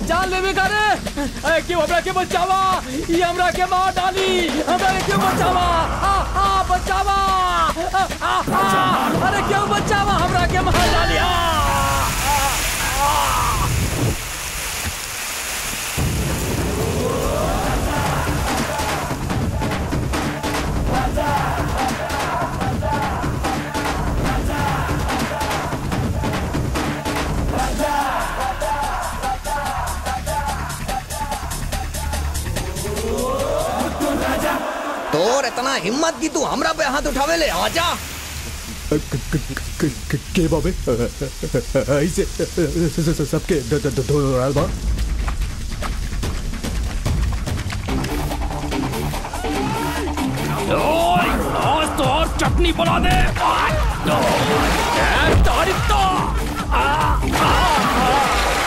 जान लेवे करे अरे क्यों हमरा के बचावा ये हमरा के मार डाली हमरा के क्यों बचावा आ आ बचावा आ, आ, आ, अरे क्यों बचावा हमरा के मार डाली आ, आ, आ। तोर इतना हिम्मत की तू हमरा पे हाथ उठावे ले आजा के बाबे ऐसे सबके धोल बा आज तो और चटनी बना दे तारीफ तो आ, आ, आ।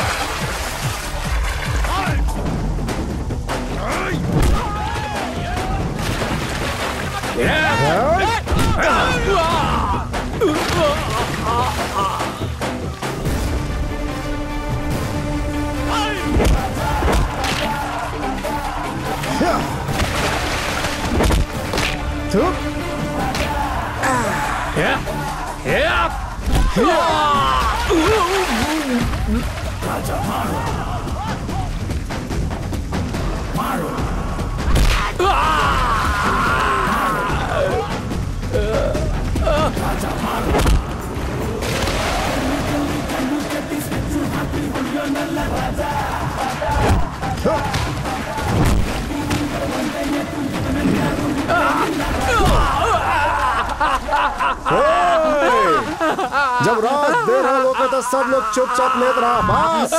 जब रात दे रहा लोग तो सब लोग चुपचाप लेत रहा बस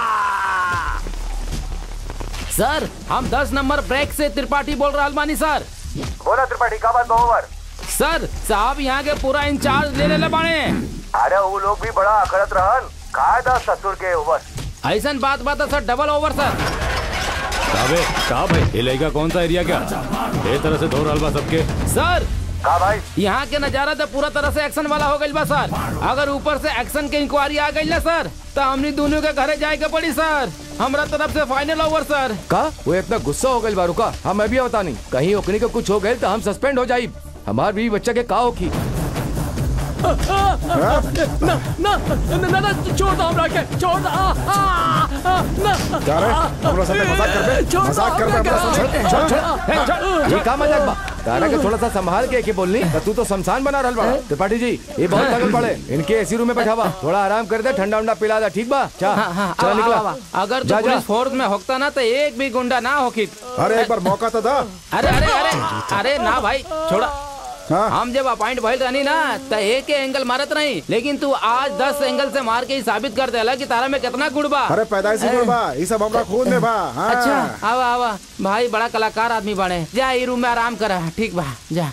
सर हम 10 नंबर ब्रेक से त्रिपाठी बोल रहा बानी सर बोला त्रिपाठी का बात ओवर सर साहब यहाँ के पूरा इंचार्ज ले ले बाणे अरे वो लोग भी बड़ा अकड़त रहन कायदा ससुर के ओवर ऐसा बात बात है सर डबल ओवर सर काबे का भाई ये लड़का कौन सा एरिया क्या ये तरह से धो रहल बा सबके सर का भाई यहाँ के नजारा तो पूरा तरह से एक्शन वाला हो गई बा सर अगर ऊपर से एक्शन के इंक्वायरी आ गई ना सर तो हमनी दोनों के घरे जाए के पड़ी सर हमरा तरफ से फाइनल ओवर सर का वो इतना गुस्सा हो गई बारू का हम अभी बता नहीं कहीं ओकनी को कुछ हो गए तो हम सस्पेंड हो जाये हमार बीवी बच्चा के का होखी ना ना ना ना छोड़ दो हमरा के छोड़ दो आ, आ, आ, ना क्या रे हमरा साथे मजाक कर बे छोड़ दो मजाक कर बे हमरा हमरा के। साथे छोड़ छोड़ हे, छोड़। ये का मजाक बा तारा के थोड़ा सा संभाल के के बोलनी तो तू तो शमशान बना रहल बड़ा त्रिपाठी जी ये बहुत थकल पड़े इनके एसी रूम में बैठावा थोड़ा आराम कर दे ठंडा उंडा पिला दे ठीक बा चा हाँ, हाँ, चला आवा, निकला आवा, आवा। अगर जा, तो जा। पुलिस फोर्स में होता ना तो एक भी गुंडा ना होकी अरे एक बार मौका तो दा अरे अरे अरे अरे ना भाई छोड़ा हाँ हम जब अपॉइंट भइल रहनी ना तो एक के एंगल मारत नहीं लेकिन तू आज दस एंगल से मार के ही साबित कर देला कि तारा में कितना गुड़ बा अरे पैदाइशी गुण बा ये सब हमरा खून में बा हाँ अच्छा आवा आवा भाई बड़ा कलाकार आदमी बने जा ई रूम में आराम कर ठीक बा जा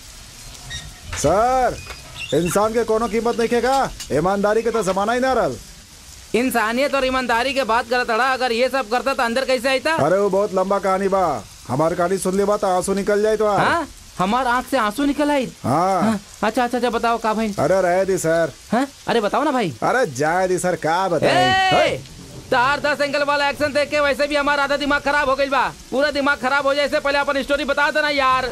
सर इंसान के कोनो कीमत नहीं खेगा ईमानदारी के तो जमाना ही ना रहल इंसानियत और ईमानदारी के बात करत अड़ा अगर ये सब करता तो अंदर कैसे आईता अरे वो बहुत लंबा कहानी बा हमारी कहानी सुन ली बा तो आंसू निकल जाए तो हाँ हमार आँख से आंसू निकल आई हाँ हाँ, अच्छा अच्छा अच्छा बताओ का भाई अरे रहे दी सर हाँ अरे बताओ ना भाई अरे जाए दी सर का बताए ए, तार दस एंगल वाला एक्शन देख के वैसे भी हमारा आधा दिमाग खराब हो गई बा पूरा दिमाग खराब हो जाए इससे पहले अपन स्टोरी बता देना यार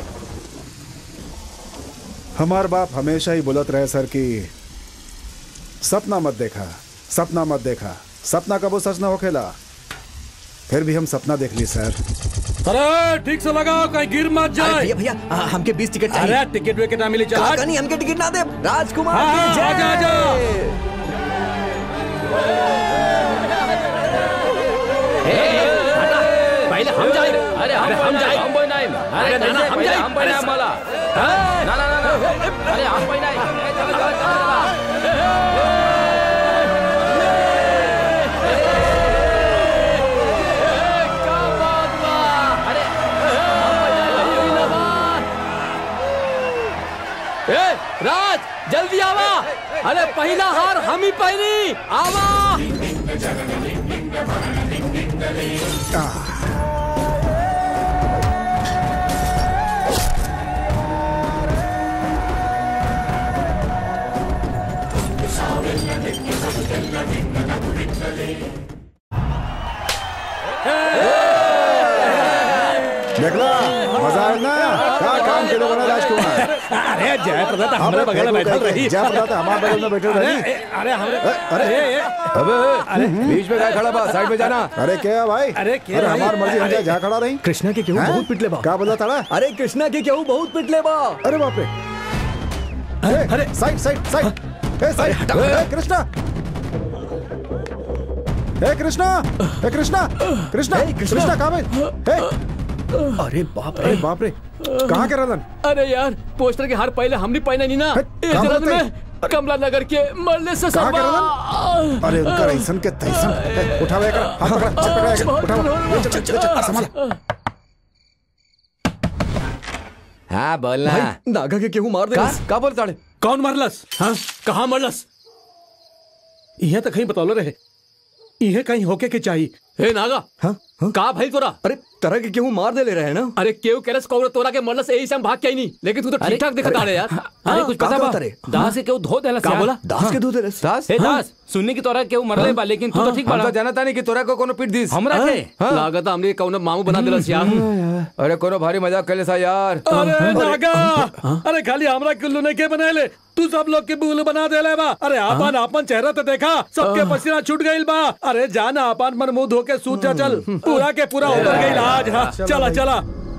हमार बाप हमेशा ही बोलत रहे सर कि सपना मत देखा सपना मत देखा सपना कबो सच न होखेला फिर भी हम सपना देख ली सर अरे ठीक से लगाओ कहीं गिर मत अरे जाए भैया भैया आ, हमके बीस टिकट चाहिए अरे टिकट विकेट ना मिली चला कहा नहीं हमके टिकट ना दे राजकुमार हाँ, की हाँ, जय। आजा, आजा। पहले हम जाए अरे हम हम जाए हम बोल नहीं अरे ना ना हम जाए हम बोल नहीं वाला ना ना ना ना अरे हम बोल नहीं ए, चलो चलो चलो ए, राज जल्दी आवा अरे पहला हार हम ही पहनी आवा अरे जय प्रदा हमारे बगल में बैठल रही जय प्रदा हमारे बगल में बैठे अरे रही अरे हमरे अरे ए, ए, अबे बीच में काय खड़ा बा साइड में जाना अरे क्या है भाई अरे क्या अरे भाई? हमार मर्जी हम अरे- जाए, जहाँ खड़ा रही कृष्णा के केहू हैं? बहुत पिटले बा क्या बोला था अरे कृष्णा के केहू बहुत पिटले बा अरे बाप रे अरे अरे साइड साइड साइड ए साइड ए कृष्णा ए कृष्णा ए कृष्णा कृष्णा ए, कृष्णा। कृष्णा कहाँ पे ए अरे बाप अरे बाप रे कहाँ के रहलन अरे यार पोस्टर के हार पहले हमने पहने नहीं ना है, ये कहाँ जलन बोलते में कमला नगर के मरने से कहाँ के सरवा अरे उनका रईसन के तैसन ए, उठाओ एक हाथ पकड़ा चल पकड़ा एक उठाओ ले चल, ले चल, संभाल हाँ बोलना नागा के केहू मार दे का का बोल ताड़े कौन मरलस हाँ कहाँ मरलस यह तो कहीं बतौलो रहे यह कहीं होके के चाहिए हे नागा हाँ हाँ का भाई तोरा अरे तरह के केहू मार दे ले रहे हैं ना अरे केव केरस कौन तोरा के मरलस यही से हम भाग के आई नहीं लेकिन तू तो ठीक ठाक दिखता रहे यार अरे कुछ पता बा दास के केहू धो देला का बोला दास के दूध रस दास हे दास सुनने की तोरा केहू मरले बा लेकिन तू तो ठीक हम बड़ा तो जानता नहीं कि तोरा को कोनो पीट दिस हमरा के लागत हमने कौन मामू बना दिलस यार अरे कोनो भारी मजाक कर ले सा यार अरे नागा अरे खाली हमरा कुल्लू ने के बनाए तू सब लोग के बुल बना देले बा अरे आपन आपन चेहरा तो देखा सबके पसीना छूट गइल बा अरे जाना आपन मन मुंह धो के सूत जा चल पूरा के पूरा उतर गइल आज हाँ चला चला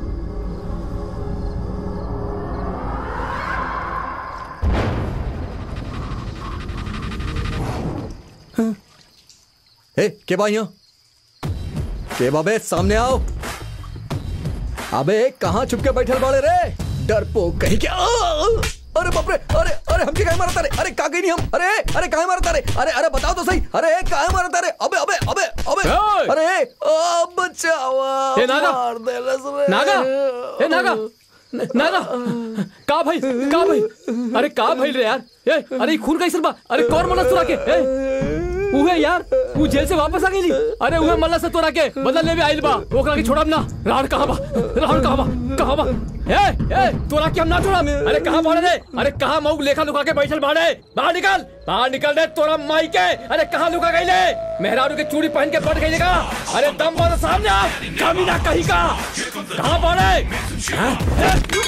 ए के बा यहाँ के बाबे सामने आओ अबे कहाँ छुप के बैठल बाड़े रे डरपो कहीं के आ! अरे बाप रे अरे अरे हमके काहे मारता रे अरे का गई नहीं हम अरे अरे काहे मारता रे अरे अरे बताओ तो सही अरे काहे मारता रे अबे अबे अबे अबे ए! अरे आ, बचावा ए, नागा! मार देलस रे नागा ए नागा न- नागा का भाई का भाई अरे का भाई रे यार ए अरे ई खून कैसे बा अरे कौन मल्ला तोरा के ए उहे यार तू जेल से वापस आ गई अरे उहे मल्ला से तोरा के बदल ले भी आइल बा ओकरा के छोड़ब ना राण कहां बा राण कहां बा कहां बा ए ए तोरा के हम ना छोड़ब अरे कहां बाड़े रे अरे कहां मऊ लेखा लुका के बैठल बाड़े बाहर निकल बाहर निकल रे तोरा माई के अरे कहां लुका गईले मेहरारू के चूड़ी पहन के बैठ गईले का अरे दम बा तो सामने आ कमीना कहीं का कहां बाड़े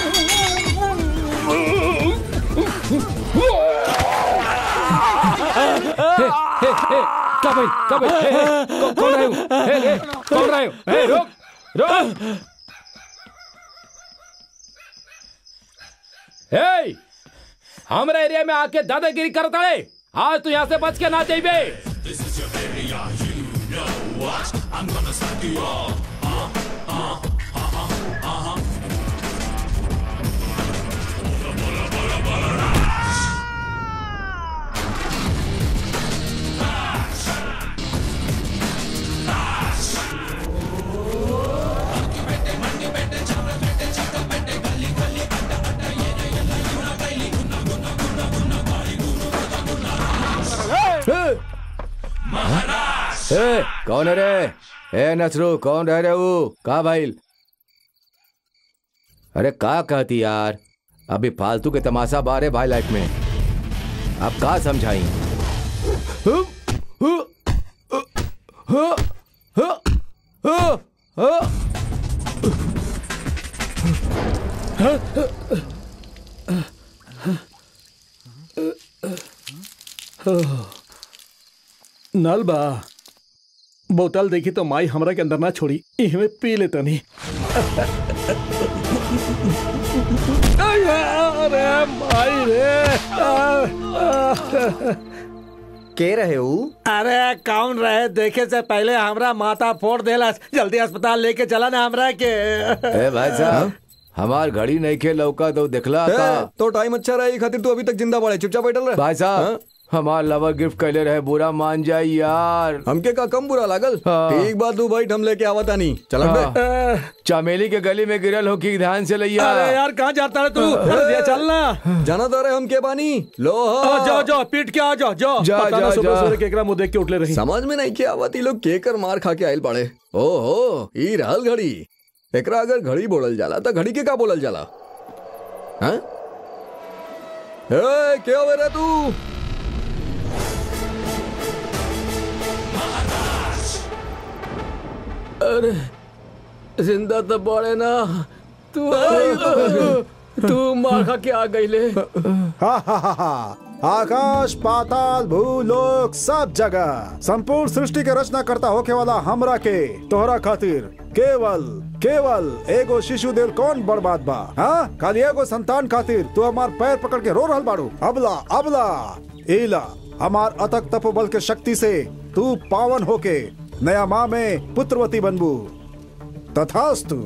का भाई का भाई हे, हे, कौ- कौन रहे हो हे, हे, कौन रहे हो हे, रुक रुक हे हमरा एरिया में आके दादागिरी करता है आज तू यहाँ से बच के ना जाइबे ए कौन है रे ए नसरू कौन रह रहे हो का भाई अरे का कहती यार अभी फालतू के तमाशा बारे भाई लाइफ में अब का समझाई नल बा बोतल देखी तो माई हमरा के अंदर ना छोड़ी इहमे पी ले तनी अरे माई रे के रहे हो अरे कौन रहे देखे से पहले हमरा माथा फोड़ देला जल्दी अस्पताल लेके चला ना हमरा के ए भाई साहब हमार घड़ी नहीं के लौका तो दिखला का ए, तो टाइम अच्छा रहा खातिर तू अभी तक जिंदा पड़े चुपचाप बैठल रहे भाई हाँ? साहब हमार लवर गिफ्ट कैले रहे बुरा मान जाई यार हमके का कम बुरा लागल हाँ। ठीक बात तू भाई हम लेके आवता नहीं चल बे हाँ। चमेली के गली में गिरल हो की ध्यान से लैया अरे यार कहाँ जाता है तू अरे दिया चलना जाना तो रहे हम के बानी लो आ, जाओ जाओ पीट के आ जाओ जाओ जा, पता जा, ना सुबह जा। सुबह केकरा मुंह देख के उठले रही समझ में नहीं के आवत ई लोग के कर मार खा के आइल पड़े ओहो ई रहल घड़ी एकरा अगर घड़ी बोलल जाला तो घड़ी के का बोलल जाला हैं ए के होवे रे तू जिंदा तो बड़े ना तू तू मार खा के आ गई ले हा हा हा हा आकाश पाताल भूलोक सब जगह संपूर्ण सृष्टि के रचना करता होके वाला हमरा के तोहरा खातिर केवल केवल एगो शिशु दिल कौन बर्बाद बा हाँ खाली एगो संतान खातिर तू हमार पैर पकड़ के रो रहल बाड़ू अबला अबला इला हमार अतक तपोबल के शक्ति से तू पावन होके नया माँ में पुत्रवती बनबू तथास्तु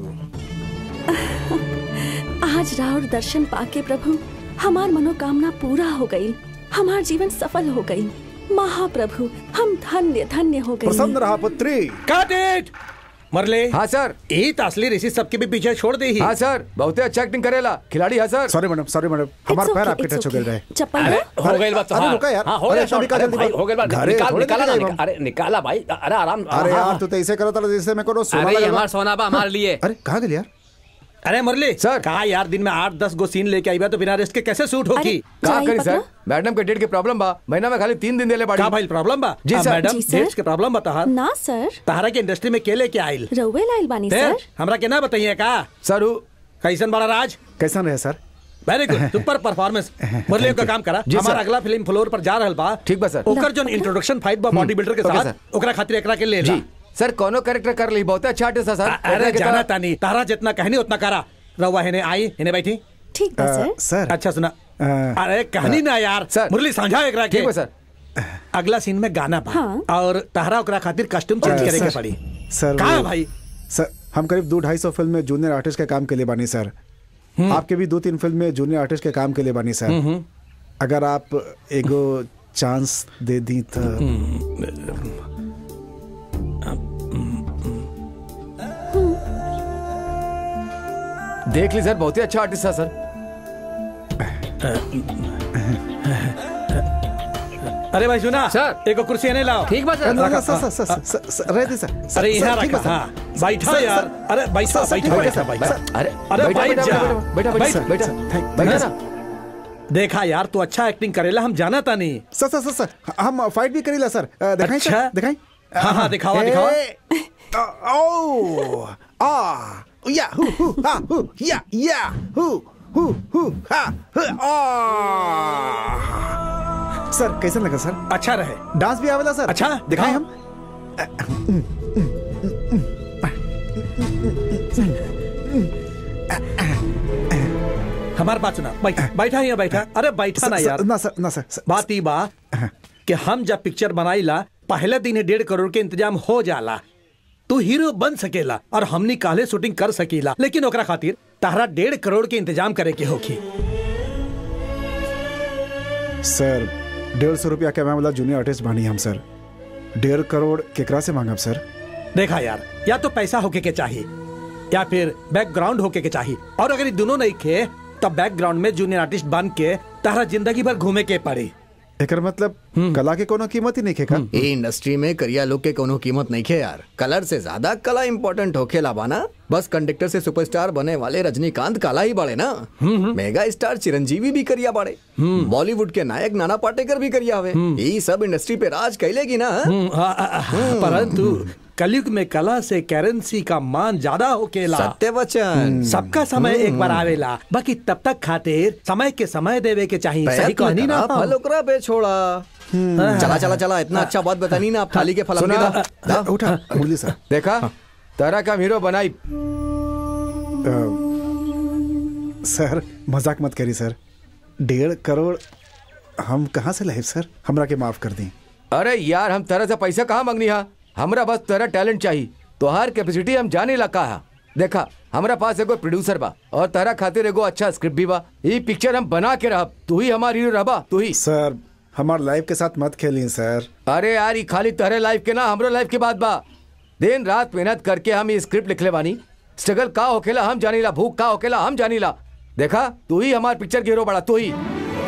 आज राउर दर्शन पाके प्रभु हमार मनोकामना पूरा हो गई हमार जीवन सफल हो गई महाप्रभु हम धन्य धन्य हो गए प्रसन्न रहा पुत्री काट इट मरले हाँ सर यही तो असली ऋषि सबके भी पीछे छोड़ दे ही हाँ सर बहुत अच्छा एक्टिंग करेला खिलाड़ी हाँ sir sorry madam sorry madam हमार पैर आपके टच हो गए रहे चप्पल अरे दो। हो गई बात अरे रुका यार। हाँ हो अरे गया ऐसा भी शॉट का अरे जल्दी भाई बात? हो गई बात घरे निकाल थोड़े निकाला देर ना जाएगा। निकाल- अरे निकाला भाई अरे आराम अरे हाँ, यार हाँ। तू तो ऐसे करो था जैसे मैं कोनो सोना अरे ये लगा हमार सोनाबा हमारे लिए अरे कहाँ गए यार अरे मुरली सर। कहा यार दिन में आठ दस गो सीन लेके आई बा तो बिना रेस्ट के कैसे शूट होगी अरे कहा जाई करी सर पकड़ो। मैडम के डेट के प्रॉब्लम बा महीना में खाली तीन दिन देले बाड़ी का भाई प्रॉब्लम बा जी आ, सर। मैडम जी सर। डेट्स के प्रॉब्लम बता हर ना सर तहरा के इंडस्ट्री में के लेके आइल रउवे लाइल बानी फिर सर हमरा के ना बताइए का सर उ- कैसन बड़ा राज कैसा रहे sir very good super performance Murli का काम करा जी, हमारा सर। अगला फिल्म फ्लोर पर जा रहल बा ठीक बा, सर। ओकर जो इंट्रोडक्शन फाइट बा बॉडी बिल्डर के ओके, साथ सर। ओकरा खातिर एकरा के ले ला जी सर कोनो कैरेक्टर कर ली बहुत अच्छा आर्टिस्ट है सर अरे एकरा के जाना तरह- तानी तारा जितना कहनी उतना करा रवा हेने आई हेने बैठी ठीक बा अ, सर सर अच्छा सुना अ, अरे कहनी ना यार सर। मुरली समझा एकरा के ठीक बा सर अगला सीन में गाना बा हाँ। और तहरा ओकरा खातिर कॉस्ट्यूम चेंज अ, करे के सर, पड़ी सर कहा वो- भाई सर हम करीब दो ढाई सौ फिल्म में जूनियर आर्टिस्ट के काम के लिए बानी सर आपके भी दो तीन फिल्म में जूनियर आर्टिस्ट के काम के लिए बानी सर अगर आप एगो चांस दे दी तो देख ली सर बहुत ही अच्छा आर्टिस्ट है सर अरे भाई सुना सर। एक कुर्सी एने लाओ ठीक बा सर ना, ना, सर सर सर सर, सर सर रह दे सर सर, अरे सर, यहाँ ठीक रखा बा, सर। हाँ बैठा सर, यार सर, अरे बैठा सर, सर, ठीक बैठा है, बैठा सर, बैठा सर, अरे अरे बैठा बैठ बैठा जा। बैठा बैठा सर, बैठा सर, थैंक- बैठा थैंक- ना देखा यार तू अच्छा एक्टिंग करेला हम जाना था नहीं सर सर सर सर हम फाइट भी करीला सर अ, दिखाई अच्छा। सर दिखाई हाँ, हाँ, दिखावा, दिखावा। दिखावा ओ आ या हु हु हा हु या या हु हु हु हा हु, आ सर कैसा लगा सर अच्छा रहे डांस भी आवेला सर अच्छा, दिखाएं दिखाओ। हम हमारी बात सुना बैठा बैठा यहाँ बैठा अरे बैठा ना सर, यार सर, ना सर ना सर सर, बात ई बा कि हम जब पिक्चर बनाईला पहले दिन ही डेढ़ करोड़ के इंतजाम हो जाला तू हीरो बन सकेला और हमनी काले शूटिंग कर सकीला लेकिन ओकरा खातिर तारा डेढ़ करोड़ के इंतजाम करे के होखी सर डेढ़ सौ रुपया कमाए वाला जूनियर आर्टिस्ट बानी हम सर डेढ़ करोड़ केकरा से मांगब सर देखा यार या तो पैसा होके के चाहिए या फिर बैकग्राउंड होके के चाहिए और अगर ये दोनों नहीं खे तब बैकग्राउंड में जूनियर आर्टिस्ट बन के तारा जिंदगी भर घूमे के पड़ी एकर मतलब कला के कोनो कीमत ही नहीं खेका ये इंडस्ट्री में करिया लोग के कोनो कीमत नहीं खे यार कलर से ज्यादा कला इम्पोर्टेंट होखे बाना बस कंडक्टर से सुपरस्टार बने वाले रजनीकांत काला ही बाड़े ना मेगा स्टार चिरंजीवी भी करिया बाड़े बॉलीवुड के नायक नाना पाटेकर भी करिया हवे ये सब इंडस्ट्री पे राज कैलेगी ना हम्म, आ, आ, आ, परंतु कलयुग में कला से करेंसी का मान ज्यादा होकेला सत्य वचन सबका समय एक बार आवेला बाकी तब तक खातिर समय के समय देवे के चाहिए सही प्रयत्न कहनी ना करा, फल ओकरा पे छोड़ा चला चला चला इतना अच्छा बात बतानी ना आप थाली के फल हमके सुना। दा। दा। उठा मुरली सर देखा तारा का हीरो बनाई सर मजाक मत करी सर डेढ़ करोड़ हम कहाँ से लाए सर हमरा के माफ कर दी अरे यार हम तरह से पैसा कहाँ मांगनी हा हमरा बस तेरा टैलेंट चाहिए तोहार कैपेसिटी हम जाने लगा हा देखा हमरा पास एगो प्रोड्यूसर बा और तारा खातिर एगो अच्छा स्क्रिप्ट भी बा ये पिक्चर हम बना के रहब तू ही हमार हीरो रहबा तू ही सर हमार लाइफ के साथ मत खेली सर अरे यार ये खाली तेरे लाइफ के ना हमरो लाइफ के बात बा दिन रात मेहनत करके हम ये स्क्रिप्ट लिखले बानी स्ट्रगल का होखेला हम जानीला भूख का होखेला हम जानीला देखा तू ही हमार पिक्चर के हीरो बड़ा तू ही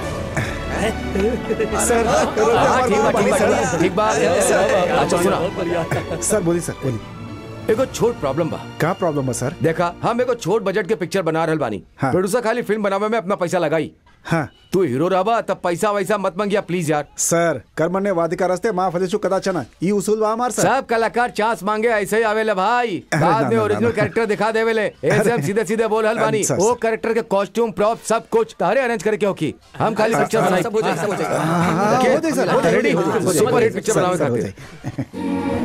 सर हाँ, ठीक बा ठीक बा ठीक बा अच्छा सुना सर बोली सर बोली एगो छोट प्रॉब्लम बा का प्रॉब्लम है सर देखा हम एगो छोट बजट के पिक्चर बना रहल बानी हाँ। प्रोड्यूसर खाली फिल्म बनावे में अपना पैसा लगाई हाँ तू हीरो रहा तब पैसा वैसा मत मंगिया प्लीज यार सर कर्मण्य वादिका रस्ते माँ फलेशु कदाचन ई उसूल बा हमार सर सब कलाकार चांस मांगे ऐसे ही आवेले भाई अरे बाद ना, में ना, ओरिजिनल ना। कैरेक्टर दिखा देवेले ऐसे हम सीधे सीधे बोल हल बानी अच्छा, वो अच्छा। कैरेक्टर के कॉस्ट्यूम प्रॉप सब कुछ तारे अरेंज करके होकी हम खाली पिक्चर बनाई सब हो जाएगा, सब हो जाएगा। हाँ, हो जाए सर, हो जाए, रेडी हो जाए, हो जाए, सुपर हिट पिक्चर सर, बनावे सर, हो खातिर जाए।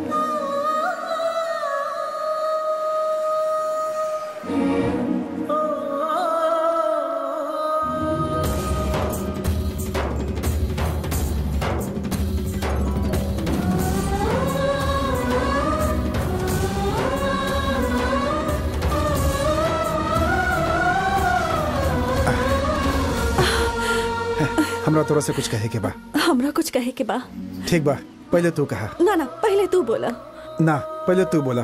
हमरा तोरा से कुछ कहे के बा हमरा कुछ कहे के बा ठीक बा पहले तू कहा ना ना पहले तू बोला ना पहले तू बोला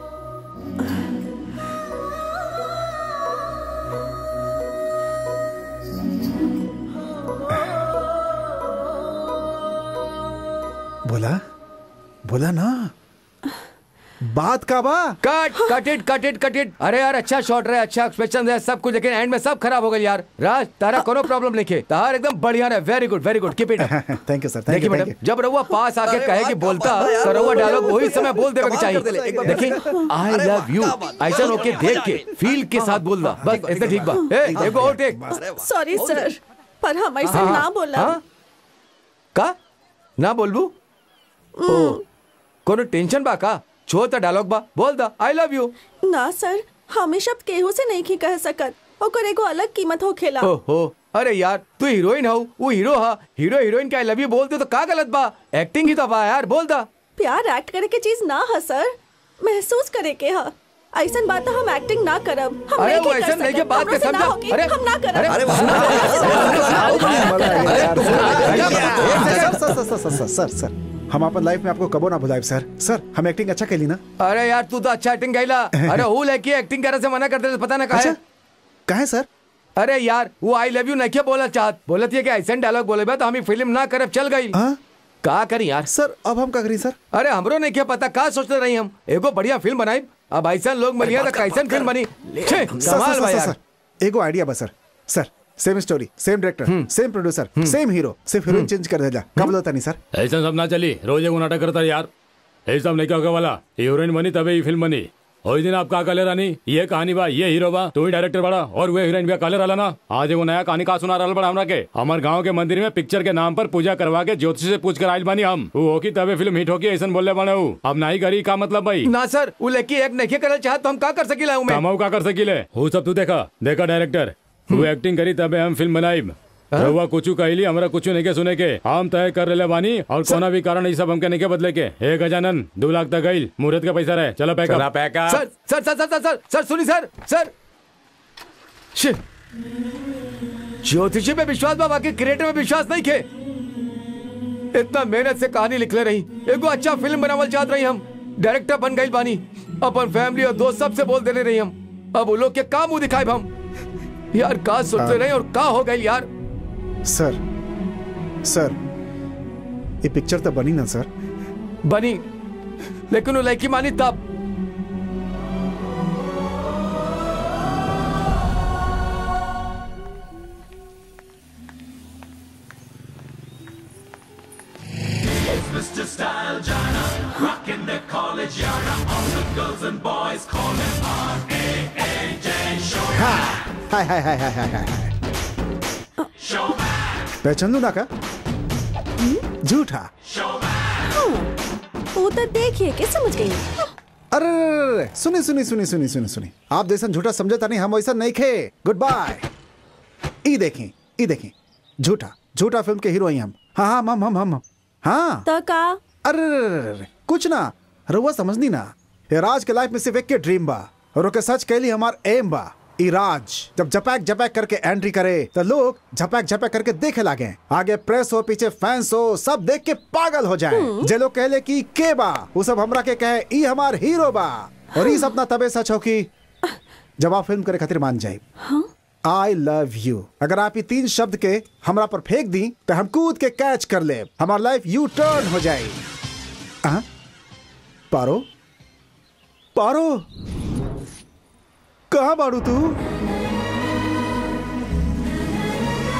बोला बोला ना बात का बा cut cut it cut it cut it अरे यार अच्छा शॉट रहे अच्छा एक्सप्रेशन है सब कुछ लेकिन एंड में सब खराब हो गया यार राज तारा कोनो प्रॉब्लम नहीं है तार एकदम बढ़िया है very good very good keep it thank you sir thank देखिए यू मैडम थैंक जब रउआ पास आके अरे कहे वाह, कि क्या बोलता बात है यार, तो रउआ बहुत डायलॉग बढ़िया। वही समय बोल देवे के कमाल कर देले, चाहिए एकदम। देखिए आई लव यू ऐसा होके देख के फील के साथ बोल दा बस ऐसे ठीक बा ए एगो और टेक अरे वाह। सॉरी सर पर हम ऐसे हाँ, ना बोला हाँ? का ना बोलबू ओ कोनो टेंशन बा का छो त डायलॉग बा बोल दा आई लव यू ना सर हम ई शब्द केहू से नहीं की कह सकत ओकर एगो अलग कीमत हो खेला ओहो अरे यार तू हीरोइन हो वो हीरो हा हीरो हीरोइन का आई लव यू बोलते तो का गलत बा एक्टिंग ही तो बा यार बोल दा प्यार एक्ट करे के चीज ना है सर महसूस करे के है ऐसन बात हम एक्टिंग ना करब हम अरे नहीं वो की कर ऐसा नहीं के सकत। बात हमरो के से ना समझा होगी, अरे हम ना करब अरे सर सर सर सर सर सर सर हम अपन लाइफ में आपको कबो ना भुलाए सर सर हम एक्टिंग अच्छा कैली ना अरे यार तू तो अच्छा एक्टिंग गईला अरे हूँ लेके एक्टिंग करे से मना करते थे, पता ना कहा अच्छा कहे सर अरे यार वो आई लव यू नहीं क्या बोला चाहत बोलत ये कि ऐसा डायलॉग बोले बा तो हम फिल्म ना करे चल गई हाँ? का करी यार सर अब हम का करी सर अरे हमरो नहीं क्या पता का सोचते रही हम एगो बढ़िया फिल्म बनाई अब ऐसा लोग मिलिया तो कैसन फिल्म बनी छे, सर कमाल सर बा सर यार सर एगो आइडिया बस sir sir same story same director same producer same hero सिर्फ हीरोइन चेंज कर देला कब होता नहीं सर ऐसा सब ना चली रोज एगो नाटक करता यार ये सब नहीं क्या होगा वाला हीरोइन बनी तबे ये फिल्म बनी और दिन आप का काले रानी ये कहानी बा ये हीरो बा तू ही डायरेक्टर बड़ा और वो हीरोइन भी काले रहला ना आज एगो नया कहानी का सुना रहल बड़ा हमरा के हमार गांव के मंदिर में पिक्चर के नाम पर पूजा करवा के ज्योतिषी से पूछ कर आयल बानी हम वो होकी तबे फिल्म हिट होकी ऐसा बोले बने हूँ अब नहीं करी का मतलब भाई ना सर वो लेके एक नहीं करे चाहत तो हम का कर सकीला हूँ मैं कमाऊ का कर सकीले वो सब तू देखा देखा डायरेक्टर वो एक्टिंग करी तबे हम फिल्म बनाई रहुआ कुछ कहली हमरा कुछ नहीं के सुने के हम तय कर रहे बानी और कोना भी कारण ये सब हमके नहीं के बदले के एक गजानन दो लाख तक गई मुहूर्त का पैसा रहे चलो पैक चला पैका सर सर सर सर सर सर सर सुनी सर सर शिट ज्योतिषी पे विश्वास बा बाकी क्रिएटर में विश्वास नहीं खे इतना मेहनत से कहानी लिख ले रही एगो अच्छा फिल्म बनावल चाहत रही हम डायरेक्टर बन गई बानी अपन फैमिली और दोस्त सबसे बोल देने रही हम अब वो लोग के का मुंह दिखाए हम यार का सोचते रहे और का हो गई यार सर सर ये पिक्चर तो बनी ना सर बनी लेकिन वो लड़की मानी तब हाय हाय हाय हाय हाय हाय हाय पहचान लू ना का झूठा वो तो देखिए के समझ गई अरे अरे, अरे, अरे, सुनी सुनी सुनी सुनी सुनी सुनी आप जैसा झूठा समझता नहीं हम वैसा नहीं खे गुड बाय ई देखें ई देखें झूठा झूठा फिल्म के हीरो ही हम हाँ हाँ हम हम हम हम हाँ तो का अरे अरे, अरे, अरे, कुछ ना रउआ समझनी ना ये राज के लाइफ में सिर्फ एक के ड्रीम बा और ओके सच कहली हमार एम बा ई राज जब झपैक झपैक करके एंट्री करे तो लोग झपैक झपैक करके देखे लागे आगे प्रेस हो पीछे फैंस हो सब देख के पागल हो जाए जे लोग कहले कि के बा वो सब हमरा के कहे ई हमार हीरो बा और ई सपना तबे सच हो कि जब आप फिल्म करे खातिर मान जाए आई लव यू अगर आप ये तीन शब्द के हमरा पर फेंक दी तो हम कूद के कैच कर ले हमार लाइफ यू टर्न हो जाए हाँ? पारो पारो कहाँ बाड़ू तू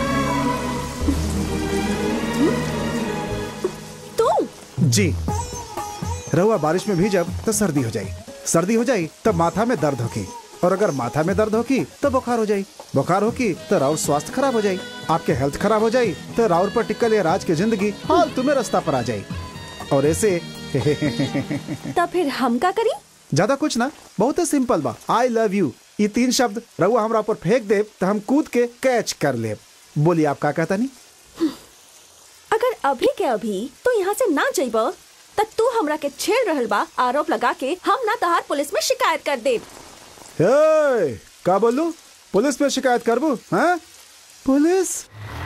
जी रहुआ बारिश में भीजब तो सर्दी हो जाई सर्दी हो जाई तब माथा में दर्द होगी और अगर माथा में दर्द होगी तो बुखार हो जाई बुखार होगी तो राउर स्वास्थ्य खराब हो जाई आपके हेल्थ खराब हो जाई तो राउर पर टिकल ये राज की जिंदगी हाल तुम्हें रास्ता पर आ जाई और ऐसे तब फिर हम का करी ज्यादा कुछ ना बहुत ही सिंपल बा आई लव यू ये तीन शब्द रहुआ हमरा ऊपर फेंक दे तो हम कूद के कैच कर ले बोलिए आप का कहता नहीं अगर अभी के अभी तू यहाँ से ना जइब तब तू हमरा के छेड़ रहल बा आरोप लगा के हम ना तहार पुलिस में शिकायत कर दे हे, का बोलू पुलिस पे शिकायत करबू हाँ पुलिस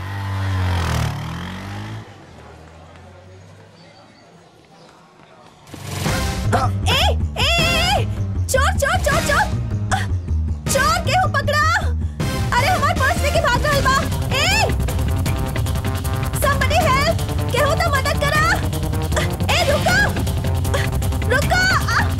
ए ए ए चोर चोर चोर चोर अह, चोर केहू पकड़ा अरे हमार पर्स लेके भाग रहल बा ए somebody help केहू तो मदद करा अह, ए रुको अह, रुको अह,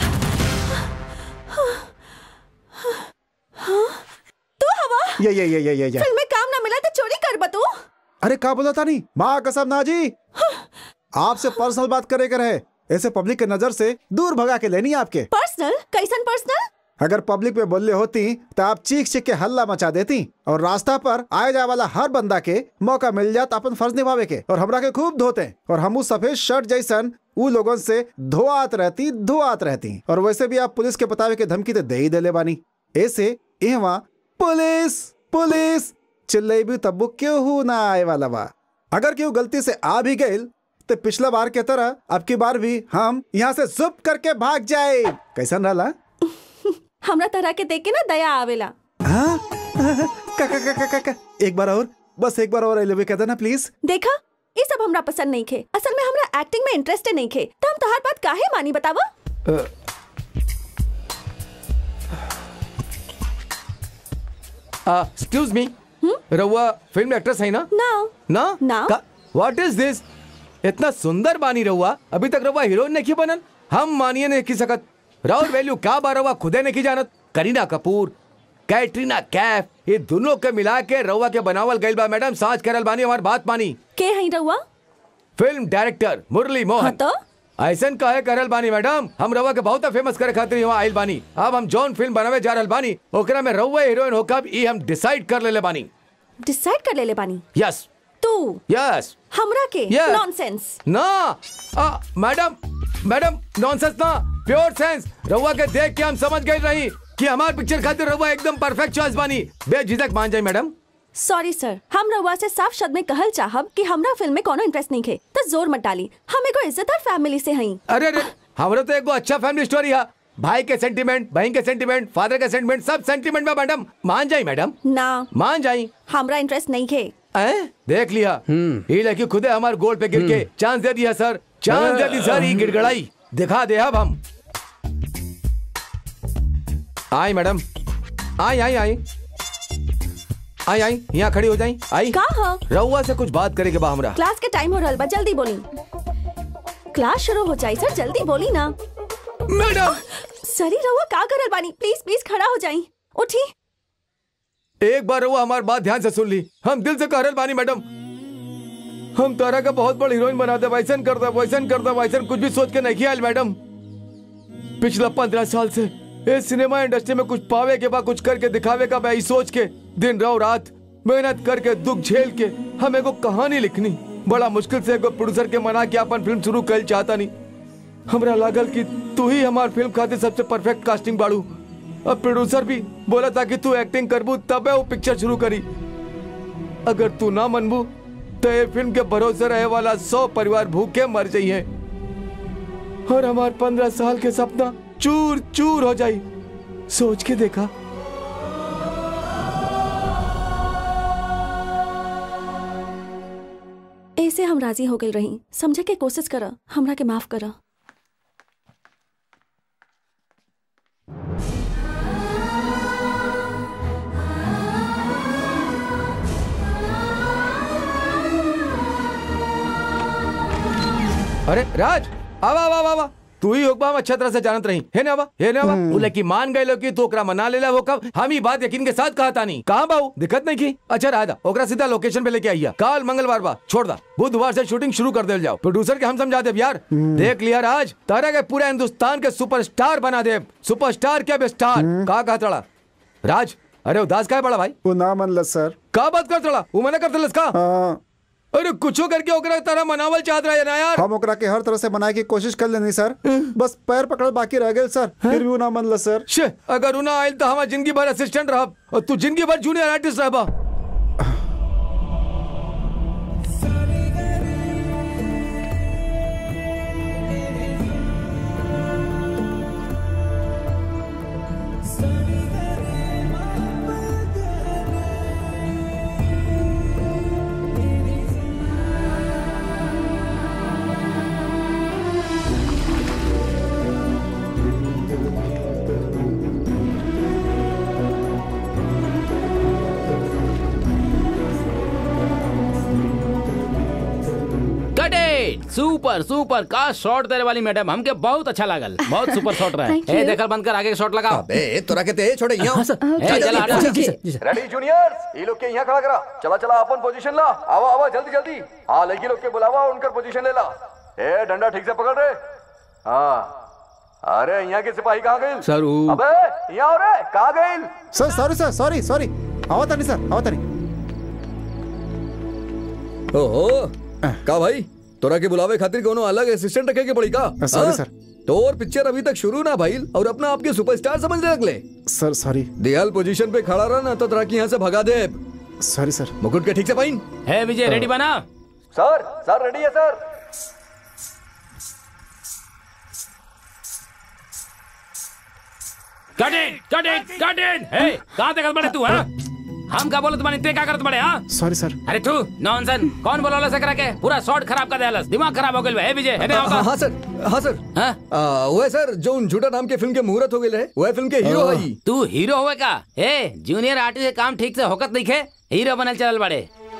हाँ, तू हवा ये ये ये ये ये ये फिल्म में काम ना मिला तो चोरी कर बतू अरे का बोला था नहीं माँ कसम ना जी आपसे पर्सनल बात करे कर है ऐसे पब्लिक के नजर से दूर भगा के लेनी है आपके पर्सनल कैसन पर्सनल अगर पब्लिक में बोलले होती तो आप चीख चीख के हल्ला मचा देती और रास्ता पर आए जाए वाला हर बंदा के मौका मिल जात अपन फर्ज निभावे के और हमरा के खूब धोते और हम उस सफेद शर्ट जैसन उ लोगों से धोआत रहती धोआत रहती और वैसे भी आप पुलिस के बतावे के धमकी तो दे ही देले बानी ऐसे एवा पुलिस पुलिस चिल्लेबी तब्बू क्यों ना आए वाला बा अगर क्यों गलती से आ भी गए तो पिछला बार के तरह अब की बार भी हम यहाँ से जुप करके भाग जाए कैसन रहला हमरा तरह के देख के ना दया आवेला हाँ? का, का, का, का, का, का, एक बार और बस एक बार और एलिवे कहता ना प्लीज देखा ये सब हमरा पसंद नहीं खे असल में हमरा एक्टिंग में इंटरेस्ट नहीं खे तो हम तोहार बात काहे मानी बतावा एक्सक्यूज मी रहुआ फिल्म एक्ट्रेस है ना ना ना ना। व्हाट इज दिस इतना सुंदर बानी रहुआ अभी तक रहुआ हीरोइन नहीं बनन हम मानिए नहीं की सकत राउर वैल्यू का बा रहुआ खुदे नहीं जानत करीना कपूर कैटरीना कैफ ये दोनों के मिला के रहुआ के बनावल गइल बा मैडम साज करल बानी हमार बात मानी के हई रहुआ फिल्म डायरेक्टर मुरली हाँ मोहन तो ऐसन काहे करल बानी मैडम हम रवा के बहुत फेमस करे खातिर यहाँ आइल बानी अब हम जौन फिल्म बनावे जा रहल बानी ओकरा में रउआ हीरोइन होकब ई हम डिसाइड कर लेले बानी डिसाइड कर ले ले बानी यस तू यस हमरा के Yeah. नॉनसेंस ना आ, मैडम मैडम नॉनसेंस ना प्योर सेंस रउआ के देख के हम समझ गए रही कि हमार पिक्चर खातिर रउआ एकदम परफेक्ट चॉइस बानी बेझिझक मान जाए मैडम सॉरी सर हम रउआ से साफ शब्द में कहल चाहब कि हमरा फिल्म में कोनो इंटरेस्ट नहीं खे तो जोर मत डाली हम एगो इज्जतदार फैमिली से हई अरे अरे हमरो तो एगो अच्छा फैमिली स्टोरी है भाई के सेंटीमेंट बहन के सेंटीमेंट फादर के सेंटीमेंट सब सेंटीमेंट में मैडम मान जाई मैडम ना मान जाई हमरा इंटरेस्ट नहीं खे हैं? देख लिया ये लड़की खुदे हमारे गोल पे गिर के चांस दे दिया सर चांस दे दी सर ये गिड़गड़ाई दिखा दे अब हम आई मैडम आई आई आई आई आई यहाँ खड़ी हो जाई आई का ह रउआ से कुछ बात करे के बा हमरा क्लास के टाइम हो रहल बा जल्दी बोली क्लास शुरू हो जाई सर जल्दी बोली ना मैडम सरी रहुआ का करल बानी प्लीज प्लीज खड़ा हो जाई उठी एक बार रउआ हमारी बात ध्यान से सुन ली हम दिल से कह रहल बानी मैडम हम तारा का बहुत बड़ हीरोइन बना दे वैसन कर दे वैसन कर दे वैसन कुछ भी सोच के नहीं आयल मैडम पिछला पंद्रह साल से इस सिनेमा इंडस्ट्री में कुछ पावे के बाद कुछ करके दिखावे का मैं सोच के दिन राव रात मेहनत करके दुख झेल के हम एगो कहानी लिखनी बड़ा मुश्किल से एगो प्रोड्यूसर के मना के अपन फिल्म शुरू कर चाहता नहीं हमरा लागल कि तू ही हमार फिल्म खातिर सबसे परफेक्ट कास्टिंग बाड़ू अब प्रोड्यूसर भी बोला था कि तू एक्टिंग करबू तबे वो पिक्चर शुरू करी अगर तू ना मनबू तो ये फिल्म के भरोसे रहे वाला सौ परिवार भूखे मर जाइए और हमार पंद्रह साल के सपना चूर चूर हो जाई सोच के देखा ऐसे हम राजी हो गई रही समझे के कोशिश कर हमरा के माफ कर अरे राज आवा आवा आवा आवा तू ही होगा हम अच्छा तरह से जानत रही है ना बा है ना बा बोले कि मान गए लोग कि तू ओकरा मना लेला वो कब हम ही बात यकीन के साथ कहा तानी कहाँ बाऊ दिक्कत नहीं की अच्छा रहा था ओकरा सीधा लोकेशन पे लेके आइया काल मंगलवार बा छोड़ दा बुधवार से शूटिंग शुरू कर दे जाओ प्रोड्यूसर के हम समझा दे यार देख लिया राज तारा के पूरे हिंदुस्तान के सुपरस्टार बना दे सुपरस्टार क्या बे स्टार कहा कहा तड़ा राज अरे उदास का है बड़ा भाई वो ना मनल सर का बात कर तड़ा वो मना कर का हाँ, अरे कुछो करके ओकरा तारा मनावल चाहत रहा है ना यार हम ओकरा के हर तरह से बनाए की कोशिश कर लेनी सर बस पैर पकड़ बाकी रह गए सर फिर भी वो ना मनल सर शे अगर उना आयल तो हमार जिंदगी भर असिस्टेंट रहा और तू जिंदगी भर जूनियर आर्टिस्ट रहा कटे सुपर सुपर का शॉट तेरे वाली मैडम हमके बहुत अच्छा लागल बहुत सुपर शॉट रहा Thank है ए you. देखल बंद कर आगे शॉट लगाओ अबे तोरा के ते छोड़े यहाँ ए, चल हटा रेडी जूनियर्स ये लोग के यहाँ खड़ा करा चला चला अपन पोजीशन ला आवा आवा जल्दी जल्दी हाँ लड़की लोग के बुलावा उनकर पोजीशन ले ला ए डंडा ठीक से पकड़ रे हाँ अरे यहाँ के सिपाही कहाँ गए सर, वो- अबे यहाँ हो रे कहाँ गए sir sorry sir sorry sorry आवा तानी सर आवा तानी ओहो का भाई तोरा के बुलावे खातिर कोनो अलग असिस्टेंट रखे के पड़ी का सॉरी, हाँ? सर। तोर पिक्चर अभी तक शुरू ना भाई और अपना आपके सुपरस्टार समझने लगले सर सॉरी दियाल पोजीशन पे खड़ा रहा ना तो तोरा की यहाँ से भगा दे सॉरी सर मुकुट के ठीक से पाइन है विजय रेडी बना सर सर रेडी है sir cut it cut it cut it हे कहां तक बड़े तू हां हम का बोलत बानी ते का करत बड़े हां सॉरी सर अरे तू नॉनसन कौन बोलौला से करा के पूरा शॉट खराब कर देलस दिमाग खराब हो गेल है विजय है हाँ ना हाँ सर हाँ सर हाँ? आ, वो है सर जो उन झूठा नाम के फिल्म के मुहूर्त हो गए रहे वो है फिल्म के हीरो है ई। तू हीरो होवे का ए जूनियर आर्टिस्ट के काम ठीक से होकत नहीं खे हीरो बनल चलल बड़े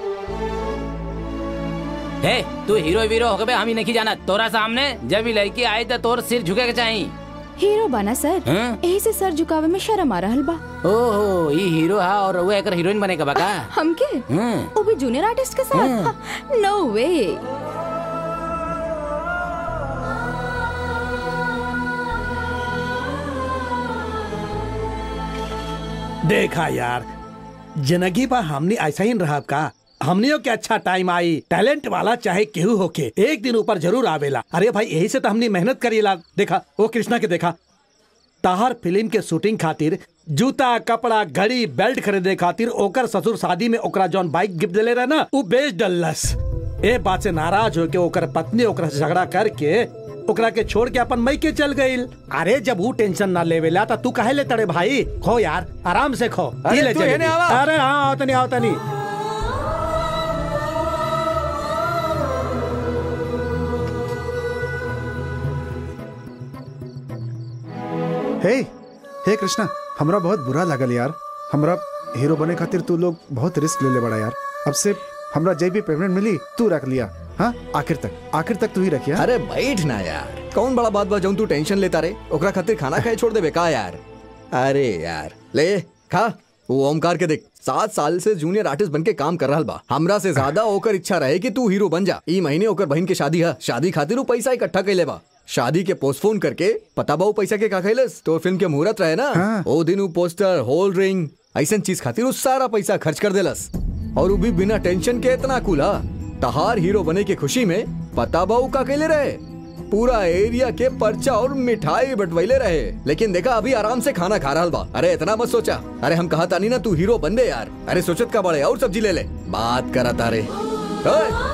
हे तू हीरो वीरो होके बे हम ही नहीं जाना तोरा सामने जब भी लड़की आई तो तोर सिर झुके के चाहिए हीरो बना सर हाँ? यही से सर झुकावे में शर्म आ रहल बा ओहो ई हीरो हा और वो एकर हीरोइन बनेगा बका हमके हम्म। वो भी जूनियर आर्टिस्ट के साथ नो वे देखा यार जिंदगी पर हमने ऐसा ही रहा का हमनियों के अच्छा टाइम आई टैलेंट वाला चाहे केहू होके एक दिन ऊपर जरूर आवेला अरे भाई यही से तो हमने मेहनत करीला देखा वो कृष्णा के देखा ताहर फिल्म के शूटिंग खातिर जूता कपड़ा घड़ी बेल्ट खरीदे खातिर ओकर ससुर शादी में ओकरा जौन बाइक गिफ्ट दिले रहे ना वो बेच डलस ए बात से नाराज होके ओकर पत्नी ओकरा से झगड़ा करके ओकरा के छोड़ के अपन मई के चल गईल अरे जब वो टेंशन ना लेवेला तो तू काहे ले तड़े भाई खो यार आराम से खो अरे ई ले तू जलेबी। हेने आवा। अरे हाँ आवतनी आवतनी हे हे कृष्णा हमरा बहुत बुरा लागल यार हमरा हीरो बने खातिर तू लोग बहुत रिस्क ले ले बड़ा यार अब से हमरा जे भी पेमेंट मिली तू रख लिया हाँ आखिर तक आखिर तक तू ही रखिया अरे बैठ ना यार कौन बड़ा बात बा जौन तू टेंशन लेता रे ओकरा खातिर खाना खाए छोड़ देबे का यार अरे यार ले खा वो ओमकार के देख सात साल से जूनियर आर्टिस्ट बन के काम कर रहा बा हमरा से ज्यादा ओकर इच्छा रहे कि तू हीरो बन जा ई महीने ओकर बहन के शादी है शादी खातिर वो पैसा इकट्ठा कैले बा शादी के पोस्टपोन करके पता बा वो पैसा के का खैलस तो फिल्म के मुहूर्त रहे ना हाँ। ओ दिन वो पोस्टर होल रिंग ऐसा चीज खातिर वो सारा पैसा खर्च कर देलस और वो भी बिना टेंशन के इतना कूला तहार हीरो बने की खुशी में पता बा वो का कैले रहे पूरा एरिया के पर्चा और मिठाई बटवैले रहे लेकिन देखा अभी आराम से खाना खा रहा बा अरे इतना मत सोचा अरे हम कहा तानी ना तू हीरो बन दे यार अरे सोचत का बड़े और सब्जी ले ले बात करा तारे ओए!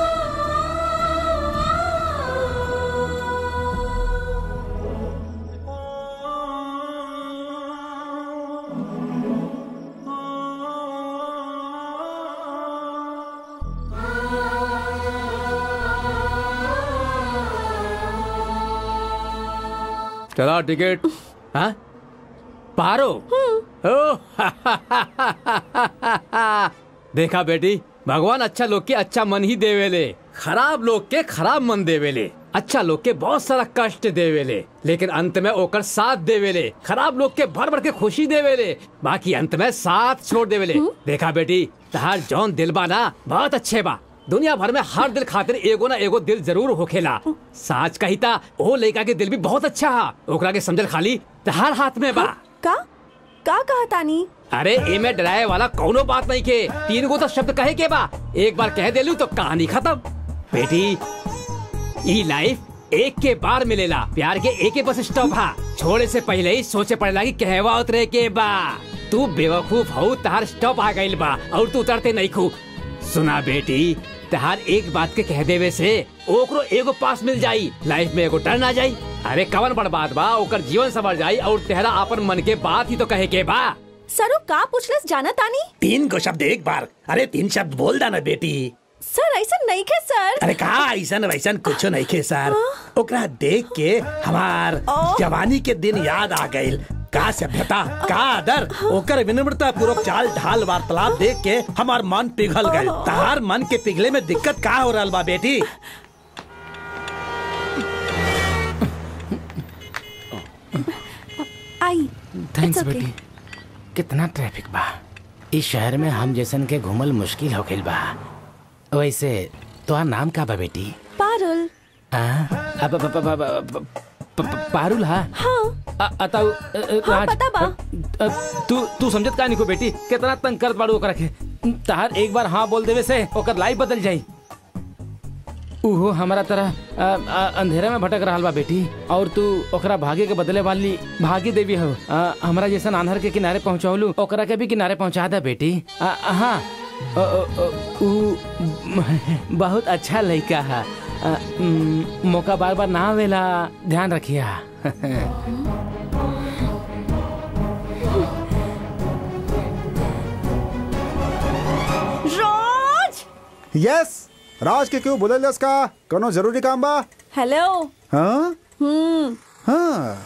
चला टिकट हाँ पारो ओ देखा बेटी भगवान अच्छा लोग के अच्छा मन ही देवेले खराब लोग के खराब मन देवेले अच्छा लोग के बहुत सारा कष्ट देवेले लेकिन अंत में ओकर साथ देवेले खराब लोग के भर भर के खुशी देवेले बाकी अंत में साथ छोड़ देवेले देखा बेटी तहार जौन दिल बा ना बहुत अच्छे बा दुनिया भर में हर दिल खातिर एगो ना एगो दिल जरूर होखेला साच कहिता ओ लड़का के दिल भी बहुत अच्छा हा ओकरा के समझल खाली तहार हाथ में बा का का कहा तानी अरे एमे डराए वाला कौनो बात नहीं के तीन गो तो शब्द कहे के बा एक बार कह देलू तो कहानी खत्म बेटी ई लाइफ एक के बार मिलेला प्यार के एक ही बस स्टॉप हा छोड़े से पहले ही सोचे पड़ेला कि कहवा उतरे के बा तू बेवकूफ हो तहार स्टॉप आ गइल बा और तू उतरते नहीं खू सुना बेटी तहार एक बात के कह देवे से ओकरो एगो पास मिल जाई लाइफ में एगो डर ना जाई अरे कवन बड़ बात बा ओकर जीवन संवर जाई और तेहरा अपन मन के बात ही तो कहे के बा सरो का पूछलस जाना तानी तीन को शब्द एक बार अरे तीन शब्द बोल दा ना बेटी सर ऐसा नहीं खे सर अरे कहा ऐसा वैसन कुछ नहीं खे सर ओकरा देख के हमार जवानी के दिन याद आ गइल का सभ्यता का आदर ओकर विनम्रता पूर्वक चाल ढाल वार्तालाप देख के हमार मन पिघल गइल तहार मन के पिघले में दिक्कत का हो रहल बा बेटी आई थैंक्स It's okay. बेटी कितना ट्रैफिक बा इस शहर में हम जैसन के घुमल मुश्किल हो गइल बा वैसे तोहार नाम का बा बेटी पारुल आ? अब प- प- प- प- प- प- पारुल हा हाँ अ- अताउ अ- अ- हाँ राज, पता बा अ, तू तू समझत का निको बेटी कितना तंग करत बाड़ू ओकरा के तहार एक बार हाँ बोल देवे से ओकर लाइफ बदल जाई उहो हमारा तरह अ, अ, अंधेरा में भटक रहा बा बेटी और तू ओकरा भागे के बदले वाली भागी देवी हो अ, हमरा जैसा आन्हर के किनारे पहुंचावलू ओकरा के भी किनारे पहुंचा दे बेटी अ, अ, हाँ अ, अ, अ, उ बहुत अच्छा लड़का है अ, उम, मौका बार बार ना आवेला ध्यान रखिया राज यस राज के क्यों बोले का कोनो जरूरी काम बा हेलो हाँ हम्म हाँ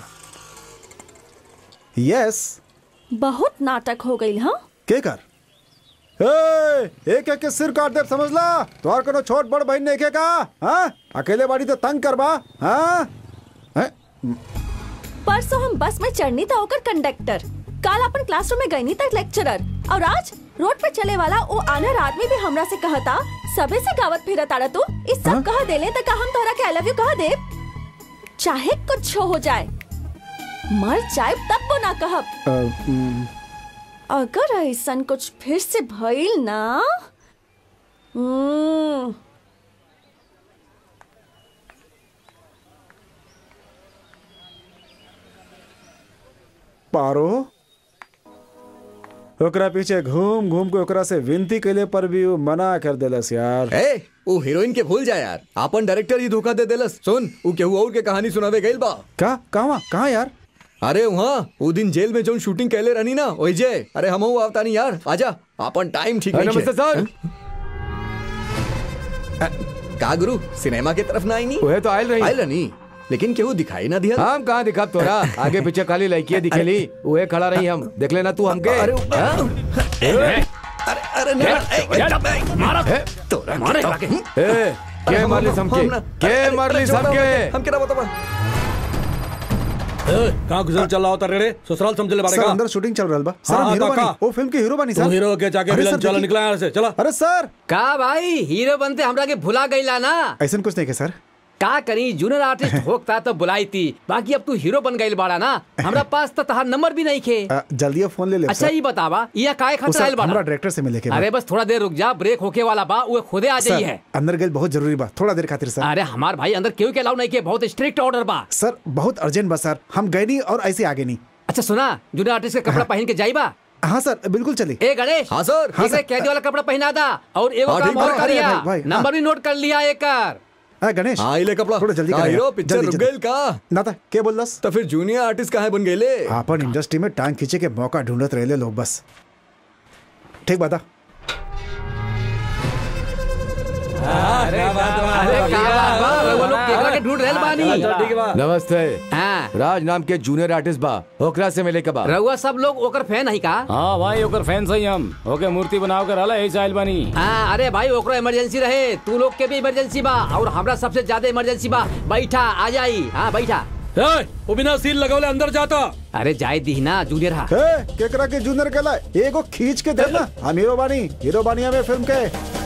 यस बहुत नाटक हो गई हाँ के कर ए, एक एक के सिर काट दे समझ ला तोहार कोनो छोट बड़ बहन नहीं के का हाँ अकेले बाड़ी तो तंग करबा हाँ हैं? परसों हम बस में चढ़नी था होकर कंडक्टर काल अपन क्लासरूम में गई तक लेक्चरर और आज रोड पे चले वाला वो आनर आदमी भी हमरा से कहता सबे से गावत फिरत आड़ा तू इस सब कह देले तक हम तोरा के आई लव यू कह दे चाहे कुछ हो जाए मर जाए तब वो ना कहब अ, उम, अगर ऐसा कुछ फिर से भइल ना हम्म, पारो ओकरा पीछे घूम घूम के ओकरा से विनती कैले पर भी वो मना कर देलस यार ए वो हीरोइन के भूल जा यार अपन डायरेक्टर ही धोखा दे देलस सुन वो केहू और के कहानी सुनावे गइल बा का कहाँ कहाँ यार अरे वहाँ वो दिन जेल में जो शूटिंग कैले रहनी ना वही जे अरे हम आवता नहीं यार आजा अपन टाइम ठीक अरे नहीं नमस्ते सर का गुरु सिनेमा के तरफ ना आई नहीं वह तो आयल रही आयल नहीं लेकिन केहू दिखाई ना दिया हम कहाँ दिखा तोरा आगे पीछे खाली लड़कियां दिखेली वह खड़ा रही हम देख लेना तू हमके अरे हाँ? अरे अरे नहीं मारा ए, तोरा मारे के- लाके। ए, के मारली हमके के मारली हमके हम क्या बता कहाँ गुजर चल रहा होता रे रे ससुराल समझ ले सर बाड़ेगा अंदर शूटिंग चल रहा बा सर हाँ, हम हीरो तो बनी का? वो फिल्म के हीरो बनी तू सर हीरो के जाके अरे विलन सर, चलो देखिए- निकला यहाँ से चला अरे सर का भाई हीरो बनते हमरा के भुला गईला ना ऐसा कुछ नहीं के सर का करी जूनियर आर्टिस्ट होता तो बुलाई थी बाकी अब तू हीरो बन गई बाड़ा ना हमरा पास तो तहार नंबर भी नहीं खे अ, जल्दी अब फोन ले ले अच्छा सर। ये बतावा ये काय वो खतरा सर, आइल बाड़ा हमरा डायरेक्टर से मिले के बा। अरे बस थोड़ा देर रुक जा ब्रेक होके वाला बा वो खुदे आ जाई सर है अंदर गए बहुत जरूरी बा थोड़ा देर खातिर सर अरे हमार भाई अंदर क्यों के अलाउ नहीं के बहुत स्ट्रिक्ट ऑर्डर बा सर बहुत अर्जेंट बा सर हम गए नहीं और ऐसे आगे नहीं अच्छा सुना जूनियर आर्टिस्ट का कपड़ा पहन के जाई बा हाँ सर बिल्कुल चली ए गणेश हाँ सर हाँ, इसे सर। कैदी वाला कपड़ा पहना दा और एगो हाँ, काम ठीक और बा। करिया अरे, भाई, भाई, नंबर हाँ। भी नोट कर लिया एक कर हाँ गणेश हाँ इले कपड़ा थोड़ा जल्दी का करें हीरो यार। पिक्चर जल्दी, रुक जल्दी। गइल का ना था क्या बोल दस तो फिर जूनियर आर्टिस्ट कहाँ बन गए अपन इंडस्ट्री में टांग खींचे के मौका ढूंढत रहे लोग बस ठीक बता अरे का बात बा वो लोग केकरा के ढूंढ रहल बानी चल ठीक है बा नमस्ते हाँ राज नाम के जूनियर आर्टिस्ट बा ओकरा से मिले के बा रउआ सब लोग ओकर फैन है का हाँ भाई ओकर फैन सही हम ओके मूर्ति बनाव कर हला ऐसा आइल बानी हाँ अरे भाई ओकरा इमरजेंसी रहे तू लोग के भी इमरजेंसी बा और हमरा सबसे ज्यादा इमरजेंसी बा बैठा आ जाई हाँ बैठा ए, वो बिना सील लगौले अंदर जाता अरे जाए दी ना जूनियर हा ए, केकरा के जूनियर कहला एगो खींच के दे ना हम हीरो बानी हीरो बानी हमें फिल्म के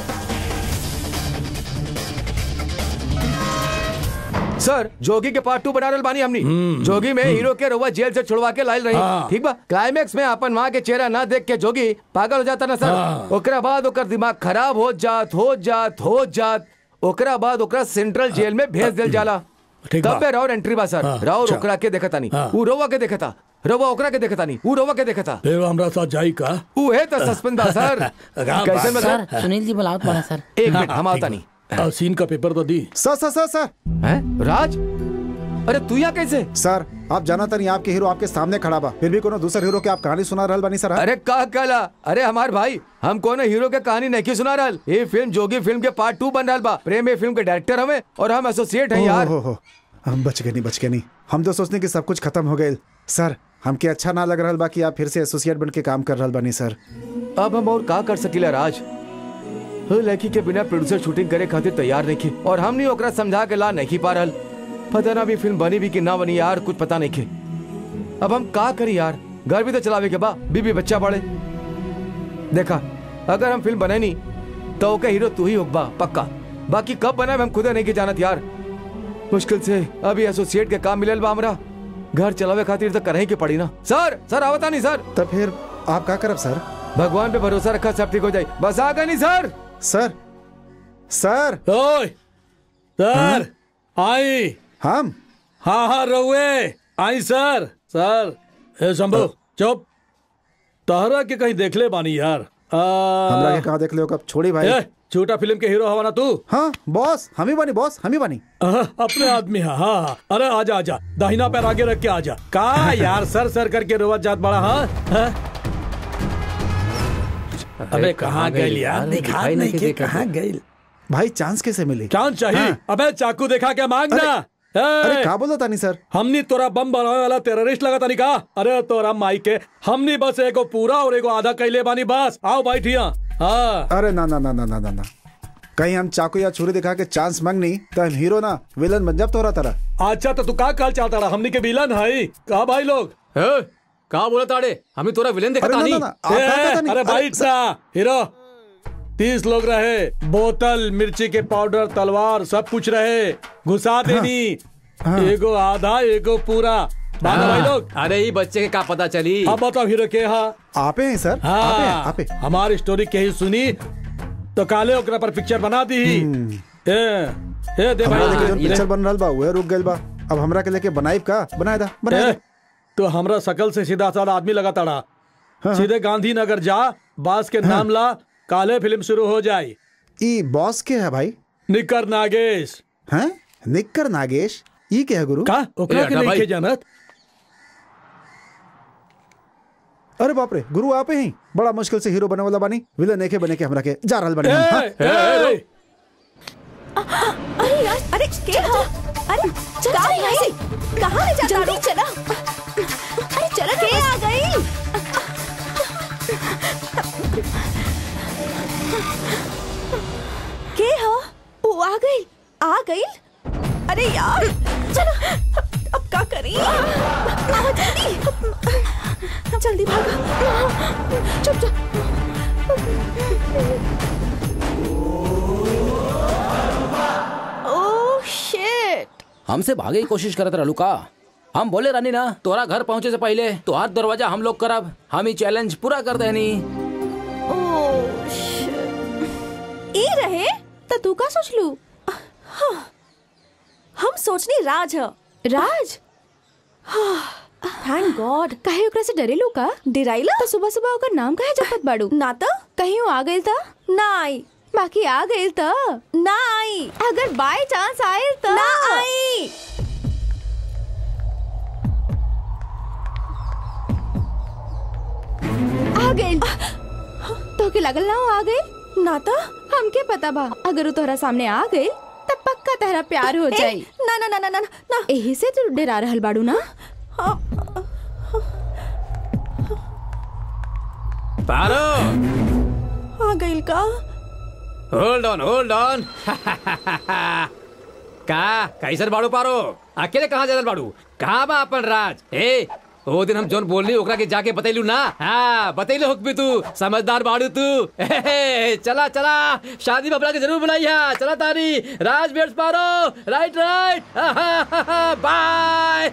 सर जोगी के पार्ट टू बना रहल बानी हमनी जोगी में हीरो के रउआ जेल से छुड़वा के लाइल रही हाँ। ठीक बा क्लाइमेक्स में अपन माँ के चेहरा ना देख के जोगी पागल हो जाता ना सर हाँ। ओकरा बाद ओकर दिमाग खराब हो जात हो जात हो जात ओकरा बाद ओकरा सेंट्रल जेल में भेज दिल जाला ठीक बा। तब पे राउर एंट्री बा सर हाँ, राउर अच्छा। ओकरा के देखता नहीं हाँ। ऊ रउआ के देखता रउआ ओकरा के देखता नहीं ऊ रउआ के देखता फिर वो हमरा साथ जाई का ऊ है तो सस्पेंस बा सर राम कैसे बात। बता सर सुनील जी बुलावत पड़ा सर एक मिनट हम आता नहीं आ, सीन का पेपर तो दी सर सर सर सर हैं राज अरे तू यहाँ कैसे सर आप जाना नहीं आपके हीरो आपके सामने खड़ा बा फिर भी कोनो दूसर हीरो के आप कहानी सुना रहल बानी सर हाँ? अरे का कहला अरे हमार भाई हम कोनो हीरो के कहानी नहीं सुना रहल ये फिल्म जोगी फिल्म के पार्ट टू बन रहल बा प्रेम ये फिल्म के डायरेक्टर हमें और हम एसोसिएट हैं यार हो, हो, हो। हम बच गए नहीं बच गए नहीं हम तो सोचने कि सब कुछ खत्म हो गए सर हमके अच्छा ना लग रहल बा कि आप फिर से एसोसिएट बन के काम कर रहल बानी सर अब हम और का कर सकीला राज हो लड़की के बिना प्रोड्यूसर शूटिंग करे खातिर तैयार नहीं खे और हम नहीं ओकरा समझा के ला नहीं पा रहल पता ना भी फिल्म बनी भी कि ना बनी यार कुछ पता नहीं खे अब हम का करी यार घर भी तो चलावे के बा बीबी बच्चा बड़े देखा अगर हम फिल्म बने नहीं तो ओके हीरो तू ही होगा पक्का बाकी कब बना हम खुद नहीं के जानत यार मुश्किल से अभी एसोसिएट के काम मिलल बा हमरा घर चलावे खातिर तो करही के पड़ी ना सर सर आवता नहीं सर तब फिर आप का करब सर भगवान पे भरोसा रखा सब ठीक हो जाए बस आ गए नहीं सर सर सर ओए सर आई हम हाँ हाँ रहुए आई सर सर ए शंभू चुप तहरा के कहीं देख ले बानी यार आ, हमरा के कहाँ देख लियो कब छोड़ी भाई ए, छोटा फिल्म के हीरो हवा ना तू हाँ बॉस हम ही बनी बॉस हम ही बनी आहा, अपने आदमी हाँ हाँ हाँ। अरे आजा आजा दाहिना पैर आगे रख के आजा का यार सर सर करके रोवत जात बड़ा हाँ हाँ? अबे कहाँ गए यार दिखा नहीं के कहाँ गए भाई चांस कैसे मिली चांद चाहिए हाँ। अबे चाकू दिखा के मांगना अरे ए, का बोला तानी सर हमनी तोरा बम बनावे वाला टेररिस्ट लगा तानी का अरे तोरा माई के हमनी बस एगो पूरा और एगो आधा कैले बानी बस आओ बैठिया हाँ अरे ना ना ना ना ना ना ना कहीं हम चाकू या छुरी दिखा के चांस मांगनी तो हम हीरो ना विलन बन जब तोरा तरह अच्छा तो तू का काल चाहता रहा हमनी के विलन है कहा भाई लोग कहा बोला ताड़े हमें तोरा विलेन देखा अरे ना तानी ना ना आप ए, का कहता नहीं? अरे बैठ ना हीरो तीस लोग रहे बोतल मिर्ची के पाउडर तलवार सब कुछ रहे घुसा देनी एगो आधा एगो पूरा बाना भाई लोग अरे ये बच्चे के का पता चली अब बताओ हीरो के हाँ आपे हैं सर आपे हैं हाँ आपे हमारी स्टोरी के ही सुनी तो काले ओकरा पर पिक्चर बना दी ए ए दे हमरा भाई लेके जोन ले। पिक्चर बन रहल बा उहे रुक गइल बा अब हमरा के लेके बनाइब का बनाए दा बनाए ए, दा तो हमरा सकल से सीधा साधा आदमी लगा तड़ा सीधे गांधीनगर जा बास के नाम ला काले फिल्म शुरू हो जाए ई बॉस के है भाई निकर नागेश हैं निक्कर नागेश ई के है गुरु का ओकरा ए, के हटा नहीं भाई। के जानत अरे बाप रे गुरु आपे ही बड़ा मुश्किल से हीरो बने वाला बानी विलन एके बने के हमरा के जा रहल बानी ए, हम, हाँ? ए, ए, अरे यार अरे के हो अरे चला यहाँ से कहाँ ले जाता जल्दी चला अरे चला के आ गई के हो वो आ गई आ गई अरे यार चलो अब क्या करें आओ जल्दी जल्दी भागो चुप चुप ओह शिट हमसे भागे की कोशिश करत रहलू का हम बोले रानी ना तोरा घर पहुंचे से पहले तोहार दरवाजा हम लोग करब हम ही चैलेंज पूरा कर देनी ओह शिट ई रहे तो तू का सोच लू हम सोचनी राज है राज थैंक गॉड काहे ओकरा से डरेलू का डिराइला तो सुबह सुबह ओकर नाम काहे जपत बाड़ू ना तो कहीं वो आ गइल त ना आई बाकी आ गइल त ना आई अगर बाय चांस आइल त ना आई आ गइल तो के लगल ना वो आ गइल ना तो हमके पता बा अगर वो तोहरा सामने आ गइल तब पक्का तेरा प्यार हो ए, जाई ना ना ना ना ना ना ना यही से तू डरा रहल बाड़ू ना पारो आ गइल का होल्ड ऑन होल्ड ऑन का कैसन बाड़ू पारो अकेले कहाँ जादल बाड़ू कहाँ बा अपन राज ए ओ दिन हम जोन बोलनी ओकरा के जाके बतैलू ना हाँ बतैले हुक भी तू समझदार बाड़ू तू ए, चला चला शादी में अपना के जरूर बुलाई है चला तारी राज बेट्स पारो राइट राइट बाय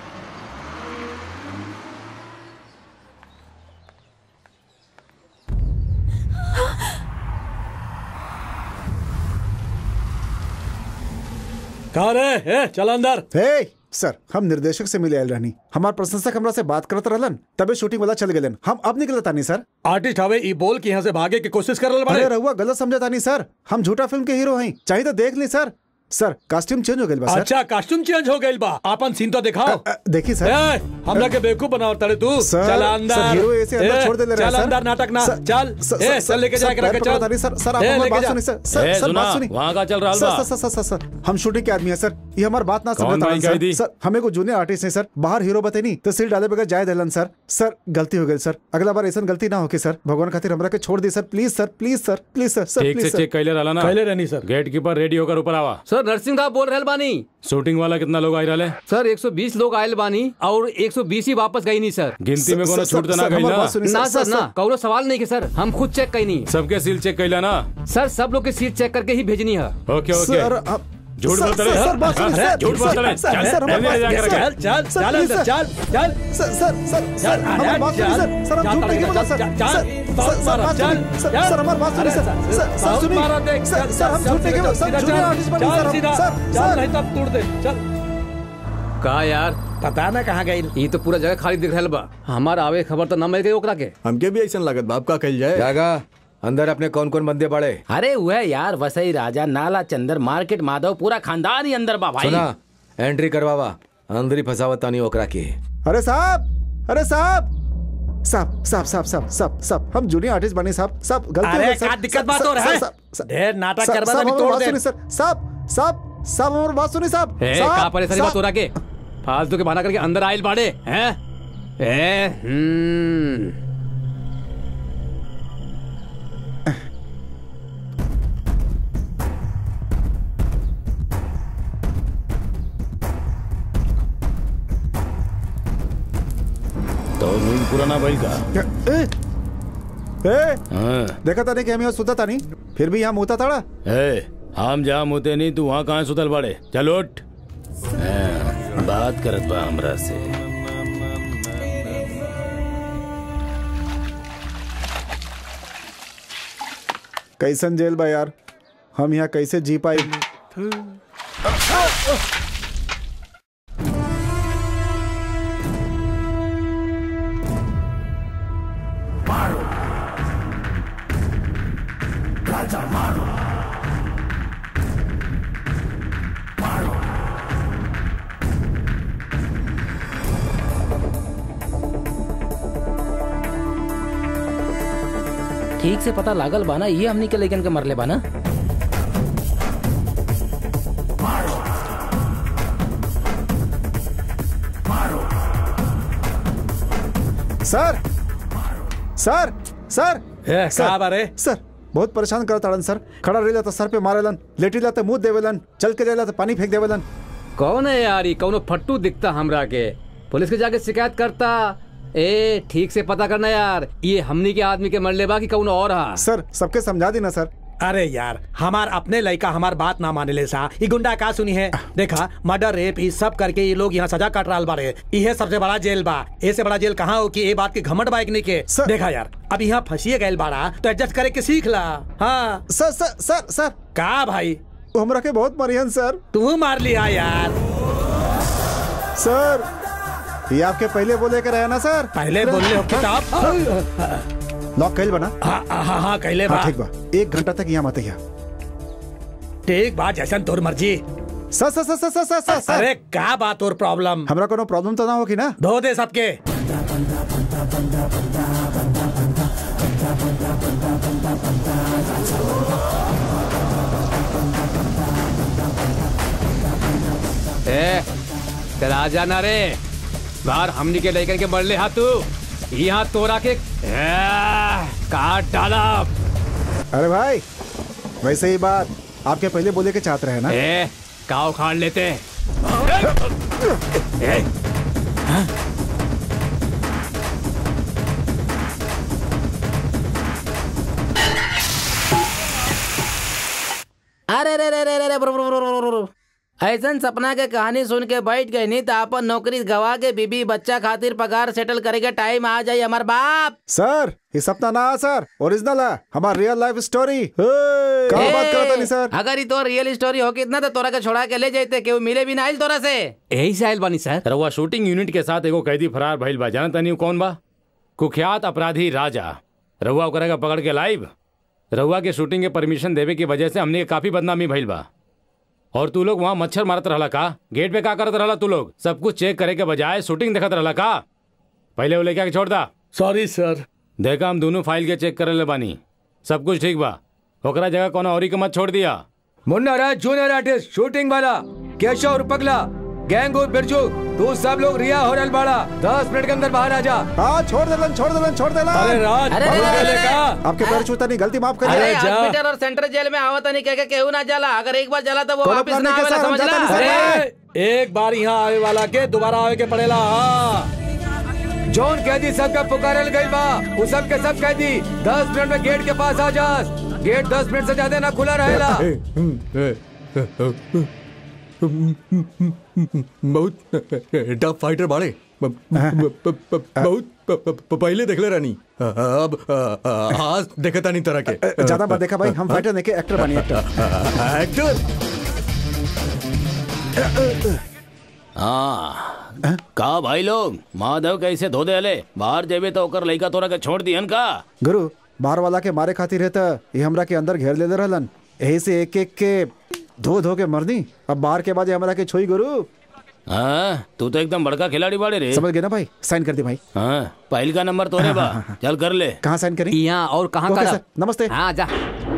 कहा रे ए, चल अंदर हे सर हम निर्देशक से मिले आयल रहनी हमार प्रशंसक हमरा से बात करत रहलन तबे शूटिंग वाला चल गेलन हम अब निकलत तानी सर आर्टिस्ट हवे ई बोल के यहाँ से भागे की कोशिश कर रहल अरे बाड़े रहुआ गलत समझा तानी सर हम झूठा फिल्म के हीरो हैं चाहिए तो देख ली सर सर कॉस्ट्यूम चेंज हो गइल बा सर अच्छा कॉस्ट्यूम चेंज हो गइल बा आपन सीन तो दिखाओ अ, देखी सर ए, हमरा के बेवकूफ बनाओ तड़े तू सर, चल सर, अंदर हीरो ऐसे अंदर ए, छोड़ दे ले रहा है, चल सर। अंदर नाटक ना सर, चल सर, ए सर, चल लेके सर, जाके पैर रखे पकड़ो चल तानी, सर सर आप ए, हमारी लेके बात जा। सुनी सर सर ए, सर सुना, बात सुनी वहाँ का चल रहा सर बा? सर सर सर सर हम शूटिंग के आदमी है सर ये हमारी बात ना कौन समझता भाई कही दी? सर सर हमें को जूनियर आर्टिस्ट है सर बाहर हीरो बते नहीं तो सिर डाले बगैर जाए दिलन सर सर गलती हो गई सर अगला बार ऐसा गलती ना होके सर भगवान खातिर हमरा के छोड़ दी sir please sir please sir please sir sir ठीक से प्लीज सर चेक कैले रहला ना पहले रहनी सर गेट कीपर रेडी होकर ऊपर आवा सर नरसिंह राव बोल रहल बानी शूटिंग वाला कितना लोग आई रहे सर 120 लोग आयल बानी और 120 ही वापस गई नहीं सर गिनती में सर, कोनो सर, छूट तो ना सर, गई हमारी ना बात सुनिए, ना सर, सर ना कौनो सवाल नहीं के सर हम खुद चेक कईनी सबके सील चेक कैला ना सर सब लोग की सीट चेक करके ही भेजनी है ओके सर ओके आप- झूठ सर, बोलते सर, रहे, सर, बात हाँ? सुनिए, हाँ, सर, झूठ बोलते सर, रहे, सर, चल, सर, हमारी रहने दे बात जाकर सुनिए, रखे। चल चल सर, चल प्लीज, अंदर सर। चल चल सर सर सर सर हमारी बात सुनिए सर सर हम झूठ नहीं बोला सर सर सर सर बात सुनिए सर सर हमारी बात सुनिए सर सर सर सुनिए सर सर हम झूठ नहीं बोला सर जूनियर आर्टिस्ट बनी सर हम- सर चल सर नहीं तब तोड़ दे चल कहा यार पता ना कहाँ गई ये तो पूरा जगह खाली दिख रहल बा हमार आवे खबर तो ना मिल गई ओकरा के हमके भी ऐसा लागत बाप का कल जाए जागा अंदर अपने कौन कौन बंदे बड़े अरे वह यार वसई राजा नाला चंदर मार्केट माधव पूरा खानदान ही अंदर बा भाई सुना एंट्री करवावा अंदर ही फसावत तानी ओकरा के अरे साहब अरे साहब साहब साहब साहब साहब साहब साहब हम जूनियर आर्टिस्ट बने साहब साहब गलती हो अरे गई, सर। क्या दिक्कत सर, बात सर, हो रहा है? सर, सर, ढेर नाटक सर, करवा सर, देनी, हमारी तोड़ बात दे। सुनिए, सर साहब साहब साहब हमारी बात सुनिए साहब ए साहब, का परेशानी बात साहब। हो रहा के फालतू के बहाना करके अंदर आयल बाड़े हैं ए हम्म तो नींद पुराना भाई का ए, ए, हाँ देखा था नहीं कि हम यहाँ सुता था नहीं फिर भी यहाँ मुता था ए हम जहाँ मुते नहीं तू वहाँ कहाँ सुतल बाड़े चल उठ हाँ, बात करत बा हमरा से कैसन जेल बा यार हम यहाँ कैसे जी पाई ठीक से पता लागल बा ना ये हमनी के लेकिन के मरले बा ना सर सर सर ए, सर, का बारे? सर बहुत परेशान करत ताड़न सर खड़ा रहिला तो सर पे मारेलन लेटीला तो मुंह देवेलन चल के जाइला तो पानी फेंक देवेलन कौन है यार ये कौनो फट्टू दिखता हमरा के पुलिस के जाके शिकायत करता ए ठीक से पता करना यार ये हमनी के आदमी के मरले बा कि कौन और हा सर सबके समझा दी ना सर अरे यार हमार अपने लड़का हमार बात ना माने ले सा ये गुंडा का सुनी है देखा मर्डर रेप ये सब करके ये लोग यहाँ सजा काट रहा बारे ये सबसे बड़ा जेल बा ऐसे बड़ा जेल कहाँ हो कि ये बात के घमंड बाइक नहीं के सर- देखा यार अब यहाँ फंसिए गए बाड़ा तो एडजस्ट करे के सीख ला हाँ सर सर सर सर का भाई वो हमरा के बहुत मरियन सर तू मार लिया यार सर ये आपके पहले बोले के रहे ना सर पहले बोले हो किताब लॉक कैल बना हाँ हाँ हाँ कहले बा हाँ ठीक बा एक घंटा तक यहाँ मत यहाँ ठीक बा जैसन तोर मर्जी सर सर सर सर सर सर सर सर अरे का बात और प्रॉब्लम हमरा कोनो प्रॉब्लम तो ना होगी ना धो दे सबके ए चला जाना रे बाहर हमनी के लेकर के मरले हाथ तू यहाँ तोरा के ए, काट डाला अरे भाई वैसे ही बात आपके पहले बोले के चाहते रहे ना ए काव खान लेते ए, अरे रे रे रे रे रे bro, bro, bro, bro, bro, bro. ऐसन सपना के कहानी सुन के बैठ गई नहीं तो अपन नौकरी गवा के बीबी बच्चा खातिर पगार सेटल करेगा टाइम आ जाए हमार बाप सर ये सपना ना है, सर ओरिजिनल है हमारा रियल लाइफ स्टोरी कहाँ बात करता नहीं सर अगर ये तो रियल स्टोरी हो कितना तो तोरा के छोड़ा के ले जाते केहू मिले भी ना आइल तोरा से यही से आयल बानी सर रउआ शूटिंग यूनिट के साथ एगो कैदी फरार भइल बा जानता नहीं कौन बा कुख्यात अपराधी राजा रउआ ओकरा के पकड़ के लाइव रउआ के शूटिंग के परमिशन देवे की वजह से हमने के काफी बदनामी भइल बा और तू लोग वहाँ मच्छर मारत रहला का गेट पे का करत रहला तू लोग सब कुछ चेक करे के बजाय शूटिंग देखत रहला का पहले वो लेके आके छोड़ दा सॉरी सर देखा हम दोनों फाइल के चेक करे ले बानी सब कुछ ठीक बा ओकरा जगह कोनो औरी के मत छोड़ दिया Munna Raj junior artist shooting वाला केशव और पगला गैंग और बिरजू तू सब लोग रिया हो रल बाड़ा दस मिनट के अंदर बाहर आ जा हाँ छोड़ देलन छोड़ देलन छोड़ देलन अरे राज अरे, पगला अरे, पहले अरे, का आपके पैर छूता नहीं गलती माफ अरे करिए जा। हॉस्पिटल और सेंट्रल जेल में आवत नहीं कह के केहू ना जाला अगर एक बार जाला तो वो कोनो वापस plan ना नहीं के आवेला सर, हम समझ जाता ला नहीं सर। अरे एक बार यहाँ आवे वाला के दोबारा आवे के पड़ेला हाँ जौन कैदी सबका पुकारल गई बा वो सब के सब कैदी दस मिनट में गेट के पास आ जा गेट दस मिनट से ज्यादा ना खुला रहेला बहुत टफ फाइटर बाड़े ब- ब- ब- ब- बहुत प- प- प- पहले देख ले रानी अब अ, अ, आज देखता नहीं तरह के ज्यादा बात देखा भाई हम फाइटर नहीं के एक्टर बनी एक्टर एक्टर हाँ का भाई लोग माधव कैसे धो देले बाहर जेबे तो ओकर लइका तोरा के छोड़ दियन का गुरु बाहर वाला के मारे खातिर है त ये हमरा के अंदर घेर ले ले रहलन यही से एक एक के धो धो के मरनी अब बाहर के बाद ये हमरा के छोई गुरु हाँ तू तो एकदम बड़का खिलाड़ी बाड़े रे समझ गए ना भाई साइन कर दे भाई हाँ पहल का नंबर तोरे बा चल कर ले कहाँ साइन करी यहाँ और कहाँ ओके का सर नमस्ते हाँ जा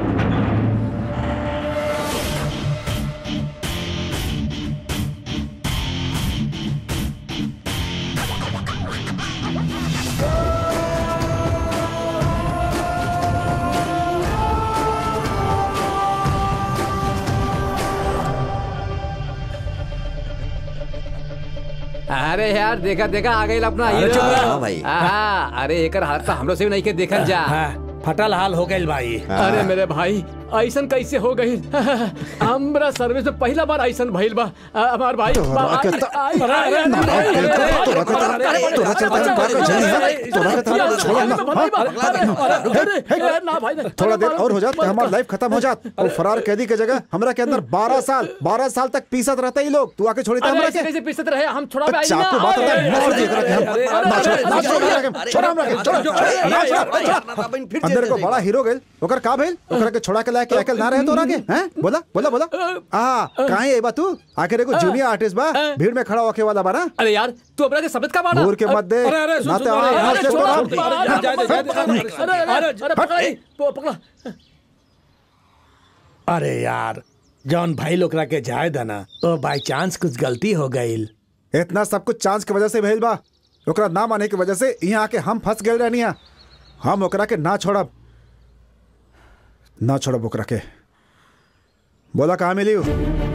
अरे यार देखा देखा आ गई अपना हीरो चुप रहो भाई। हाँ, अरे एकर हाथ तो हमरो से भी नहीं के देखल जा हाँ, फटल हाल हो गई भाई अरे मेरे भाई ऐसन कैसे हो गई हमरा सर्विस में पहला बार ऐसन भइल बा अ, हमार भाई तोरा बा- के आई- त- आई- अरे, आई- अरे, आई- अरे, आई- तोरा के त- अरे, तोरा चलता है, बाहर का जल्दी है। तोरा के त- छोड़ो ना, भाई, भाई, अरे, अरे, अरे, ना भाई ना। थोड़ा देर और हो जात तो हमारा लाइफ खत्म हो जात और फरार कैदी के जगह हमरा के अंदर 12 साल 12 साल तक पीसत रहते ही लोग तू आके छोड़ी था अरे हमरा ऐसे के कैसे पीसत रहे हम छोड़ा आई चाकू बात होता है मार दिया करा के हम अरे, ना छोड़ अरे, ना छोड़ अरे, हमरा के छोड़ हमरा के छोड़ ना छोड़ अंदर को बड़ा हीरो गेल ओकर का भेल ओकरा के छोड़ा के लाके अकल ना रहे तोरा के हैं बोला बोला बोला आ काहे ए बा तू आखिर एगो जूनियर आर्टिस्ट बा भीड़ में खड़ा होके वाला बा ना अरे यार तू अपना के सबत का मारा घूर के मत दे अरे, अरे, सुन, ना सुन, तो अरे, आवाज अरे, से छोड़, तोरा- छोड़, अरे, जाए दे, जाए दे, अरे अरे अरे पकड़ा नहीं, प- पकड़ा अरे यार जौन भाई लोग के जाए दना तो बाई चांस कुछ गलती हो गई इतना सब कुछ चांस की वजह से भेल बा ओकरा ना माने की वजह से यहाँ आके हम फंस गए रहनी है हम ओकरा के ना छोड़ब ना छोड़ब ओकरा के बोला कहाँ मिली हूँ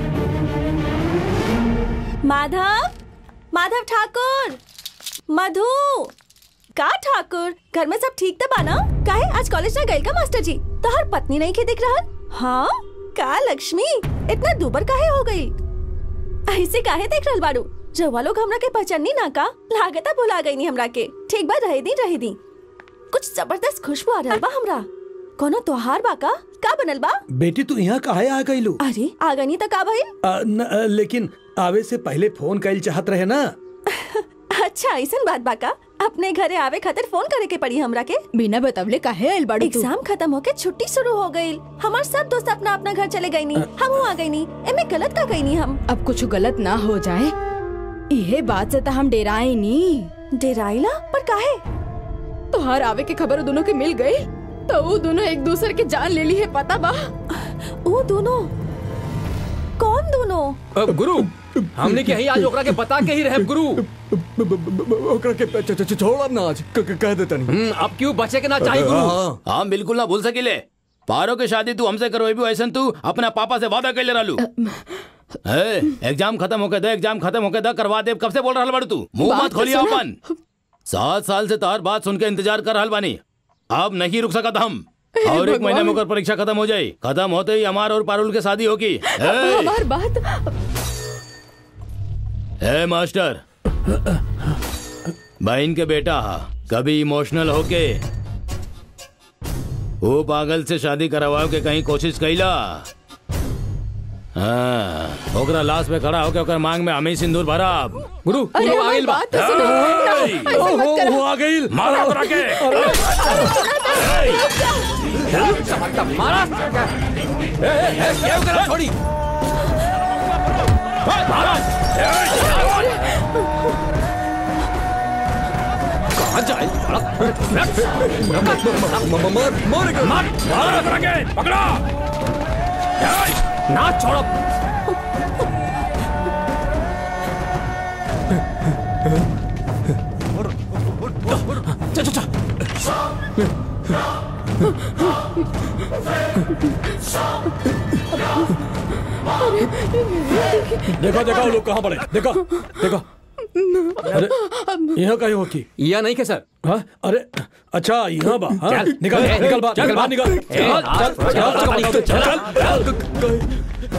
माधव माधव ठाकुर मधु का ठाकुर घर में सब ठीक तो बाना काहे आज कॉलेज ना गए का मास्टर जी तो हर पत्नी नहीं के दिख रहा हाँ का लक्ष्मी इतना दुबर काहे हो गई ऐसे काहे देख रहल बाड़ू रउआ लोग हमरा के पहचानी ना का लागता भुला गई नी हमरा के ठीक बा रहे दी रहे दी कुछ जबरदस्त खुशबू आ रहल बा हमरा कोनो त्योहार बा का का बनल बा बेटी तू यहाँ काहे आ गई अरे आ गई तो का भइल लेकिन आवे से पहले फोन कैल चाहत रहे ना अच्छा ऐसन बात बा का अपने घरे आवे खातिर फोन करे के पड़ी हमरा के बिना बतवले काहे आइल बाड़ू तू एग्जाम खत्म होके छुट्टी शुरू हो गई हमार सब दोस्त अपना अपना घर चले गई नी हम आ गई नी एमे गलत का गई नी हम अब कुछ गलत ना हो जाए इहे बात से तो हम डेराए नी डेराइला पर काहे तोहार आवे के खबर दोनों के मिल गई तो वो दोनों एक दूसरे के जान ले ली है पता बा वो दोनों कौन दोनों अब गुरु हमने के ही आज ओकरा के बता के ही रहे गुरु ओकरा के छ- छ- छ- छोड़ अब ना आज क- क- कह देता नहीं हम्म, अब क्यों बचे के ना चाहिए गुरु हाँ। हम बिल्कुल ना भूल सकिले पारो के शादी तू हमसे करो भी ऐसा तू अपना पापा से वादा कर ले रहलू ए, एग्जाम खत्म होके दे एग्जाम खत्म होके दे करवा दे कब से बोल रहल बाड़ू तू मुंह बात मत तो खोलिए सुना। अपन सात साल से तार बात सुन के इंतजार कर रहल बानी अब नहीं रुक सकत हम और एक महीने में ओकर परीक्षा खत्म हो जाई खत्म होते ही हमार और पारुल के शादी होगी ए, हमार बात ए मास्टर बहन के बेटा कभी इमोशनल होके वो पागल से शादी करवाओ के कहीं कोशिश कैला हाँ ओकरा लाश पे खड़ा होके ओकर मांग में हमें ही सिंदूर भरा गुरु अरे गुरु हमारी आगिल बा बात तो सुनो ना, ऐसे मत करो। आ गई मारा ओकरा के मारा ए, ए, ए, क्या करा छोड़ी कहाँ जाए म- मार मार मारा ओकरा के पकड़ा ना छोड़ो चल चल चल देखो देखो लोग कहाँ पड़े देखो देखो अरे यहाँ कहीं हो की या नहीं के सर हाँ अरे अच्छा यहाँ बा हाँ? चल, निकल ए, निकल बाहर चल, निकल बाहर निकल ए, चल चल चल चल चल चल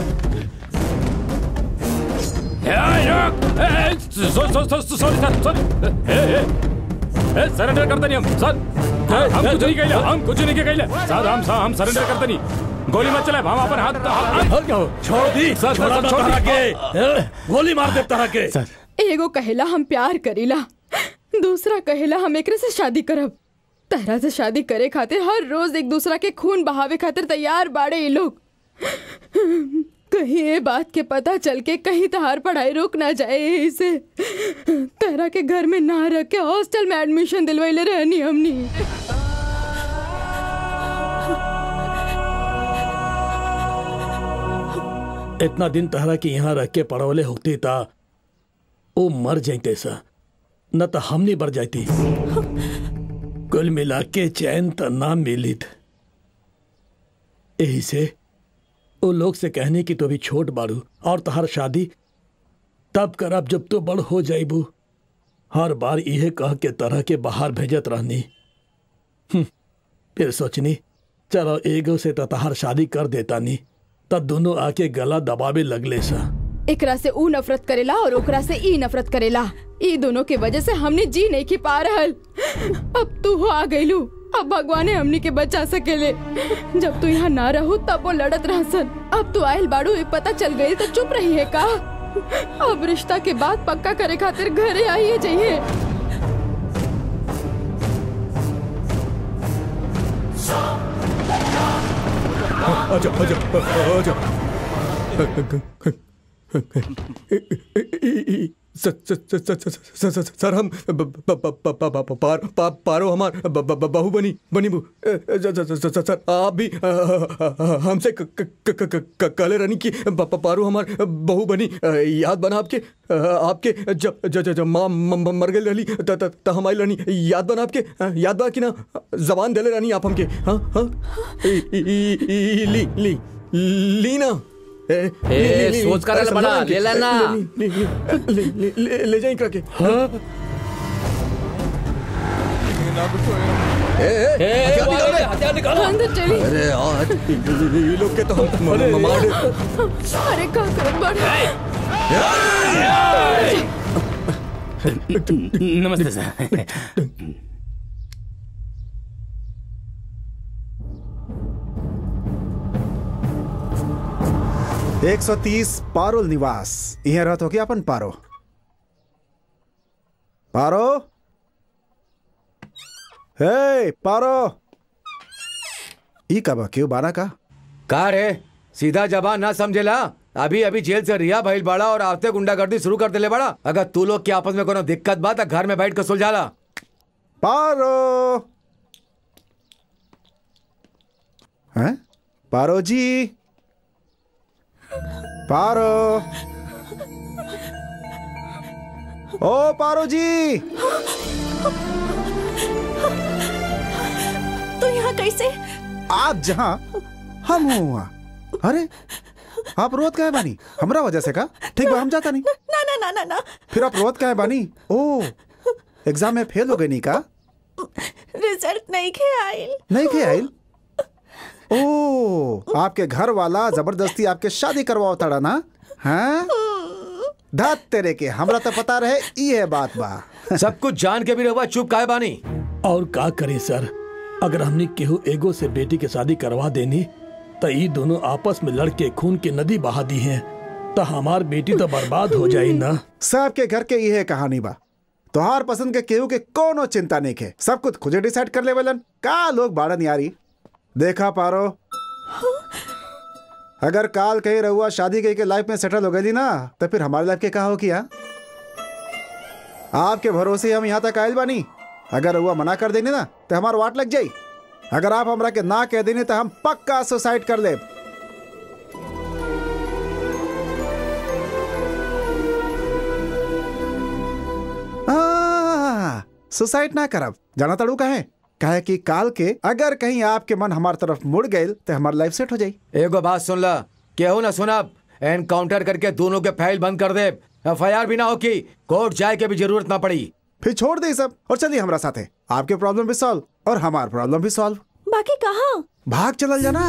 सॉरी सर सॉरी सरेंडर करते नहीं हम सर हम कुछ नहीं कहले हम कुछ नहीं कहले सर हम हम सरेंडर करते नहीं गोली मत चलाए हम अपन हाथ हाथ- क्या हो छोड़ दी सर, सर, छोड़ छोड़ दी। के गोली मार दे तरह के एगो कहेला हम प्यार करीला दूसरा कहेला हम एकरे से शादी करब तरह से शादी करे खातिर हर रोज एक दूसरा के खून बहावे खातिर तैयार बाड़े ये लोग कहीं ये बात के पता चल के कहीं तहार पढ़ाई रुक ना जाए इसे तरह के घर में ना रख के हॉस्टल में एडमिशन दिलवैले रहनी हमनी इतना दिन तहरा के यहाँ रख के पड़वले होती ता वो मर जाते सा न तो हमने मर जाती कुल मिला के चैन त ना मिलित यही से वो लोग से कहने की तो अभी छोट बाड़ू और तहार शादी तब करब जब तो बड़ हो जाइबू हर बार इहे कह के तरह के बाहर भेजत रहनी हम्म, फिर सोचनी चलो एगो से तो तहार शादी कर देता नी तब दोनों आके गला दबावे लगले सा एकरा से ऊ नफरत करेला और ओकरा से ई नफरत करेला ई दोनों के वजह से हमने जी नहीं की पा रहल अब तू हो आ गईलू अब भगवान हमनी के बचा सकेले जब तू यहाँ ना रहो तब वो लड़त रहसन अब तू आयल बाड़ू ये पता चल गई तो चुप रही है का अब रिश्ता के बाद पक्का करे खातिर घरे आइए जाइए आजा आजा आजा सर सर- सर- सर- सर- सर- सर- सर हम ब- ब- ब- ब- ब- ब- पार पा- पारो हमार ब- ब- ब- बहू बनी बनी बू अ, अ, सर- सर- सर- सर आप भी अ, अ, अ, हमसे क- क- क- क- क- क- काले रानी की ब- ब- पारो हमार बहू बनी अ, याद बना आपके अ, आपके जब जब जब- जब माँ म- म- मर गई रहली त त- त हमारी रानी याद बना आपके अ, याद बा कि ना जबान देले रानी आप हमके हाँ हाँ ई- ई- ई- ई- ली ली ली ना ए, ए, ली- ली- ली- सोच कर अरे ले समझा बड़ा, ना कि- ले लेना। ले- ले- ले- ले- ले- ले- ले जाइए करके ए, ए, ए, हथियार निकाल रे। हथियार निकालो अंदर चली अरे यार ये ये लोग के तो हम म- म- मार दे अरे का करत बाड़ू नमस्ते सर एक सौ तीस पारुल निवास यहाँ रहत हो क्या अपन पारो पारो हे पारो ई कब क्यों बाना का का रे सीधा जबान ना समझेला अभी अभी जेल से रिहा भइल बाड़ा और आते गुंडागर्दी शुरू कर देले बाड़ा अगर तू लोग के आपस में कोनो दिक्कत बा त घर में बैठ के सुलझाला पारो हैं पारो जी पारो ओ पारो जी तो यहाँ कैसे आप जहाँ हम हूँ वहाँ अरे आप रोत का है बानी हमरा वजह से का ठीक बा हम जाता नहीं ना ना ना ना ना फिर आप रोत का है बानी ओ एग्जाम में फेल हो गई नहीं का रिजल्ट नहीं खे आयल नहीं खे आइल ओ आपके घर वाला जबरदस्ती आपके शादी करवाओ तड़ा ना हाँ धत तेरे के हमरा तो पता रहे ई है बात बा सब कुछ जान के भी रहुआ चुप काहे बानी और का करे सर अगर हमने केहू एगो से बेटी के शादी करवा देनी तो ये दोनों आपस में लड़के खून की नदी बहा दी हैं तो हमार बेटी तो बर्बाद हो जाई ना सबके घर के ये कहानी बा तोहार पसंद के केहू के कोनो चिंता नहीं के सब कुछ खुदे डिसाइड कर ले वेलन का लोग बाड़न यारी देखा पारो अगर काल कहीं रहुआ शादी कहीं के लाइफ में सेटल हो गई ना तो फिर हमारे लाइफ के कहा हो किया आपके भरोसे हम यहाँ तक आयल बानी अगर रहुआ मना कर देनी ना तो हमार वाट लग जाई अगर आप हमरा के ना कह देनी तो हम पक्का सुसाइड कर ले सुसाइड ना करब जाना तड़ू कहे कहे कि काल के अगर कहीं आपके मन हमार तरफ मुड़ गए तो हमार लाइफ सेट हो जाई एगो बात सुन ला केहू ना सुनब एनकाउंटर करके दोनों के फाइल बंद कर दे एफ आई आर भी ना हो की कोर्ट जाए के भी जरूरत ना पड़ी फिर छोड़ दे सब और चलिए हमारा साथ है आपके प्रॉब्लम भी सॉल्व और हमार प्रॉब्लम भी सॉल्व बाकी कहाँ भाग चलल जाना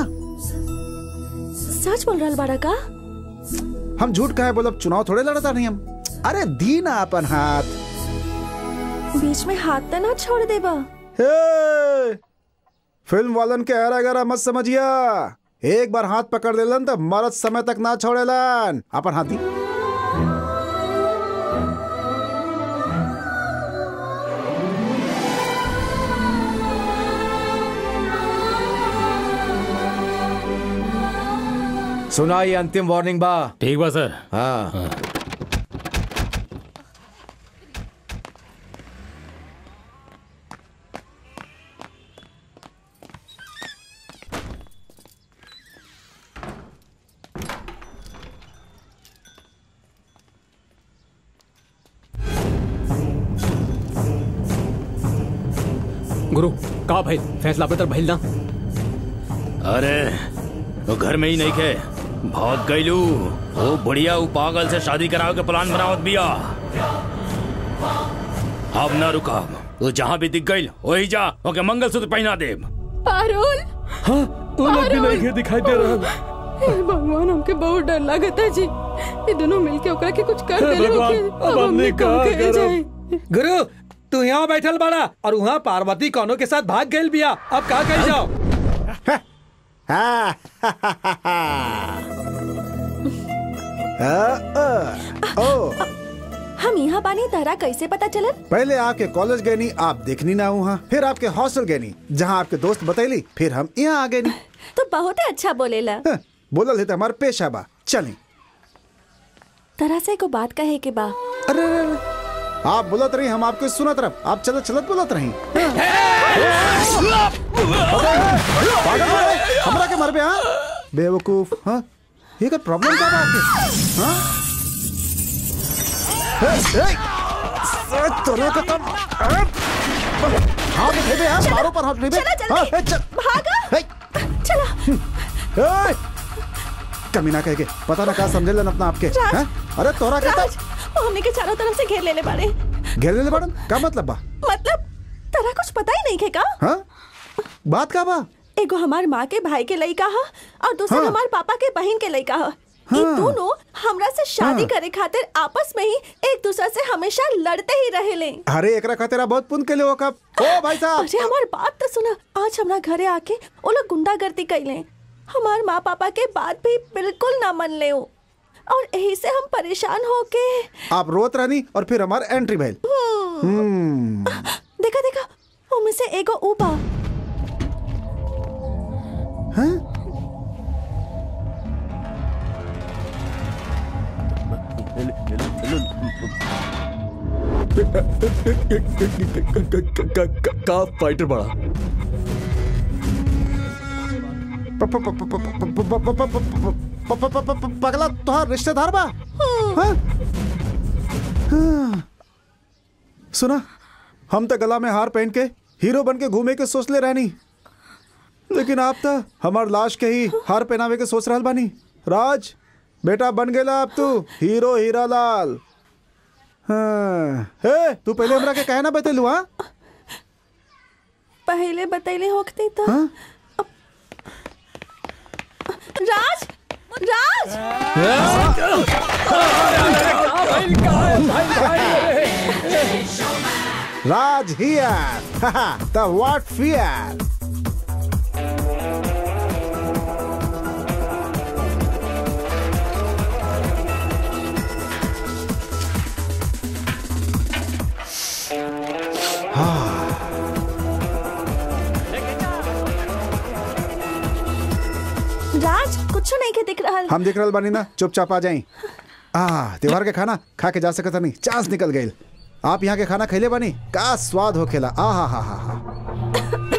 सच बोल रहा बाड़ा का हम झूठ कहे बोलब चुनाव थोड़े लड़ता नहीं हम अरे दी ना अपन हाथ बीच में हाथ तो ना छोड़ देबा हे! फिल्म वालन के हरा गरा मत समझिया एक बार हाथ पकड़ लेलन तो मरद समय तक ना छोड़ेलन अपन हाथी सुना ये अंतिम वार्निंग बा ठीक बा सर हाँ गुरु का भाई फैसला बेहतर भइल ना अरे वो घर में ही नहीं खे भाग गईलू वो बढ़िया वो पागल से शादी कराओ के प्लान बनावत बिया अब ना रुका तो जहाँ भी दिख गई वही जा ओके मंगलसूत्र पहना दे पारुल हाँ वो लोग भी नहीं के दिखाई दे रहा हे भगवान हमके बहुत डर लगता जी ये दोनों मिलके ओकरा के कुछ कर हे देले भगवान, होके। अब हमने का कहाँ कहे करब? जाए? गुरु तू यहाँ बैठल बड़ा और वहाँ पार्वती कौनों के साथ भाग गई बिया अब कहा कहीं जाओ हाँ, आ, आ, ओ हम यहाँ बानी तहरा कैसे पता चलल पहले आपके कॉलेज गए नहीं आप देखनी ना वहाँ फिर आपके हॉस्टल गए नहीं जहाँ आपके दोस्त बतैली फिर हम यहाँ आ गए नहीं तो बहुत अच्छा बोलेला हाँ, बोलल है तो हमारे पेशा बा चलें तरह से को बात कहे के बा अरे अरे, अरे, आप बोलत रही हम आपके सुनत रह आप चलत चलत बोलत रही पागल हो गए? हमरा के मर बे हाँ बेवकूफ हाँ ये का प्रॉब्लम क्या बा आपके हाँ हे, हे, ए, तोरा का तब हाथ उठे बे हाँ मारो पर हाथ उठे बे चला जल्दी। हाँ, हे, चल भागा हे, चला हे, कमी ना कह के पता ना क्या समझे लन अपना आपके राज, हाँ? अरे तोरा कहता राज वो हमने के चारों तरफ से घेर लेले बाड़े घेर ले बड़न का मतलब बा मतलब तरा कुछ पता ही नहीं खे का हाँ बात का बा एगो हमार माँ के भाई के लड़का हा और दूसरा हाँ। हमार पापा के बहन के लड़का हा ये हाँ। दोनों हमरा से शादी हाँ। करे खातिर आपस में ही एक दूसरे से हमेशा लड़ते ही रहेले अरे एकरा खातिर बहुत पुण्य के लिए हो कब ओ भाई साहब अरे हमार बात तो सुना आज हमरा घरे आके वो लोग गुंडागर्दी कैले हमार माँ पापा के बात भी बिल्कुल ना मन ले और यही से हम परेशान होके आप रोत रहनी और फिर हमार एंट्री भइल हम्म देखा देखा उनमें से एगो ऊबा हाँ? का फाइटर बड़ा प- प- प- प- प- प- प- प- प- प- प- प- प- प- पगला तोहार रिश्तेदार बा हाँ? हाँ। सुना हम तो गला में हार पहन के हीरो बन के घूमे के सोच ले रहनी लेकिन आप तो हमार लाश के ही हार पहनावे के सोच रहल बानी राज बेटा बन गेला अब तू हीरो हीरा लाल हाँ हे तू पहले हमरा के कहे ना बतेलू हाँ पहले बतैले होखती तो राज राज राज हियर द व्हाट फियर राज कुछ नहीं के दिख रहा हम देख रहल बानी ना चुपचाप आ जाई आ त्योहार के खाना खा के जा सकत नहीं चांस निकल गई आप यहाँ के खाना खैले बानी का स्वाद होखेला आ हा हा हा हा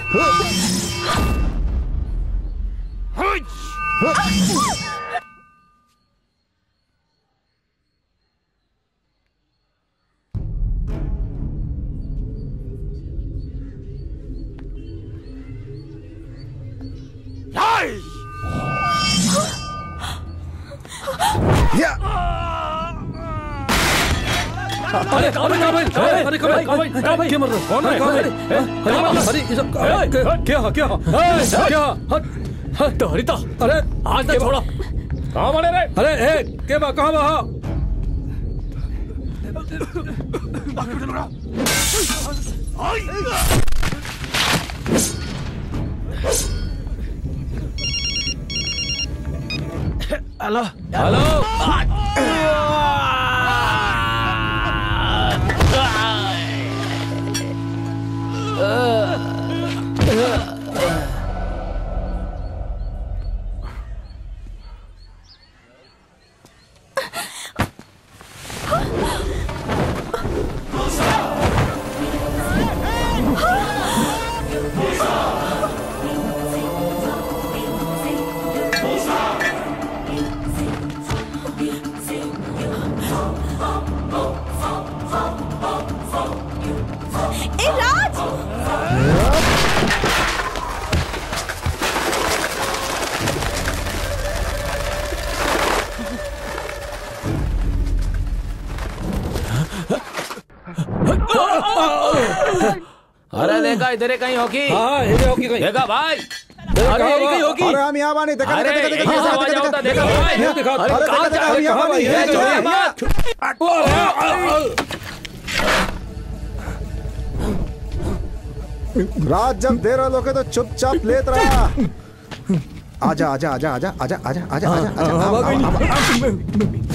या अरे कहाँ भाई, कहाँ भाई, कहाँ भाई, अरे कहाँ भाई, कहाँ भाई, कहाँ भाई, क्या मर रहा है? कौन है? कहाँ भाई? अरे, अरे, ये सब क्या- क्या- क्या क्या क्या क्या हट, हट, तो हरिता अरे आज तक छोड़ा कहाँ बने रे अरे ए के बा कहाँ बा हाँ? हेलो हेलो ए राज अरे देखा इधर कहीं होगी हाँ ये होगी कहीं देखा भाई देखा अरे कहाँ यही बा? कहीं होगी अरे हम यहाँ बानी देखा अरे देखा देखा यहीं से देखा आवाज देखा आवता, देखा देखा भाई ये देखा अरे अरे कहाँ देखा जा देखा रही हम है यहाँ बानी ये ये जो जो है है बात रात जब दे रहा लोगे तो चुपचाप लेत रहा आजा आजा आजा आजा आजा आजा आजा आजा आजा आओ, आओ, आओ, आओ।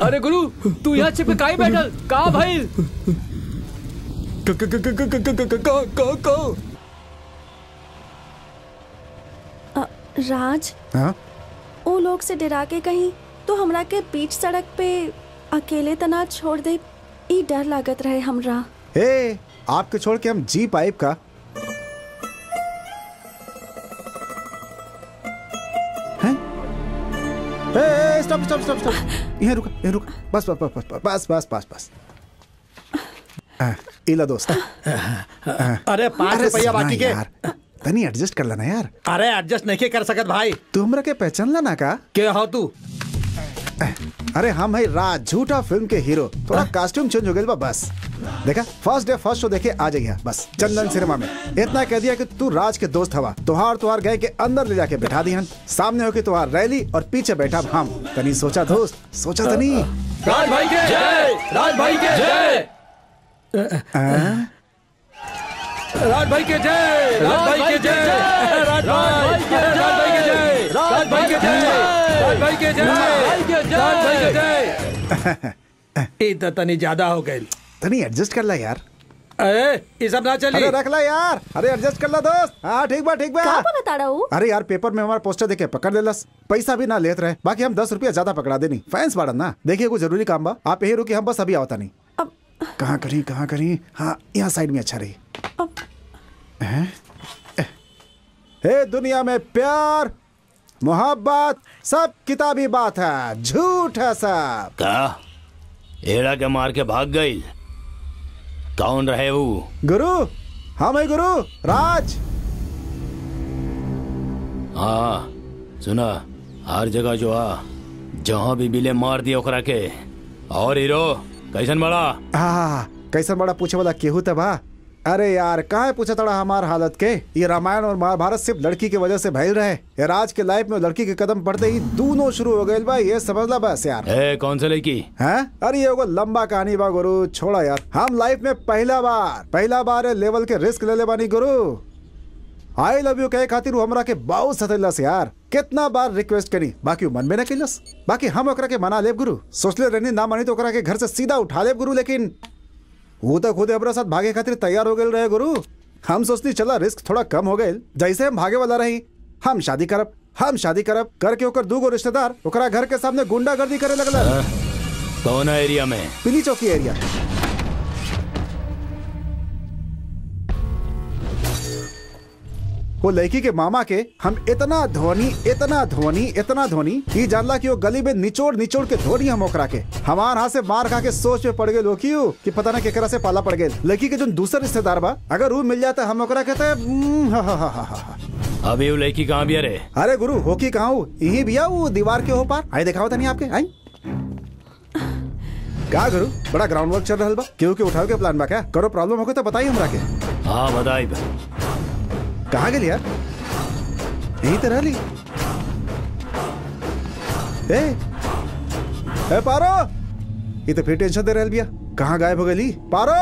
अरे गुरु तू यहाँ छिप के काहे बैठल का भाई क- क- क- क- क- क- क- क- क- क- क- अ, राज हाँ ओ लोग से डरा के कहीं तो हमरा के बीच सड़क पे अकेले तना छोड़ दे ई डर लागत रहे हमरा ए आपके छोड़ के हम जी पाइप का हैं? ए, ए, स्टॉप स्टॉप स्टॉप स्टॉप यहाँ रुका यहाँ रुका बस बस बस बस बस बस बस बस हाँ, इला दोस्त अरे पाँच अरे रुपया सुना बाकी के यार तनी एडजस्ट कर लेना यार अरे एडजस्ट नहीं कर सकत भाई तू हमरा के पहचान लेना का के हो तू अरे हम है राज झूठा फिल्म के हीरो थोड़ा कॉस्ट्यूम चेंज हो गया बा बस देखा फर्स्ट डे फर्स्ट शो देखे आ जाइए बस चंदन सिनेमा में इतना कह दिया कि तू राज के दोस्त हवा तुहार तुहार गए के अंदर ले जाके बैठा दिहन सामने हो के तुहार रैली और पीछे बैठा हम तनी सोचा दोस्त सोचा तनी राज भाई के जय राज भाई के जय राज भाई के जय राज भाई के जय राज भाई के जय राज भाई के जय राज भाई के जय राज भाई के जय ई तो तनी ज्यादा हो गई तनी एडजस्ट कर ला यार अरे ये सब ना चली अरे रख ला यार अरे एडजस्ट कर ला दोस्त हाँ ठीक बा ठीक बा का बता रहा हूँ अरे यार पेपर में हमारा पोस्टर देखे पकड़ लेलस पैसा भी ना लेत रहे बाकी हम दस रुपया ज्यादा पकड़ा देनी फैंस बाड़न ना देखिए कोई जरूरी काम बा आप यही रुकी हम बस अभी आवता नहीं अब कहाँ करी कहाँ करी हाँ यहाँ साइड में अच्छा रही अब हैं? हे दुनिया में प्यार मोहब्बत सब किताबी बात है झूठ है सब का एड़ा के मार के भाग गई कौन रहे वो गुरु हम है गुरु राज हाँ सुना हर जगह जो आ जहाँ भी बिले मार दिया ओकरा के और हीरो कैसन बड़ा आ, कैसन बड़ा पूछे वाला केहू तबा अरे यार काहे पूछा तड़ा हमार हालत के ये रामायण और महाभारत सिर्फ लड़की की वजह से भइल रहे ये राज के लाइफ में लड़की के कदम पड़ते ही दोनों शुरू हो गए बा ये समझ ला बस यार ए कौन से लड़की हैं अरे ये एगो लंबा कहानी बा गुरु छोड़ा यार हम लाइफ में पहला बार पहला बार ये लेवल के रिस्क ले ले बानी गुरु आई लव यू कहे खातिर उ हमरा के बहुत सतैलस यार कितना बार रिक्वेस्ट करी बाकी उ मन में न कैलस बाकी हम ओकरा के मना लेब गुरु सोचले रहनी ना मानी तो ओकरा के घर से सीधा उठा लेब गुरु लेकिन वो तो खुद हमरा साथ भागे खातिर तैयार हो गए रहे गुरु हम सोचती चला रिस्क थोड़ा कम हो गए जैसे हम भागे वाला रही हम शादी करब हम शादी करब करके ओकर दूगो रिश्तेदार ओकरा घर के सामने गुंडागर्दी करे लगल कौन है एरिया में पीली चौकी एरिया वो लड़की के मामा के हम इतना धोनी इतना धोनी इतना धोनी कि जानला कि वो गली में निचोड़ निचोड़ के धोनी हम ओकरा के हमार हाथ से मार खा के सोच में पड़ गए लोग कि पता ना केकरा से पाला पड़ गए लड़की के जो दूसरा रिश्तेदार बा अगर वो मिल जाता हम ओकरा कहते "हम्म, हा, हा, हा, हा, हा, हा।" अभी वो लड़की कहाँ भी अरे अरे गुरु हो की कहा हूँ यही भैया वो दीवार के हो पार आई दिखाओ था नहीं आपके आई का गुरु बड़ा ग्राउंड वर्क चल रहा बा केहू के उठाओ के प्लान बा क्या करो प्रॉब्लम हो गई तो बताइए हमरा के हाँ बताई कहाँ गेली यार यही तरह ली ए ए पारो ये तो फिर टेंशन दे रहल बिया कहाँ गायब हो गई पारो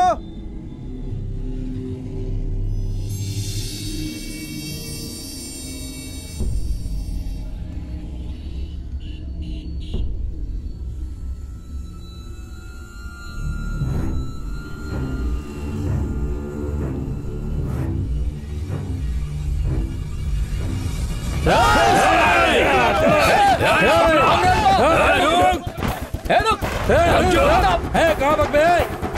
ए रुक ए रुक ए कहां भाग बे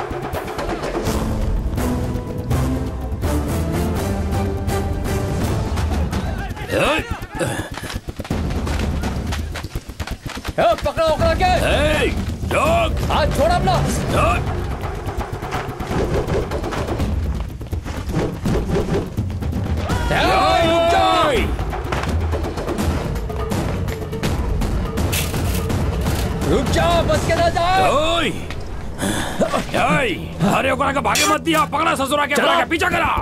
ए पकड़ो ओकरा के हाथ छोड़ अपना ए, रुक जा रुक जा बच के ना जाओ अरे ओकरा के भागे मत दिया पकड़ा ससुरा के ओकरा के पीछा करा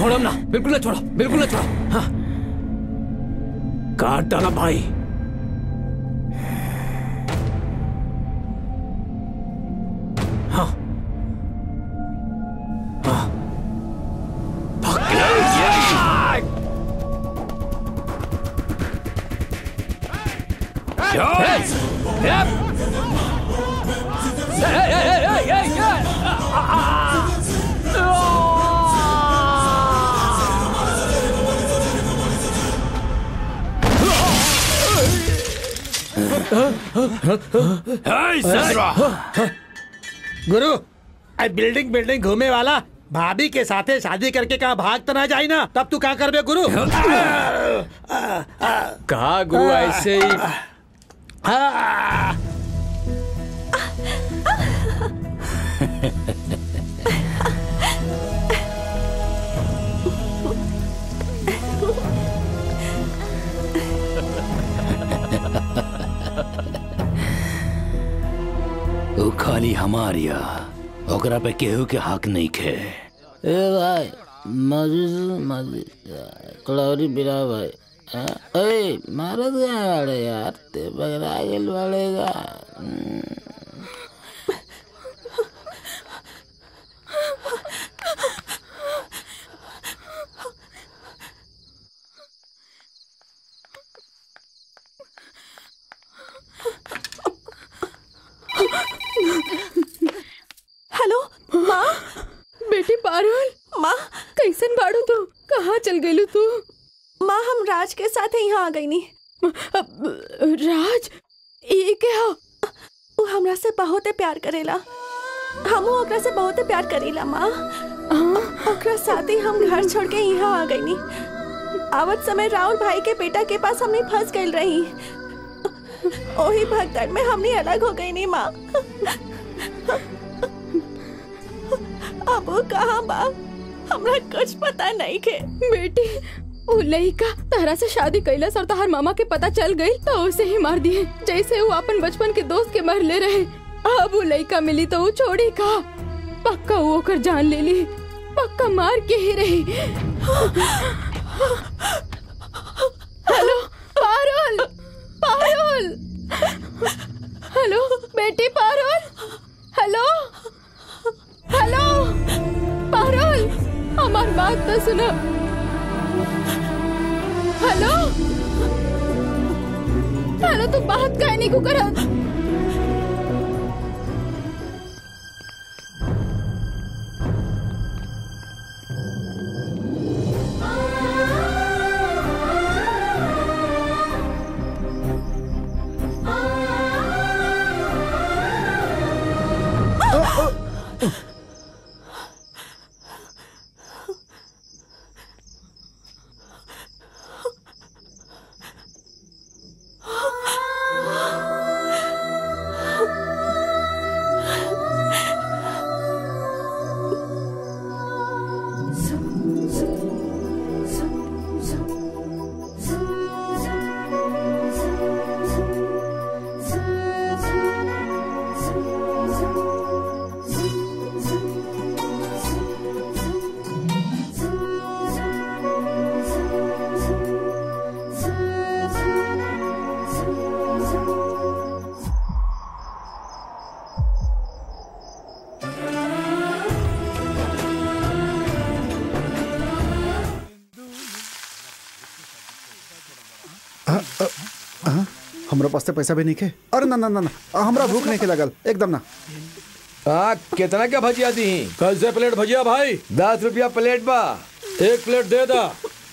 छोड़ो ना बिल्कुल ना छोड़ो बिल्कुल ना छोड़ो हाँ काट डाला भाई हाँ हाँ गुरु आई बिल्डिंग बिल्डिंग घूमे वाला भाभी के साथे शादी करके कहा भाग तो ना जाई ना तब तू क्या करबे गुरु कहा गुरु ऐसे ही वो खाली हमारिया ओकरा पे केहू के हक नहीं खे ए भाई मौजूद मौजूद कलौरी बिरा भाई हाँ? ए मारत गए वाले यार ते बगरा गेल वालेगा हेलो माँ बेटी पारुल माँ कैसन बाड़ू तू कहाँ चल गईलू तू माँ हम राज के साथ यहाँ आ गई नी राज ये क्या हो वो हमरा से बहुत प्यार करेला हम ओकरा से बहुत प्यार करेला माँ ओकरा साथ ही हम घर छोड़ के यहाँ आ गई नी आवत समय राहुल भाई के बेटा के पास हमने फंस गई रही ओही भगदड़ में हमने अलग हो गई नी माँ अब वो कहाँ बा हमरा कुछ पता नहीं के बेटी वो लड़का तहरा से शादी कैलस और तहार मामा के पता चल गई तो उसे ही मार दिए जैसे वो अपन बचपन के दोस्त के मर ले रहे अब वो लड़का मिली तो वो छोड़ी का पक्का वो ओकर जान ले ली पक्का मार के ही रही हेलो पारुल पारुल हेलो बेटी पारुल हेलो हेलो पारुल हमार बात तो सुनो हेलो हेलो तू बात काहे नहीं को करत हमरा पास से पैसा भी नहीं खे अरे ना ना ना ना हमरा भूख नहीं के लगल एकदम ना हाँ कितना क्या भजिया दी कैसे प्लेट भजिया भाई दस रुपया प्लेट बा एक प्लेट दे दा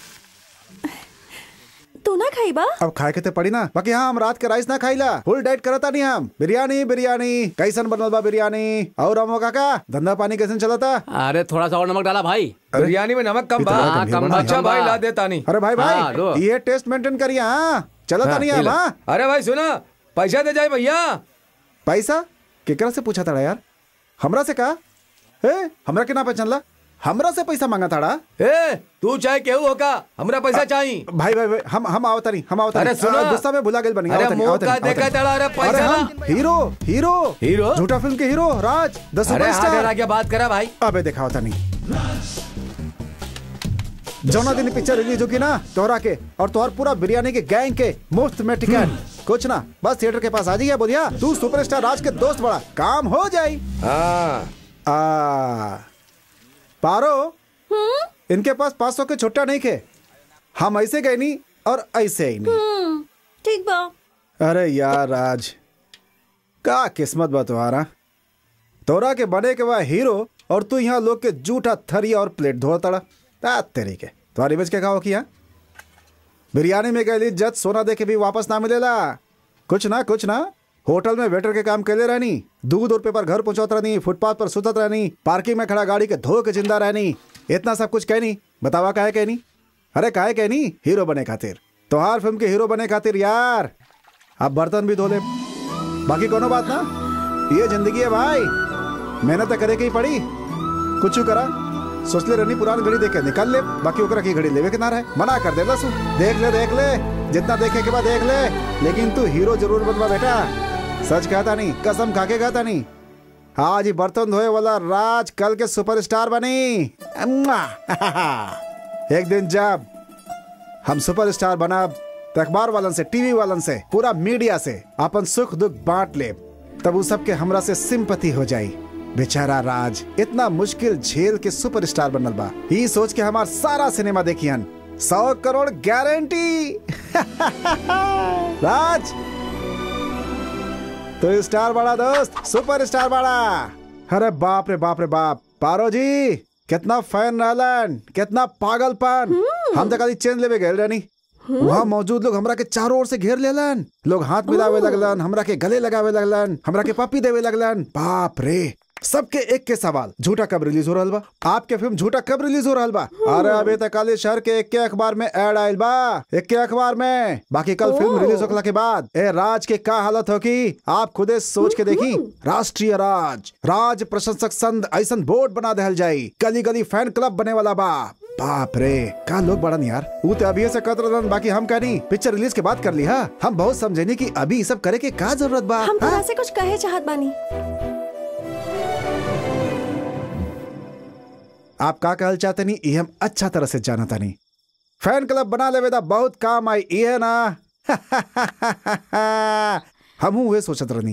तू ना खाई बा अब खाए के ते पड़ी ना बाकी हाँ हम रात के राइस ना खाईला फुल डाइट करता नहीं हम बिरयानी बिरयानी कैसन बनल बा बिरयानी और हम काका धंधा पानी कैसन चलता अरे थोड़ा सा और नमक डाला भाई बिरयानी में नमक कम बा इतना हाँ, गंभीर कम बना बा, है। अच्छा कम बा। भाई ला देता नहीं अरे भाई हाँ, लो। भाई ये टेस्ट मेंटेन करिए हाँ चलता हाँ, नहीं ये हम ला। हाँ अरे भाई सुना पैसा दे जाए भैया पैसा केकरा से पूछा था यार हमरा से कहा ए हमरा के ना पहचानला हमरा से पैसा मांगा था ए तू चाहे केहू होगा हमरा पैसा चाहिए भाई भाई भाई हम हम आवता नहीं हम आवता अरे नहीं सुनो। आ, गुस्सा में भुला गेल बनी अरे आवता नहीं, मुंह आवता का नहीं, आवता देखा नहीं। तड़ा अरे अरे पैसा हम ना हीरो हीरो हीरो? झूठा फिल्म के हीरो राज द अरे हाथ हरा सुपरस्टार के बात करा भाई अबे देखा होता नहीं जौना दिन पिक्चर रिलीज होगी ना तोहरा के और तोहर पूरा बिरयानी के गैंग के मुफ्त में टिकट कुछ ना बस थिएटर के पास आ जाइए बोलिया तू सुपरस्टार राज के दोस्त बड़ा काम हो जाई हाँ आ पारो इनके पास पाँच सौ के छुट्टा नहीं खे हम ऐसे गए नहीं और ऐसे ही नहीं हम्म, ठीक बा अरे यार राज का किस्मत बा तुम्हारा तोरा के बने के वह हीरो और तू यहाँ लोग के जूठा थरी और प्लेट धो तड़ा ता तेरी के तुम्हारी बच के कहा किया बिरयानी में गई इज्जत सोना दे के भी वापस ना मिलेला कुछ ना कुछ ना होटल में वेटर के काम कैले रहनी दूध और पेपर घर पहुंचत रहनी फुटपाथ पर सुतत रहनी पार्किंग में खड़ा गाड़ी के धो के जिंदा रहनी इतना सब कुछ कहनी बतावा काहे कहनी अरे काहे कहनी हीरो बने खातिर तोहार फिल्म के हीरो बने खातिर यार अब बर्तन भी धो ले बाकी कोनो बात ना ये जिंदगी है भाई मेहनत तो करे के ही पड़ी कुछ करा सोच ले रहनी पुरानी घड़ी देख के निकाल ले बाकी ओकरा की घड़ी लेवे के ना रहे मना कर दे लसु देख ले देख ले जितना देखे के बाद देख ले लेकिन तू हीरो जरूर बनवा बेटा सच कहता नहीं कसम खा के कहता नहीं आज ही बर्तन धोए वाला राज कल के सुपरस्टार बनी अम्मा। एक दिन जब हम सुपरस्टार बना तो अखबार वालन से टीवी वालन से पूरा मीडिया से अपन सुख दुख बांट ले तब उस सबके हमरा से सिंपति हो जाई बेचारा राज इतना मुश्किल झेल के सुपरस्टार बनल बा ई सोच के हमार सारा सिनेमा देखियन सौ करोड़ गारंटी राज तो स्टार बड़ा दोस्त सुपर स्टार बड़ा अरे बाप रे बाप रे बाप पारो जी कितना फैन रहलन कितना पागलपन हम तक चेंज लेवे गए रहनी वहाँ मौजूद लोग हमरा के चारों ओर से घेर लेलन लोग हाथ मिलावे लगलन हमरा के गले लगावे लगलन हमरा के पपी देवे लगलन बाप रे सबके एक के सवाल झूठा कब रिलीज हो रहा बा आपके फिल्म झूठा कब रिलीज हो रहा बा अरे अभी तक काले शहर के एक के अखबार में एड आयल बा एक के अखबार में बाकी कल फिल्म रिलीज होखला के बाद ए राज के का हालत हो की आप खुदे सोच के देखी राष्ट्रीय राज राज प्रशंसक संघ ऐसन बोर्ड बना दहल जाई गली गली फैन क्लब बने वाला बा बाप रे का लोग बड़न यार वो तो अभी से कत रहन बाकी हम कहनी पिक्चर रिलीज के बाद कर ली हा हम बहुत समझेनी कि अभी ई सब करे के का जरूरत बा हम हाँ? तोरा से कुछ कहे चाहत बानी आप का कहल चाहते नहीं ये हम अच्छा तरह से जानता नहीं फैन क्लब बना लेवे दा बहुत काम आई ये ना हम हुए सोचत रहनी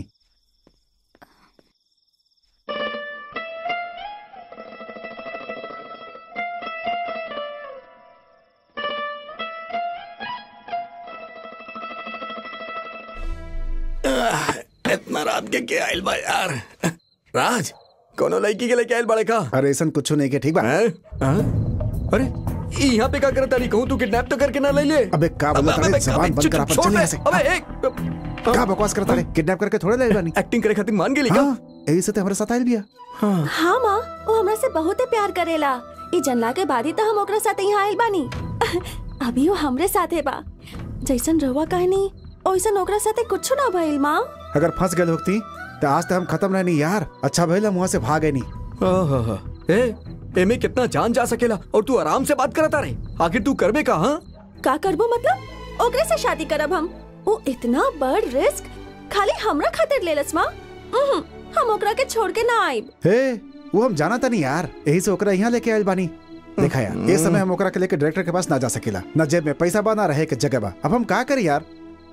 इतना रात के के आयल बा यार राज कोनो लड़की के लेके आयल बड़े का अरे ऐसा कुछ नहीं के ठीक बा हैं? हाँ? अरे ई यहाँ पे का करता नहीं कहूँ तू किडनैप तो करके ना ले ले अबे का बोला अबे, तारे अबे, जबान अबे, बंद चुप, कर अपन छोड़ चल दे। यहाँ से अबे एक का बकवास करता रे किडनैप करके थोड़े ले जानी एक्टिंग करे खातिर मान गेली का हाँ यही से तो हमारे साथ आयल बिया हाँ माँ वो हमरा से बहुत प्यार करेला ई जनला के बाद ही तो हम ओकरा साथे यहाँ आइल बानी अभी वो हमरे साथे बा जैसन रहुआ कहनी ओइसन ओकरा साथे कुछ ना भइल माँ अगर फंस गए होती तो आज तक हम खत्म रहनी यार अच्छा भइल हम वहाँ से भागे नहीं आहा, ए एमे कितना जान जा सकेला और तू आराम से बात करता रहे आखिर तू करबे का हाँ का करबो मतलब ओकरे से शादी करब हम वो इतना बड़ रिस्क खाली हमरा खातिर लेलस माँ उहुं, हम ओकरा के छोड़ के ना आइब हे वो हम जाना था नहीं यार यही से ओकरा यहाँ लेके आयल बानी देखा यार ये समय हम ओकरा के लेके डायरेक्टर के पास ना जा सकेला न जेब में पैसा बा ना रहे के जगह बा अब हम का करी यार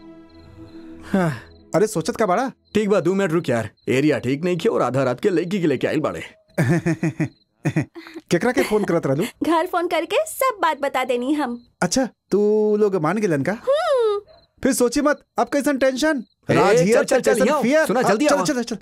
अरे सोचत का बड़ा ठीक बा दो मिनट रुक यार एरिया ठीक नहीं किया और आधा रात के लड़की के लेके आयल बाड़े केकरा के फोन करत रहलू घर फोन करके सब बात बता देनी हम अच्छा तू लोग मान गेलन का फिर सोची मत अब कैसन टेंशन ए, राज चल, हियर चल, चल, कैसन यहाँ। fear। सुना, अब जल्दी चल आओ। चल चल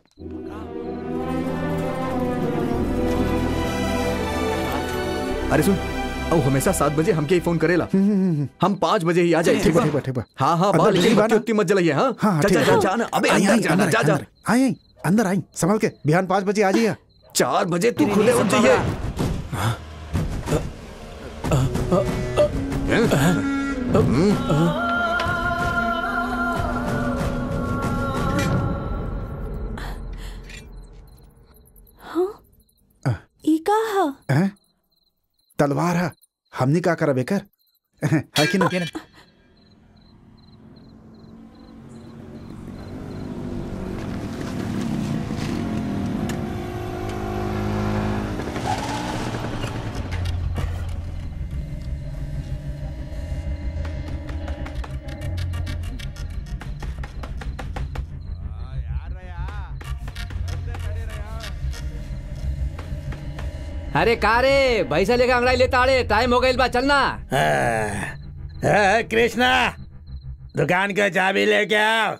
अरे सुन अब हमेशा सात बजे हमके ही फोन करेला हम पाँच बजे ही आ जाए ठीक बा ठीक बा ठीक बा हाँ हाँ अंदर बा लेकिन बिजली बा बत्ती ना? उतनी मत जलाइए हाँ हाँ हाँ, चल ठीक चल है। चल जाना अबे आई, अंदर आई, जाना अंदर, जा जा अंदर, आई आई अंदर आई संभल के बिहान पाँच बजे आ जाइए चार बजे तू खुले उठ जाइए ई का ह हैं? तलवार है हमने का करा बेकर है कि ना अरे का रे भैसा लेकर अंगड़ाई ले ताड़े टाइम हो गई बा चलना हाँ, कृष्णा दुकान का चाबी लेके आओ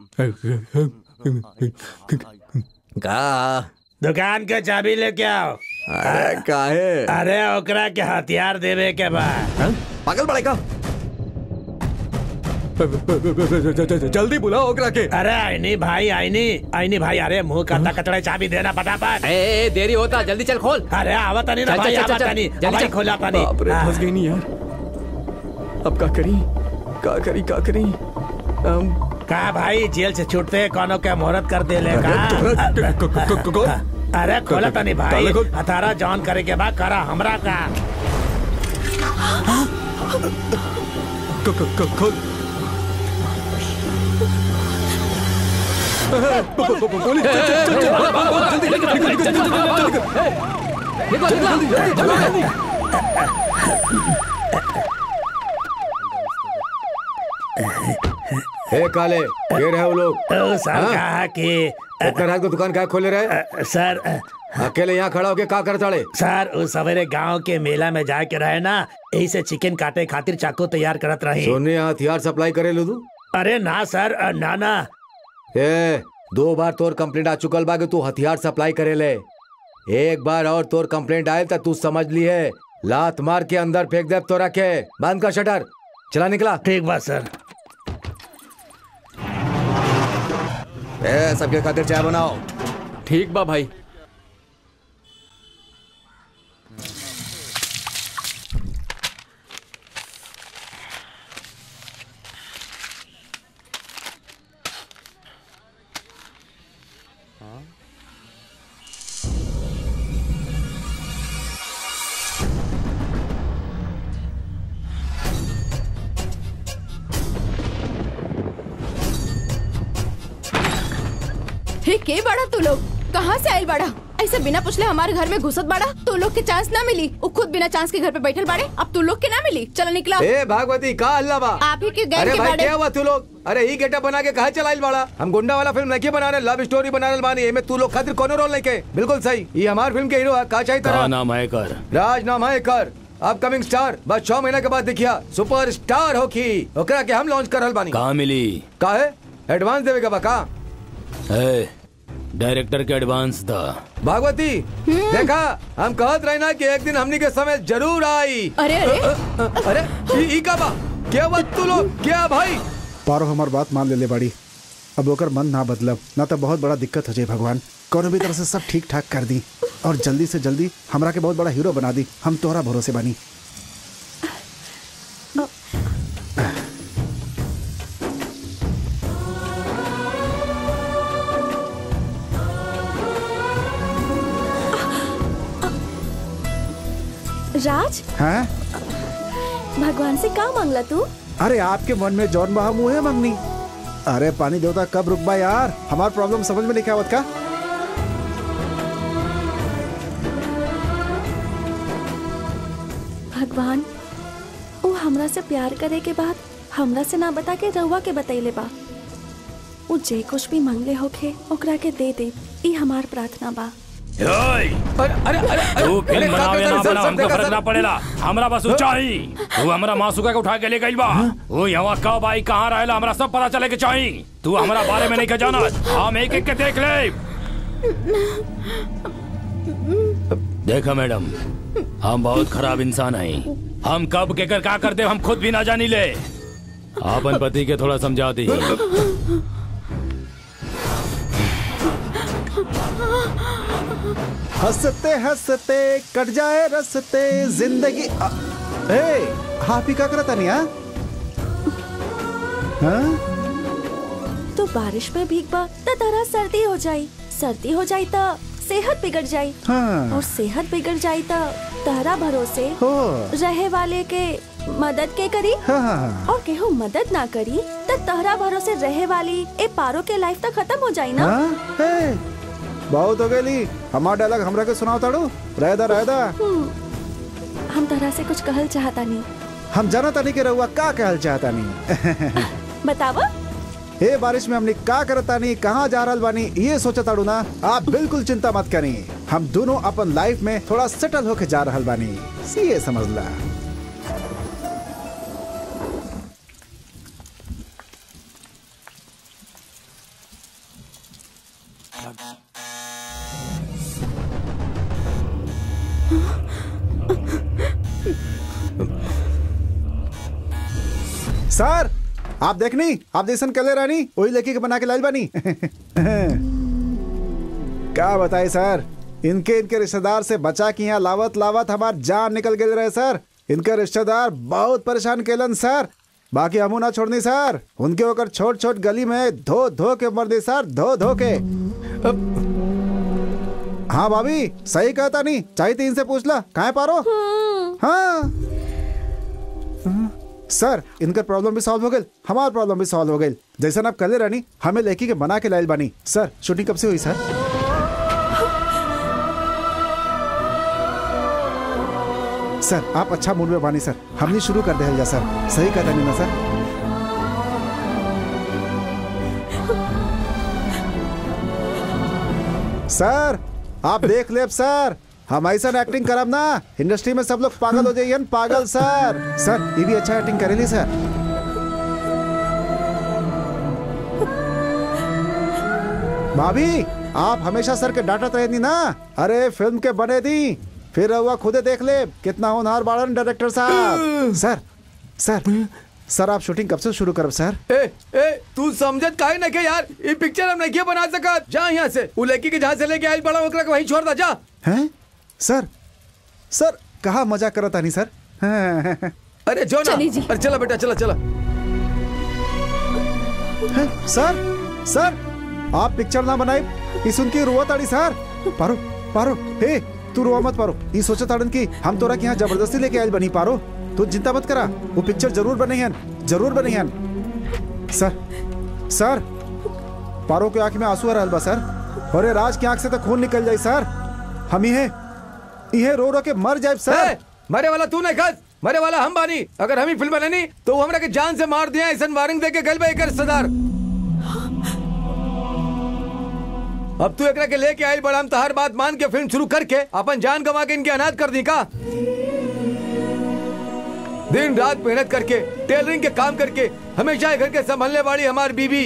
का दुकान का चाबी लेके आओ अरे काहे अरे ओकरा के हथियार देवे के बाद पागल बड़े का जल्दी बुलाओ ओकरा के अरे आईनी भाई आईनी आईनी भाई अरे मुंह करता कचड़ा चाबी देना फटाफट ए, ए देरी होता जल्दी चल खोल अरे आवत नहीं ना चल, भाई चल, चल, आवत चल, नहीं जल्दी भाई चल। खोला पानी बाप रे फंस गई नहीं यार अब का करी का करी का करी अम, का भाई जेल से छूटते कोनो के मुहूर्त कर दे ले अरे तोरा- क- क- क- क- कौन? अरे खोला तो नहीं भाई काले खोल। हथारा जॉन करे के बाद करा हमरा का क- क- क- खोल पुलिस चल, चल, चल, चल, भाग, भाग, जल्दी, निकल, निकल, निकल, जल्दी, जल्दी, निकल निकल हे काले ये रहे वो लोग ओ, सर हाँ? कहा कि इतना रात को दुकान क्या खोले रहे अ, सर अ, अकेले यहाँ खड़ा होके का कर ताड़े सर उस सवेरे गांव के मेला में जाके रहे ना यही से चिकन काटे खातिर चाकू तैयार करत रही सोने हथियार सप्लाई करे लो तू अरे ना सर अ, ना ना ए दो बार तोर कंप्लेंट आ चुकल बा कि तू हथियार सप्लाई करे ले एक बार और तोर कंप्लेंट आए तो तू समझ ली है लात मार के अंदर फेंक दे तोरा के बंद कर शटर चला निकला ठीक बात सर ए सबके खातिर चाय बनाओ ठीक बा भाई हे के बड़ा तू लोग कहाँ से आयल बड़ा ऐसे बिना पूछले हमारे घर में घुसत बड़ा तू लोग के चांस ना मिली वो खुद बिना चांस के घर पे बैठल बाड़े अब तू लोग के ना मिली चलो निकला ए भागवती का हल्ला बा आप ही के गैर अरे के भाई बाड़े क्या हुआ तू लोग अरे ही गेटअप बना के कहा चलाइल बाड़ा हम गुंडा वाला फिल्म नहीं बना रहे लव स्टोरी बना रहे बानी एमे तू लोग खातिर कोनो रोल नहीं के बिल्कुल सही ये हमार फिल्म के हीरो है का चाहिए का तरह नाम है कर राज नाम है कर अपकमिंग स्टार बस छह महीना के बाद देखिया सुपर स्टार होखी ओकरा के हम लॉन्च कर रहल बानी कहाँ मिली का है एडवांस देवे का बा का ए, डायरेक्टर के एडवांस था भागवती देखा हम कहत रहे ना कि एक दिन हमनी के समय जरूर आई अरे अरे अ, अ, अरे ई- ई का बा क्या बात तू लोग क्या भाई पारो हमार बात मान ले ले बाड़ी अब ओकर मन ना बदलब ना तो बहुत बड़ा दिक्कत हो जाए भगवान कोनो भी तरह से सब ठीक ठाक कर दी और जल्दी से जल्दी हमरा के बहुत बड़ा हीरो बना दी हम तोहरा भरोसे बानी राज हैं भगवान से का मांगला तू अरे आपके मन में जौन बहा मुंह है मंगनी अरे पानी देवता कब रुकबा यार हमार प्रॉब्लम समझ में नहीं आवत का भगवान वो हमरा से प्यार करे के बाद हमरा से ना बता के रहुआ के बतैले बा वो जे कुछ भी मांगले होखे ओकरा के दे दे ई हमार प्रार्थना बा अरे अरे अरे तू अरे, फिल्म का बनावे करता ना सर, बना सर, हमको देखा, फर्क सर। ना पड़ेला हमरा बस ऊंचाई तू हमरा मासूका के उठा के ले गइल बा वो यहाँ कब आई कहाँ रहेला हमरा सब पता चले के चाही तू हमरा बारे में नहीं के जाना हम एक एक के देख ले देखा मैडम हम बहुत खराब इंसान हैं हम कब केकर का करते हम खुद भी ना जानी ले अपन पति के थोड़ा समझा दी हंसते हंसते कट जाए रसते जिंदगी आ, ए आप ही का करता नहीं हाँ? हाँ तो बारिश में भीगबा त तरह सर्दी हो जाई सर्दी हो जाई त सेहत बिगड़ जाई हाँ और सेहत बिगड़ जाई त तहरा भरोसे हो रहे वाले के मदद के करी हाँ हाँ हाँ और केहू मदद ना करी त तहरा भरोसे रहे वाली ए पारो के लाइफ तक खत्म हो जाई ना हाँ? ए, बहुत हो गई हमार डायलॉग हमरा के सुनाओ ताड़ू रहदा रहदा हम्म, हम तरह से कुछ कहल चाहता नहीं हम जाना तानी के रहुआ का कहल चाहता नहीं बतावा हे बारिश में हमने का करता नहीं कहाँ जा रहल बानी ये सोचा ताड़ू ना आप बिल्कुल चिंता मत करी हम दोनों अपन लाइफ में थोड़ा सेटल होके जा रहल बानी सीए समझ ला सर आप देखनी आप जैसन कले रानी वही लेके के बना के लाइल बानी क्या बताए सर इनके इनके रिश्तेदार से बचा के यहाँ लावत लावत हमार जान निकल गए रहे सर इनके रिश्तेदार बहुत परेशान केलन सर बाकी हमू ना छोड़नी सर उनके ओकर छोट छोट गली में धो धो के मर दी सर धो धो के हाँ भाभी सही कहता नहीं चाहिए थी इनसे पूछ ला कहाँ पारो हाँ सर इनका प्रॉब्लम भी सॉल्व हो गई हमारा प्रॉब्लम भी सॉल्व हो गई जैसा आप कले रानी हमें लेके के बना के लाइल बानी सर शूटिंग कब से हुई सर सर आप अच्छा मूड में बानी सर हमने शुरू कर दे जा सर सही कहता नहीं ना सर सर आप देख ले सर हम ऐसा एक्टिंग करब ना इंडस्ट्री में सब लोग पागल हो जाइए पागल सर सर ये भी अच्छा एक्टिंग करेली सर भाभी आप हमेशा सर के डांटत रहनी ना अरे फिल्म के बने दी फिर हुआ खुदे देख ले कितना होनहार बाड़न डायरेक्टर साहब सर सर सर आप शूटिंग कब से शुरू करब सर ए ए तू समझत काहे ना के यार ये पिक्चर हम नहीं बना सकत जा यहाँ से उ लड़की के जहाँ से लेके आइल बड़ा ओकरा के वहीं छोड़ दा जा हैं सर सर कहा मजा करता नहीं सर हैं, अरे जो ना चली जी। अरे चला बेटा चला चला हैं, सर सर आप पिक्चर ना बनाए ई सुन के रुआ ताड़ी सर पारो पारो हे तू रुआ मत पारो ई सोचा ताड़न की हम तोरा के यहाँ जबरदस्ती लेके आयल बनी पारो तू चिंता मत करा वो पिक्चर जरूर बने हैं जरूर बने हैं सर सर पारो के आंख में आंसू आ रहल बा सर अरे राज की आंख से तो खून निकल जाए सर हम इहे इहे रो रो के मर जाए सर ए, मरे वाला तू नहीं खस मरे वाला हम बानी अगर हम ही फिल्म बनानी तो वो हमरा के जान से मार दिया ऐसा वारंग दे के गल बे कर सदार अब तू एकरा के लेके आइल बड़ा हम तो हर बात मान के फिल्म शुरू करके अपन जान गवा के इनके अनाथ कर दी का दिन रात मेहनत करके टेलरिंग के काम करके हमेशा ये घर के संभालने वाली हमारी बीवी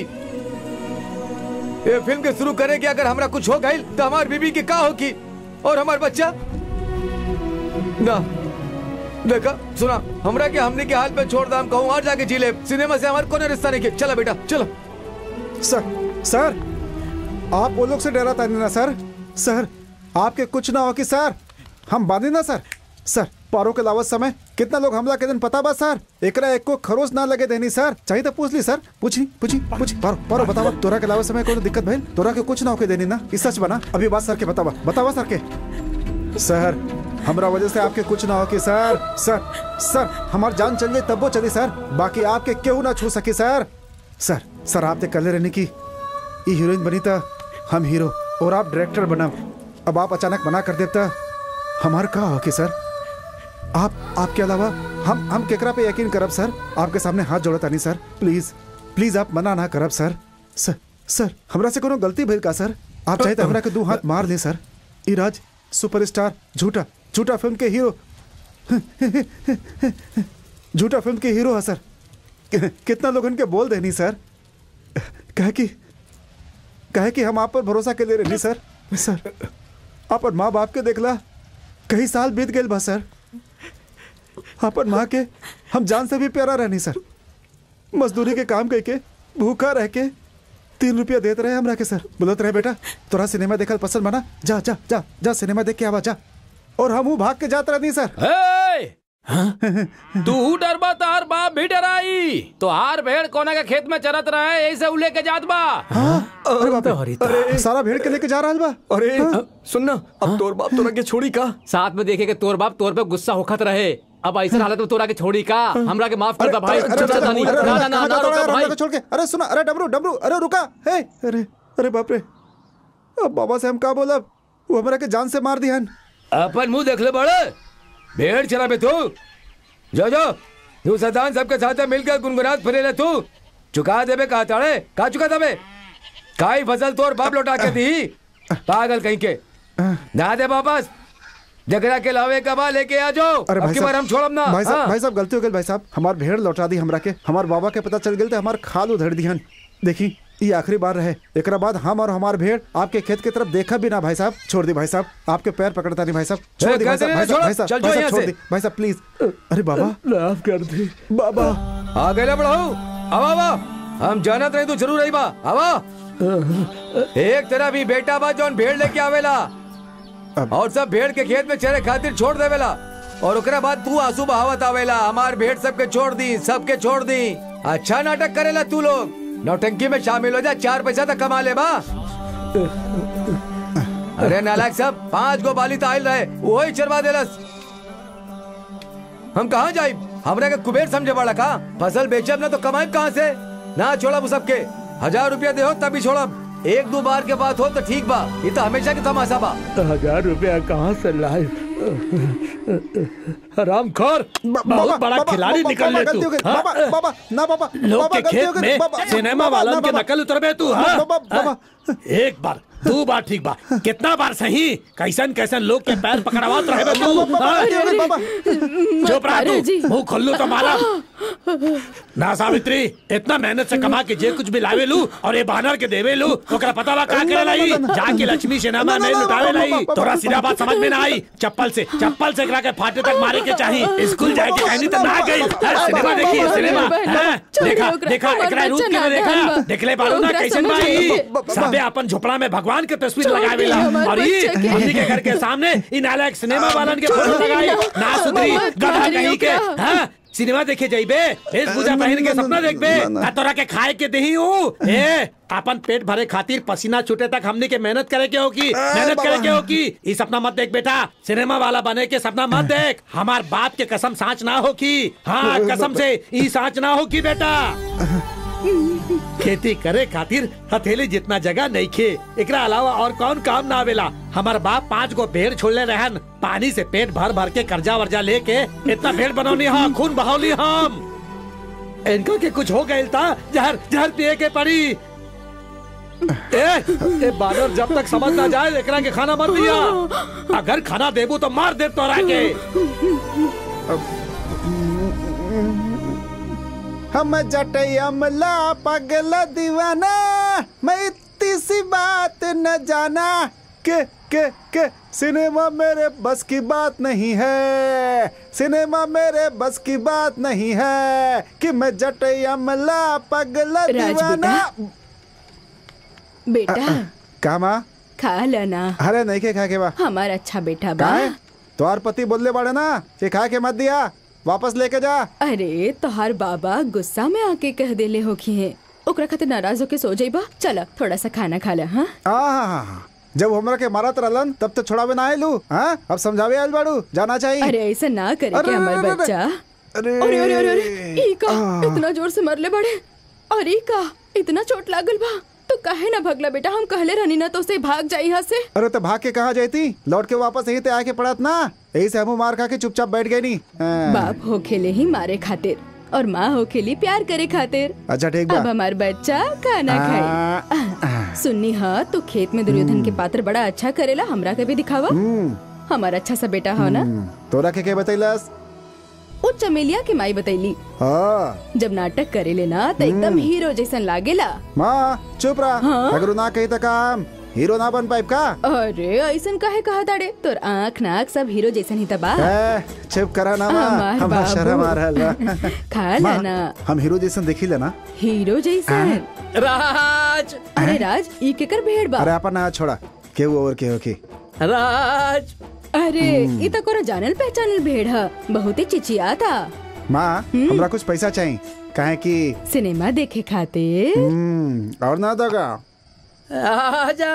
ये फिल्म के शुरू करे कि अगर हमरा कुछ हो गई तो हमारी बीबी की का होगी और हमारा बच्चा ना देखा सुना हमरा के हमने के हाल पे छोड़ दाम कहूँ और जाके जी ले सिनेमा से हमारे कोने रिश्ता नहीं के चला बेटा चलो सर सर आप वो लोग से डराता नहीं ना सर सर आपके कुछ ना हो कि सर हम बांधे ना सर सर पारो के लावत समय कितना लोग हमला के दिन पता बा सर एकरा एक को खरोच ना लगे देनी सर चाहिए तो पूछ ली सर पूछी पूछी पूछी पारो पारो बतावा तोरा के लावत समय कोई दिक्कत भइल तोरा के कुछ ना होके देनी ना ई सच बना अभी बात सर के बतावा बतावा सर के सर हमरा वजह से आपके कुछ ना हो कि सर सर सर हमार जान चल जाए तब वो चली सर बाकी आपके क्यों ना छू सकी सर सर सर आप ते कले रहने की ये हीरोइन बनी था हम हीरो और आप डायरेक्टर बना अब आप अचानक मना कर देता हमार का हो कि सर आप आपके अलावा हम हम केकरा पे यकीन करब सर आपके सामने हाथ जोड़ता नहीं सर प्लीज प्लीज आप मना ना करब सर सर सर हमरा से कोनो गलती भइल का सर आप चाहे तो हमरा के दो हाथ मार दे सर इराज सुपरस्टार झूठा झूठा फिल्म के हीरो झूठा फिल्म के हीरो है सर कि- कितना लोग इनके बोल देनी सर कहे कि कहे कि हम आप पर भरोसा के ले रही सर सर अपन माँ बाप के देखला कई साल बीत गए बा सर अपन माँ के हम जान से भी प्यारा रहनी सर मजदूरी के काम करके भूखा रह के तीन रुपया देते रहे हमरा के सर बोलत रहे बेटा तोरा सिनेमा देखल पसंद बना जा जा जा जा सिनेमा देख के आवा जा और हम भाग के जात रहनी सर ए! तू डरबा तार बाप भी डराई तो हार भेड़ कोना के खेत में चरत रहे ऐसे उले के जात बा अरे बाप रे, अरे सारा भेड़ के लेके जा रहा बा अरे सुनना अब तोर बाप तोरा के छोड़ी का साथ में देखे के तोर बाप तोर पे गुस्सा होखत रहे अब ऐसा हालत में तोरा के छोड़ी का हमरा के माफ कर दा भाई अरे, चल अरे, जा नहीं अरे, ना अरे, ना ना कहाँ ना जाता रोका है? भाई हमरा को छोड़ के अरे सुना अरे डमरू डमरू अरे रुका हे अरे अरे बाप रे अब बाबा से हम का बोलब वो हमरा के जान से मार दिहन अपन मुंह देख ले बड़े भेड़ चला बे तू जो जो तू सदान सबके साथ मिलकर गुनगुनात फिरे ले तू चुका दे बे कहा ताड़े का चुका था बे काई फसल तोर बाप लौटा के दी पागल कहीं के ना दे वापस जगरा के लावे कबा लेके आ जाओ अरे अब भाई की बार साहब हम छोड़म ना भाई साहब हाँ। भाई साहब गलती हो गई भाई साहब हमार भेड़ लौटा दी हमरा के हमार बाबा के पता चल गई हमार खाल उधर दिहन देखी ये आखिरी बार रहे एक बाद हम और हमार भेड़ आपके खेत की तरफ देखा भी ना भाई साहब छोड़ दी भाई साहब आपके पैर पकड़ता नहीं भाई साहब छोड़ दी भाई कहते साहब नहीं, भाई साहब छोड़ो, भाई साहब चल भाई जाओ साहब यहाँ छोड़ से। दी भाई साहब प्लीज अरे बाबा माफ कर दी बाबा आ गए बढ़ाऊ अब आवा हम जानत रहे तू जरूर आई बा आवा एक तरह भी बेटा बा जौन भेड़ लेके आवेला और सब भेड़ के खेत में चरे खातिर छोड़ देवेला और ओकरा बाद तू आंसू बहावत आवेला हमार भेड़ सबके छोड़ दी सबके छोड़ दी अच्छा नाटक करेला तू लोग नौटंकी में शामिल हो जा चार पैसा तक कमा ले बा अरे नालायक सब पांच गो बाली ताइल रहे वही चरवा देलस हम कहाँ जाए हमरा के कुबेर समझे वाला का फसल बेचब ना तो कमाए कहाँ से ना छोड़ब उ सबके हजार रुपया दे हो तभी छोड़ब एक दो बार के बात हो तो ठीक बा ये तो हमेशा के तमाशा बा हजार रुपया कहाँ से लाए हराम खोर बहुत बड़ा खिलाड़ी निकल ले तू हाँ? बाबा बाबा ना बाबा लोग बाबा, के गलती हो खेत गई, में बाबा, सिनेमा बाबा, वालन ना, के बाबा। नकल उतरबे तू हाँ? बाबा, बाबा। हाँ? एक बार दो बार ठीक बा कितना बार सही कैसन कैसन लोग के पैर पकड़ावत रहे बे तू बाबा, हाँ? गलती हो गई, बाबा। चुप रहा अरे जी। तू मुंह खोल तो मारा ना सावित्री इतना मेहनत से कमा के जे कुछ भी लावे लू और ये बानर के देवे लू ओकरा पता बा का करे लाई जाके लक्ष्मी सेनामा ना, में ना, लुटावे ना, लाई बाबा, तोरा बाबा, सीधा बात समझ में ना आई चप्पल से चप्पल से एकरा के फाटे तक मारे के चाहिए स्कूल जाए के कहनी तो ना गई हाँ, सिनेमा देखी है, सिनेमा हाँ, देखा देखा एकरा रूप के देखा देखले बारू ना कैसन भाई सबे अपन झोपड़ा में भगवान के तस्वीर लगावेला और ये हमनी के घर के सामने इन नालायक सिनेमा वालन के फोटो लगाई ना सुधरी गधा कहीं के हाँ सिनेमा देखे जाइबे वेशभूषा पहन के सपना देखबे आ तोरा के खाए के दही हूँ ए अपन पेट भरे खातिर पसीना छूटे तक हमने के मेहनत करे के होगी मेहनत करे के होगी ये सपना मत देख बेटा सिनेमा वाला बने के सपना मत देख हमार बाप के कसम सांच ना होगी हाँ कसम से ई सांच ना होगी बेटा खेती करे खातिर हथेली जितना जगह नहीं खे एकरा अलावा और कौन काम ना आवेला हमार बाप पांच गो भेड़ छोड़ले रहन पानी से पेट भर भर के कर्जा वर्जा लेके इतना भेड़ बनौनी हाँ खून बहावली हम इनका के कुछ हो गए था जहर जहर पिए के पड़ी ए, ए बानर जब तक समझ ना जाए एकरा के खाना मत दिया अगर खाना देबू तो मार दे तोरा के हम जटई अमला पगला दीवाना मैं इतनी सी बात न जाना के के के सिनेमा मेरे बस की बात नहीं है सिनेमा मेरे बस की बात नहीं है कि मैं जटई अमला पगला राज दीवाना बेटा का माँ खा लेना अरे नहीं के खा के बा हमारा अच्छा बेटा बा काहे तोहार पति बोलले बाड़े ना कि खा के मत दिया वापस लेके जा अरे तोहार बाबा गुस्सा में आके कह देले होखी है ओकरा खातिर नाराज होके सो जाइबा चल थोड़ा सा खाना खा ले हाँ आहा, जब हमरा के मारत रहलन तब तो छोड़ावे ना आयलू हाँ अब समझावे आयल बाड़ू जाना चाहिए अरे ऐसा ना करे अरे, के हमार अरे, अरे, बच्चा अरे अरे अरे अरे अरे ई का आह। इतना जोर से मरले बड़े अरे ई का इतना चोट लागल बा तो काहे ना भगला बेटा हम कहले रहनी ना तो से भाग जाई यहाँ से अरे तो भाग के कहा जाती लौट के वापस यही ते आके पड़त ना यही से हमू मार खा के चुपचाप बैठ गए नी हाँ। बाप हो खेले ही मारे खातिर और माँ हो खेली प्यार करे खातिर अच्छा ठीक अब बा हमार बच्चा खाना खाई आ, सुननी हाँ तो खेत में दुर्योधन के पात्र बड़ा अच्छा करेला हमरा के भी दिखावा हमारा अच्छा सा बेटा हो ना तोरा के के बतैलस वो चमेलिया के माई बतैली हाँ जब नाटक करेले ना तो एकदम हीरो जैसन लागेला माँ चुप रहा हाँ? अगर उ ना कही तो काम हीरो ना बन पाइप का अरे ऐसन काहे कहा ताड़े तोर आँख नाक सब हीरो जैसन ही तबा ए, चुप करा ना माँ हमार हमार बाबू। शर्म आ रहल बा। खा माँ, लेना हम हीरो जैसन देखी लेना हीरो जैसन राज अरे राज ई केकर भेड़ बा अरे अपन ना छोड़ा केहू और केहू की राज अरे ई तो कोनो जानल पहचानल भेड़ ह बहुत ही चिचिया था माँ हमरा कुछ पैसा चाहिए काहे कि सिनेमा देखे खातिर हम्म, और ना दगा आजा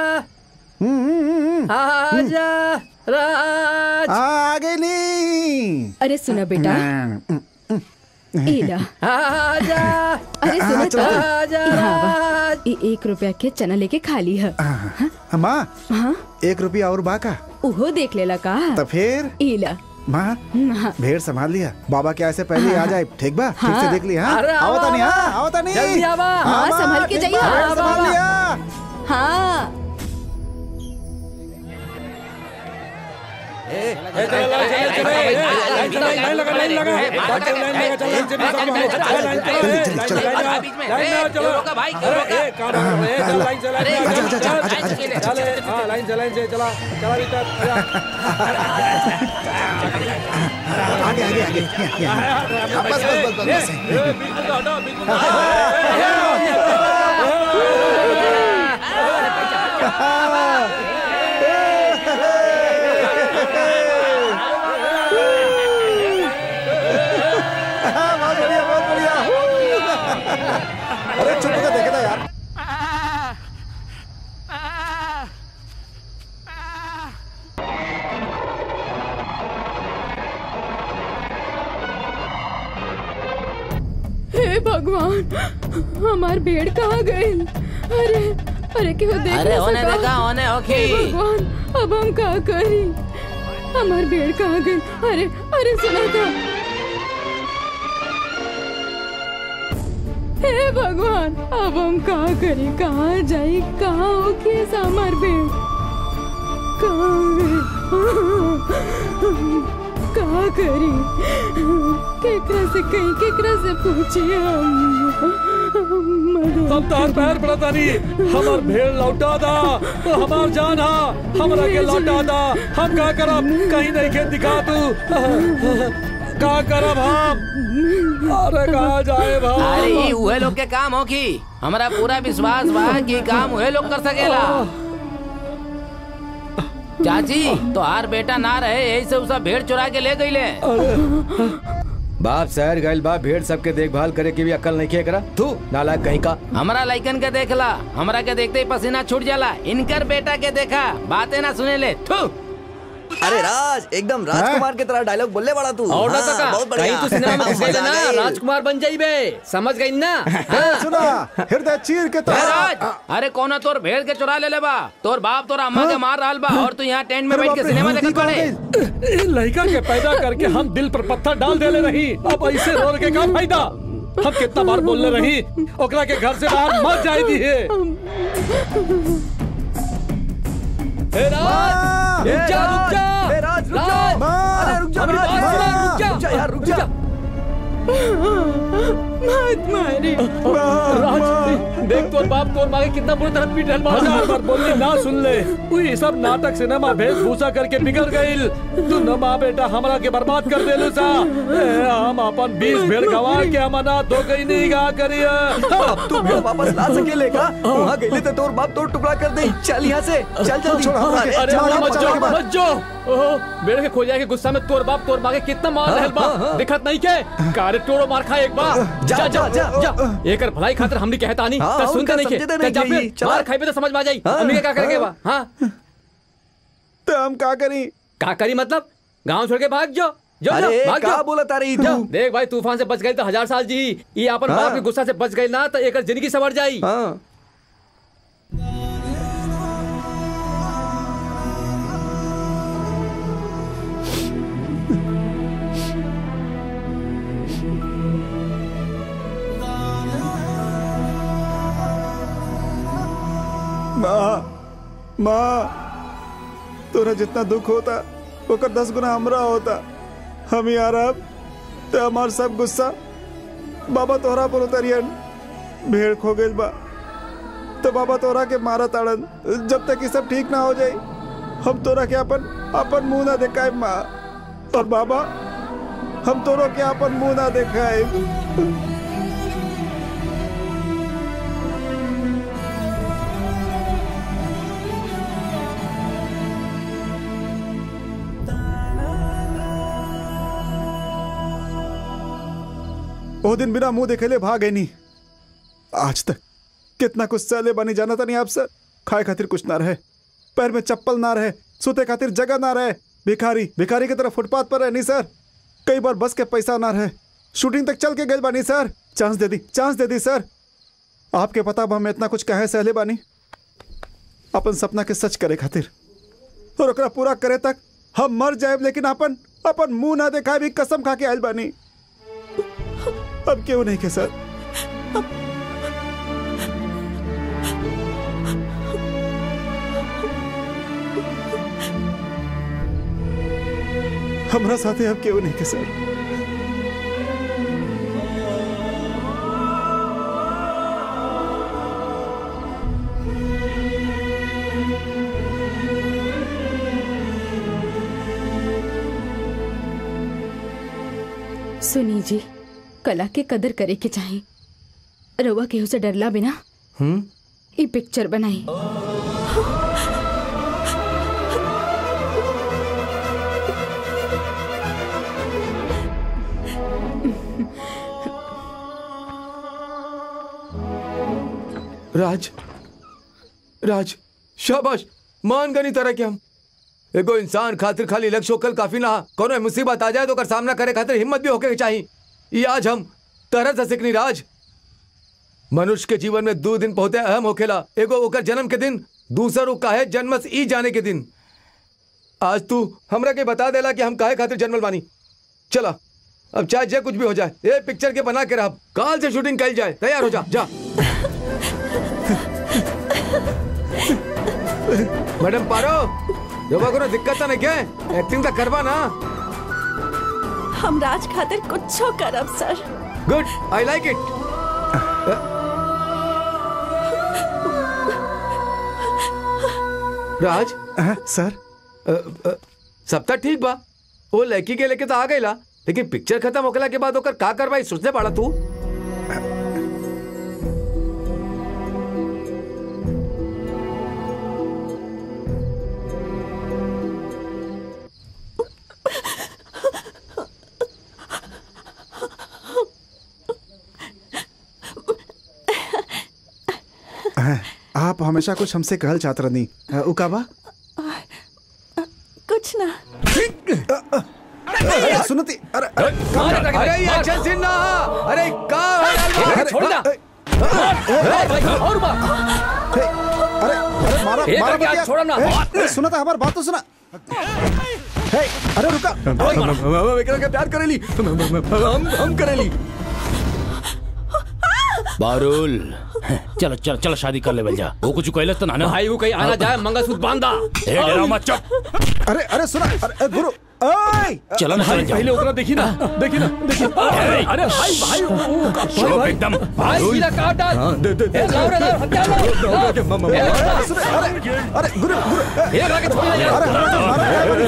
आजा राज आ गई नी अरे सुना बेटा इला आजा अरे सुना हाँ, तो चलो, आजा हाँ, वाह। राज ई एक रुपया के चना लेके खाली है माँ हाँ एक रुपया और बाका उहो देख लेला का तो फिर इला माँ हाँ भेड़ संभाल लिया बाबा के ऐसे पहले आ जाए ठीक बा ठीक से हाँ। देख लिया हाँ अरे आओ, आवता नहीं आओ, हाँ आवता नहीं जल्दी आवा। हाँ, माँ, संभाल के ठीक जाइए, बा, हाँ, संभाल आवा। लिया हाँ आगे आगे आगे यहाँ, यहाँ। हाँ, बस बस बस बस बस हाँ, बहुत बढ़िया बहुत बढ़िया अरे चुप होकर देखे था यार हे भगवान हमार भेड़ कहाँ गए अरे अरे क्यों देख अरे ना होने सका? देगा, होने होगी। हे भगवान अब हम क्या करी हमार भेड़ कहाँ गई अरे अरे सुना था हे भगवान अब हम कहाँ करी कहाँ जाई कहाँ होगी ऐसा हमार भेड़ कहाँ गई कहाँ करी केकरा से कहीं केकरा से पूछी हम मदद हम तार पैर पड़ता नहीं हमार भेड़ लौटा दा तो हमार जान हा हमरा के लौटा दा हम का करब कहीं नहीं के दिखा तू का करब हम अरे कहा जाए अरे भाई ई उहे लोग के काम हो की हमारा पूरा विश्वास बा कि काम उहे लोग कर सकेला चाची तो हार बेटा ना रहे यही से उसा भेड़ चुरा के ले गईले बाप शहर गइल बा भेड़ सबके देखभाल करे के भी अकल नहीं के करा तू नालायक कहीं का हमारा लाइकन के देखला हमरा के देखते ही पसीना छूट जाला इनकर बेटा के देखा बातें ना सुने ले थू अरे राज एकदम राजकुमार की तरह डायलॉग बोलने वाला तू और ना हाँ, सका बहुत बढ़िया कहीं तू सिनेमा में घुस गई मजा आ ना गई। राजकुमार बन जाइबे समझ गई ना ए, सुना हृदय चीर के तो ए, राज अरे कौन तोर भेड़ के चुरा ले ले बा तोर बाप तोर अम्मा के मार रहल बा और तू यहाँ टेंट में अरे बैठ के बाप रे, सिनेमा हाँ, देखत ठीक हो पड़े गई। इन लड़का के पैदा करके हम दिल पर पत्थर डाल देले रही अब ऐसे रो के का फायदा हम कितना बार बोलने रही ओकरा के घर से बाहर मत जाए दी है हे राज रुक जा रुक जा ए, राज, रुक जा। राज, माँ, अरे रुक जा अरे राज, बात माँ, सुनो, रुक जा। रुक जा यार रुक जा मत मारी राज देख तोर बाप तोर माँ के कितना बुरी तरह पीट रहल हजार बा बार बोलनी ना सुन ले तू ये सब नाटक सिनेमा वेशभूषा करके बिगड़ गईल तू न माँ बेटा हमरा के बर्बाद कर देलू सा ए, हम अपन बीस भेड़ गवा के हमना दो कहीं नहीं गा करिए अब तू भेड़ वापस ला सकेले का वहाँ गईले तो तोर बाप तोड़ टुकड़ा कर दे चल यहाँ से चल जल्दी छोड़, हम अरे, आगे। अरे चल, मत चल, जो चल, मत जो ओहो बेड़ के खो जाए के गुस्सा में तोर बाप तोर माँ के कितना मार रहल बा दिखत नहीं के कारे टोड़ो मार खा एक बार जा, जा जा जा, जा जा एकर भलाई खातिर हमनी कहता नहीं हाँ, त सुनते उनका नहीं के समझते त नहीं जा के फिर ये, चला। मार खाइबे तो समझ में आ जाई हाँ, हमनी के का करेंगे बा हाँ। हां तो हम का करी का करी मतलब गांव छोड़ के भाग जो जो जो अरे भाग का जो बोला तारी जा, तू देख भाई तूफान से बच गई तो हजार साल जी ये अपन हाँ। बाप के गुस्सा से बच गई ना तो एकर जिंदगी सवर जाई हाँ माँ माँ तोरा जितना दुख होता ओकर दस गुना हमरा होता हम ही अरब तो हमार सब गुस्सा बाबा तोहरा पर उतरियन भेड़ खो गइल बा तो बाबा तोरा के मारा ताड़न जब तक ये सब ठीक ना हो जाए हम तोरा के अपन अपन मुंह ना देखाए माँ और बाबा हम तोरो के अपन मुंह ना देखाए ओ दिन बिना मुंह देखेले भाग गई नहीं आज तक कितना कुछ सहले बनी जाना था नहीं आपसे खाए खातिर कुछ ना रहे पैर में चप्पल ना रहे सोते खातिर जगह ना रहे भिखारी भिखारी की तरह फुटपाथ पर रहनी सर कई बार बस के पैसा ना रहे शूटिंग तक चल के गए बानी सर चांस दे दी चांस दे दी सर आपके पता बा हम इतना कुछ कहे सहले बानी अपन सपना के सच करे खातिर और ओकरा पूरा करे तक हम मर जाए लेकिन अपन अपन मुंह ना देखाए भी कसम खा के आयल बानी अब क्यों नहीं के सर हमरा साथे अब केहू नहीं के सर सुनी जी कला के कदर करे के चाही रउआ केहू से डरला बिना हम्म ई पिक्चर बनाई राज राज शाबाश मान गनी तरह के हम एगो इंसान खातिर खाली लक्ष्य होकल काफी ना कोनो मुसीबत आ जाए तो कर सामना करे खातिर हिम्मत भी होके के चाहिए ये आज हम तरह से सिकनी राज मनुष्य के जीवन में दो दिन बहुते अहम होखेला एगो ओकर जन्म के दिन दूसर उ काहे जन्मस ई जाने के दिन आज तू हमरा के बता देला कि हम काहे खातिर जन्मल बानी चला अब चाहे जे कुछ भी हो जाए ये पिक्चर के बना के रह काल से शूटिंग कल जाए तैयार हो जा जा मैडम पारो रवा कोनो दिक्कत तो नहीं क्या एक्टिंग तो करवा ना हम राज खातिर कुछो करब सर गुड आई लाइक इट राज सर सब तो ठीक बा वो लड़की के लेके तो आ गईला लेकिन पिक्चर खत्म होकला के बाद ओकर का करवाई सोचने पड़ा तू आप हमेशा कुछ हमसे कहल चाहत रहनी उकाबा कुछ ना अरे, सुनती अरे अरे अरे ये एक्शन सीन ना अरे का अरे, छोड़ ना और अरे अरे मारा एक मारा करके मत हाथ यार। छोड़ो ना। ए, ए, सुना था हमारी बात तो सुना हे, अरे रुका एकरा के प्यार करेली हम हम करेली बारुल चलो चलो चलो शादी कर ले जा वो कुछ कहले तो ना ना भाई वो कहीं आना जाए मंगलसूत्र बांधा ए डरा मत चुप अरे अरे सुना अरे अरे, गुरु ओए चलो ना चलो पहले ओकरा देखी ना देखी ना देखी अरे भाई भाई ओ, का- भाई चुप भाई एकदम भाई सीधा काट डाल हाँ, दे दे दे ए, लाओ रे, लाओ, हत्या लाओ, लाओ। के मम्मा ए, लाओ, अरे, सुनो, अरे अरे गुरु गुरु ए, ए, लाके छोड़ यार। अरे हमारा हमारा क्या बनी?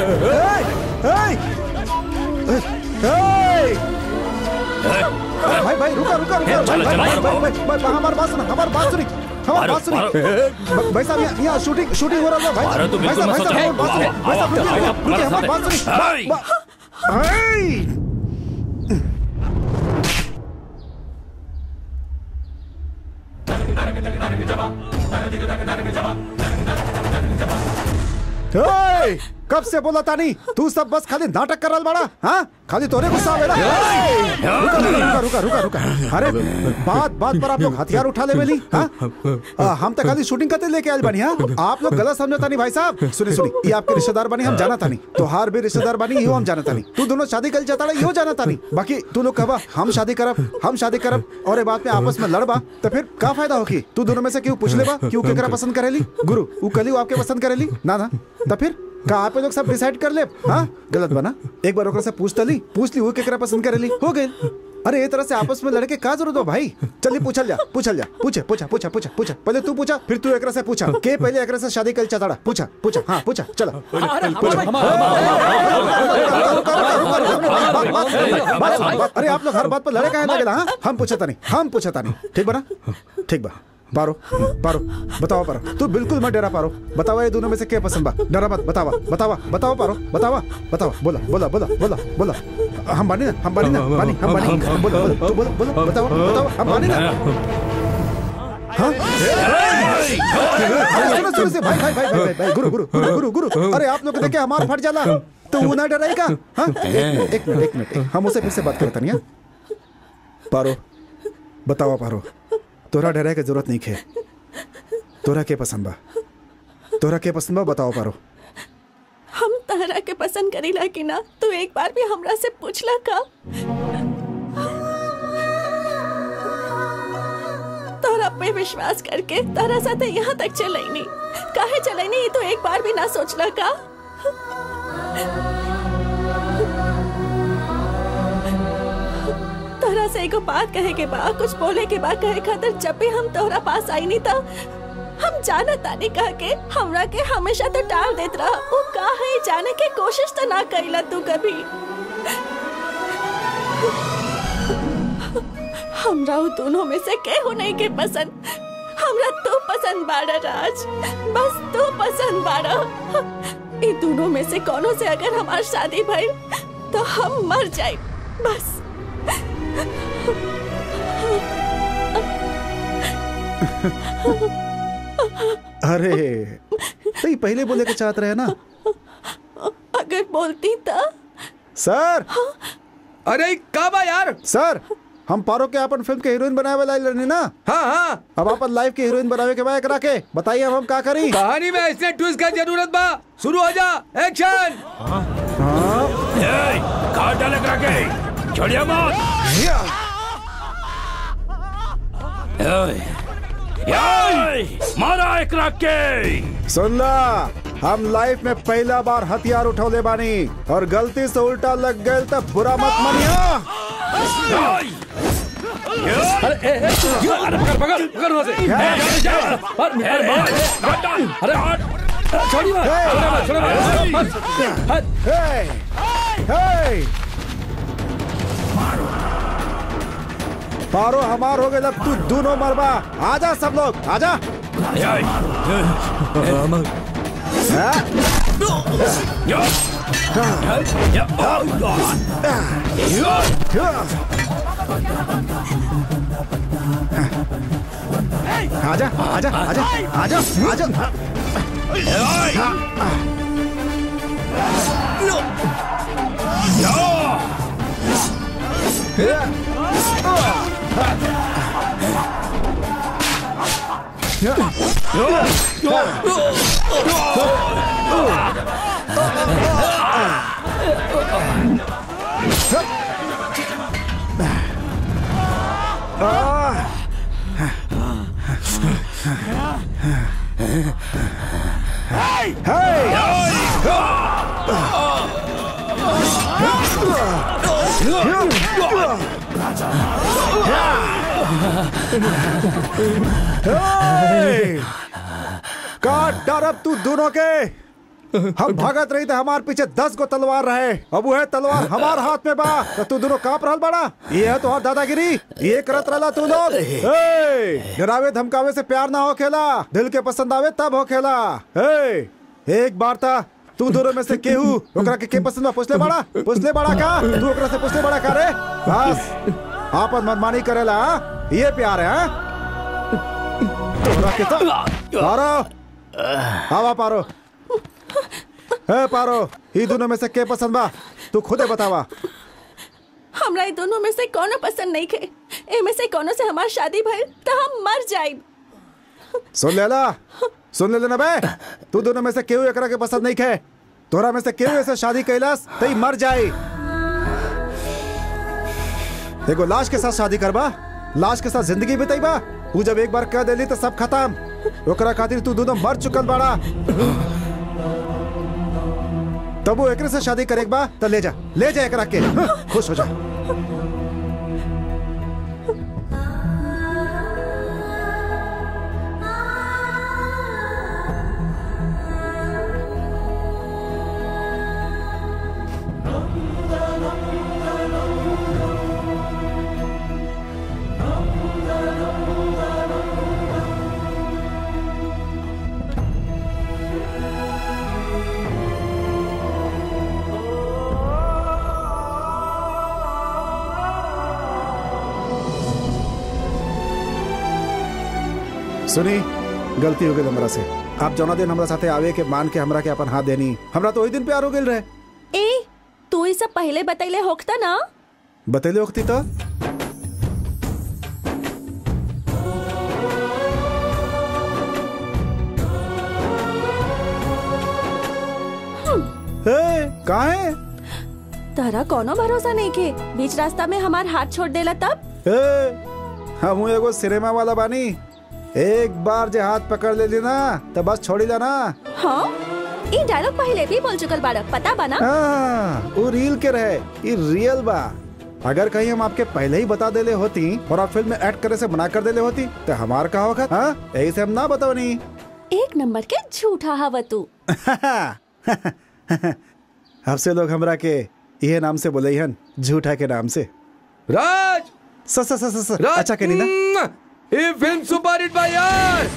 ए, ए, ए, भाई भाई रुका रुका रुका भाई चलो, भाई चलो, भाई मारो, भाई भाई भाई हमारी बात सुना हमारी बात सुनी हमारी मारो, बात सुनी मारो। भाई साहब यहाँ यहाँ शूटिंग शूटिंग हो रहा है भाई मारो तो भाई बिल्कुल साहब मत भाई साहब सोचो। हमारी बात सुनिए भाई साहब रुकिए, आओ, रुकिए, रुकिए, हमारी बात सुनिए हाय। बा- हाय। ओए, कब से बोला तानी तू सब बस खाली नाटक कर रहा बड़ा हाँ खाली तोरे गुस्सा आवेला रुका रुका रुका रुका रुका अरे बात बात पर आप लोग हथियार उठा ले बेली हाँ आ, हम तो खाली शूटिंग करते लेके आए बनी हाँ आप लोग गलत समझता नहीं भाई साहब सुनी सुनी ये आपके रिश्तेदार बनी हम जाना था नहीं तोहार भी रिश्तेदार बनी इहो हम जाना था नहीं तू दोनों शादी कर जाता इहो जाना था नहीं बाकी तू लोग कहबा हम शादी करब हम शादी करब और ये बात में आपस में लड़बा तो फिर का फायदा होगी तू दोनों में से क्यों पूछ लेबा क्यों केकरा पसंद करेली गुरु वो कली वो आपके पसंद करेली ना ना तो फिर का आप लोग सब डिसाइड कर ले हाँ गलत बना एक बार ओकरा से पूछ ली पूछ ली वो केकरा पसंद करेली हो गए अरे ये तरह से आपस में लड़के का जरूरत हो भाई चलिए पूछल जा पूछल जा पूछे पूछा पूछा पूछा पूछा पहले तू पूछा फिर तू एकरा से पूछा के पहले एकरा से शादी कर चाहता पूछा पूछा हाँ पूछा चलो अरे आप लोग हर बात पर लड़े काहे लगेला हाँ हम पूछा था नहीं हम पूछा था नहीं ठीक बना ठीक बा पारो पारो बताओ पारो तू बिल्कुल मत डरा पारो बतावा ये दोनों में से क्या पसंद बा डरा मत बतावा बतावा बताओ पारो बतावा बतावा बोला बोला बोला बोला बोला हम बानी ना हम बानी ना बानी हम बानी बोला बोला तू बोला बोला बताओ बताओ हम बानी ना हाँ अरे सुनो सुनो सुनो, भाई भाई भाई भाई भाई गुरु गुरु गुरु गुरु गुरु अरे आप लोग देखे हमारा फट जाला तो वो ना डराएगा हाँ एक एक मिनट एक मिनट हम उसे फिर से बात करते नहीं हाँ? पारो बतावा पारो तोरा डराए के जरूरत नहीं खे तोरा के पसंद बा तोरा के पसंद बा बताओ पारो हम तहरा के पसंद करीला कि ना तू एक बार भी हमरा से पूछला का तोरा पे विश्वास करके तारा साथे यहाँ तक चलैनी काहे चलैनी ये तो एक बार भी ना सोचला का तोहरा से एगो बात कहे के बा कुछ बोले के बा कहे खातिर जब भी हम तोहरा पास आई नहीं तो हम जाना तानी कह के हमरा के हमेशा तो टाल देत रहा वो का है जाने की कोशिश तो ना कइला तू कभी हमरा वो दोनों में से केहू नहीं के पसंद हमरा तू पसंद बाड़ा राज बस तू पसंद बाड़ा ये दोनों में से कोनो से अगर हमार शादी भइल तो हम मर जाए बस अरे तो ये पहले बोले के चाहत रहे ना अगर बोलती तो सर अरे का बा यार सर हम पारो के अपन फिल्म के हीरोइन बनावे वाला रहनी ना हाँ हाँ अब अपन लाइफ के हीरोइन बनावे के बाद एकरा के बताइए अब हम का करी कहानी में ऐसे ट्विस्ट का जरूरत बा शुरू हो जा एक्शन कहा डाले करा के छोड़िया मत ओए, ओए, मारा एक रख के सुन ला हम लाइफ में पहला बार हथियार उठौले बानी और गलती से उल्टा लग गए तब बुरा मत मानिया अरे ए, ए, अरे पकड़ पकड़ पकड़ वहाँ से ए, जा, जा, अरे, अरे, अरे, अरे, छोड़िए मत, छोड़िए मत, छोड़िए मत, मत, मत, हे हे पारो हमार हो गए अब तू दोनों मरबा आजा सब लोग आजा हाँ? आजा आजा आजा आजा आजा हे! का डर अब तू दोनों के हम भागत रही थे हमार पीछे दस गो तलवार रहे अब वो है तलवार हमार हाथ में बा तो तू दोनों कांप रहल बड़ा ये है तो दादागिरी ये करत रहला तू लोग हे! डरावे धमकावे से प्यार ना हो खेला दिल के पसंद आवे तब हो खेला हे! एक बार था तू दोनों में से केहू ओकरा के के पसंद बा पूछले बड़ा पूछले बड़ा का तू ओकरा से पूछले बड़ा का रे बस आपन मनमानी करेला हाँ? ये प्यार है हाँ? तोरा के तो पारो आवा पारो हे पारो ई दोनों में से के पसंद बा तू खुदे बतावा हमरा ये दोनों में से कोनो पसंद नहीं खे ए में से कोनो से हमार शादी भइल तो हम मर जाए सुन लेला सुन ले लेना बे तू दोनों में से केहू एकरा के पसंद नहीं खे तोरा में से केहू ऐसे शादी कैलास तई मर जाए एगो लाश के साथ शादी करबा लाश के साथ जिंदगी बिताईबा तू जब एक बार कह देली तो सब खत्म ओकरा खातिर तू दोनों मर चुकल बाड़ा तब वो एकरे से शादी करेक बा तो ले जा ले जा एकरा के हाँ, खुश हो जा सुनी गलती हो गई हमरा से आप जौना दिन हमरा साथे आवे के मान के हमरा के अपन हाथ देनी हमरा तो वही दिन प्यार हो गई रहे ए तू ये सब पहले बतैले होखता ना बतैले वक्ती तो ए, काहे तारा कोनो भरोसा नहीं के बीच रास्ता में हमार हाथ छोड़ देला तब ए, हम एगो सिनेमा वाला बानी एक बार जे हाथ पकड़ लेली ना तो बस छोड़ी ला ना हाँ ये डायलॉग पहले भी बोल चुकल बाड़ा पता बा ना हाँ, वो रील के रहे ये रियल बा अगर कहीं हम आपके पहले ही बता देले होती और आप फिल्म में एक्ट करे से मना कर देले होती तो हमार कहा वक्त हाँ यही से हम ना बताओ नहीं एक नंबर के झूठा हवा तू अब से लोग हमरा के ये नाम से बोले हन झूठा के नाम से राज स स स स स राज अच्छा कहनी ना म्म! ये फिल्म सुपर हिट बा यार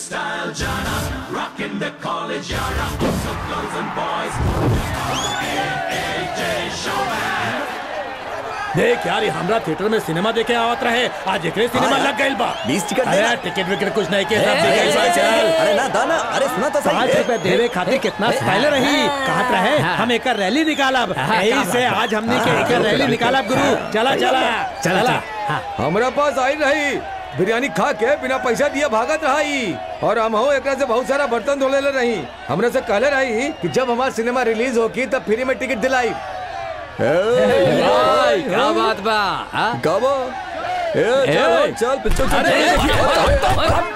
देख यार ये हमरा थिएटर में सिनेमा देखे आवत रहे आज एकरे सिनेमा लग गइल बा बीस टिकट दे अरे ना। टिकट विकेट कुछ नहीं के सब दे गइल बा चल अरे ना दाना अरे सुना तो सही पाँच रुपए देवे खातिर कितना स्टाइल रही कहत रहे हम एक रैली निकालब यही से आज हमने के एक रैली निकालब गुरु चला चला चला हमरा पास आई रही बिरयानी खा के बिना पैसा दिए भागत रही और हम हो एकरा से बहुत सारा बर्तन धोले ले रही हमरे से कहले रही कि जब हमार सिनेमा रिलीज होगी तब फ्री में टिकट दिलाई भाई, क्या बात बा हाँ? गाबो ए चल चल पिक्चर चल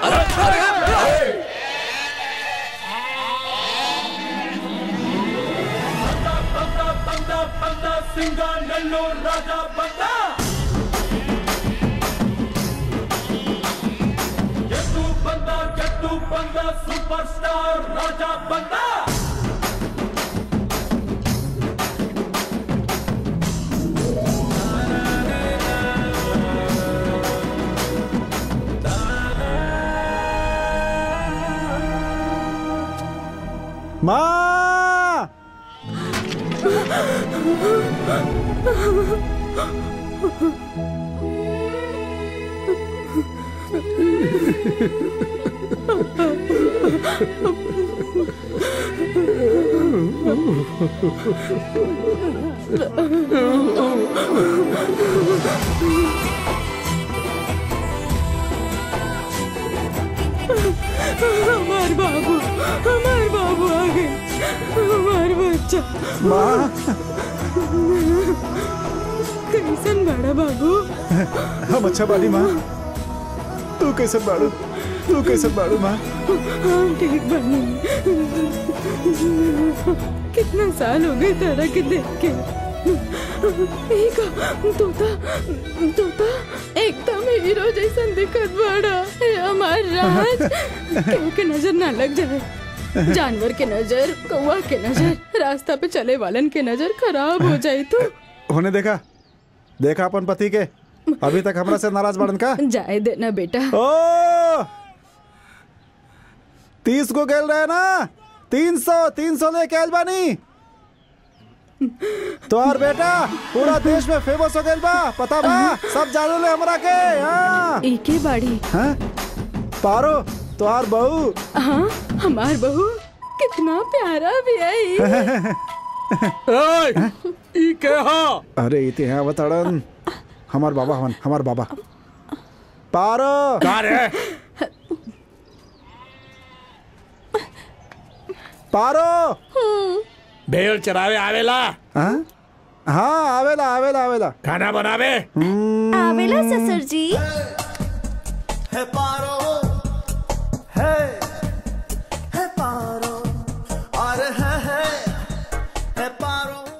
माँ हमार बाबू हमार बाबू आ गए हमार बच्चा माँ कैसन बड़ा बाबू हम अच्छा बाड़ी माँ तू कैसे बाड़ू तू कैसे बाड़ू माँ हम ठीक बनी कितना साल हो गए तारा के देख के एक तोता तोता एकदम हीरो जैसा दिखत बड़ा हे हमार राज केहू के नजर ना लग जाए जानवर के नजर कौआ के नजर रास्ता पे चले वालन के नजर खराब हो जाए तो होने देखा देखा अपन पति के अभी तक हमरा से नाराज बड़न का जाए देना बेटा ओ तीस को गेल रहे ना तीन सौ तीन सौ लेके आयल बानी तोहर बेटा पूरा देश में फेमस हो गइल बा पता बा सब जानो ले हमरा के हाँ एके बाड़ी हाँ? पारो तोहार बहू हाँ हमार बहू कितना प्यारा भी है ई के हो अरे इते हैं बताड़न हमार बाबा हवन हमार बाबा पारो का रे पारो भेड़ चरावे आवेला हाँ हाँ आवेला आवेला आवेला खाना बनावे आवेला ससुर जी है पारो है है पारो और है है है पारो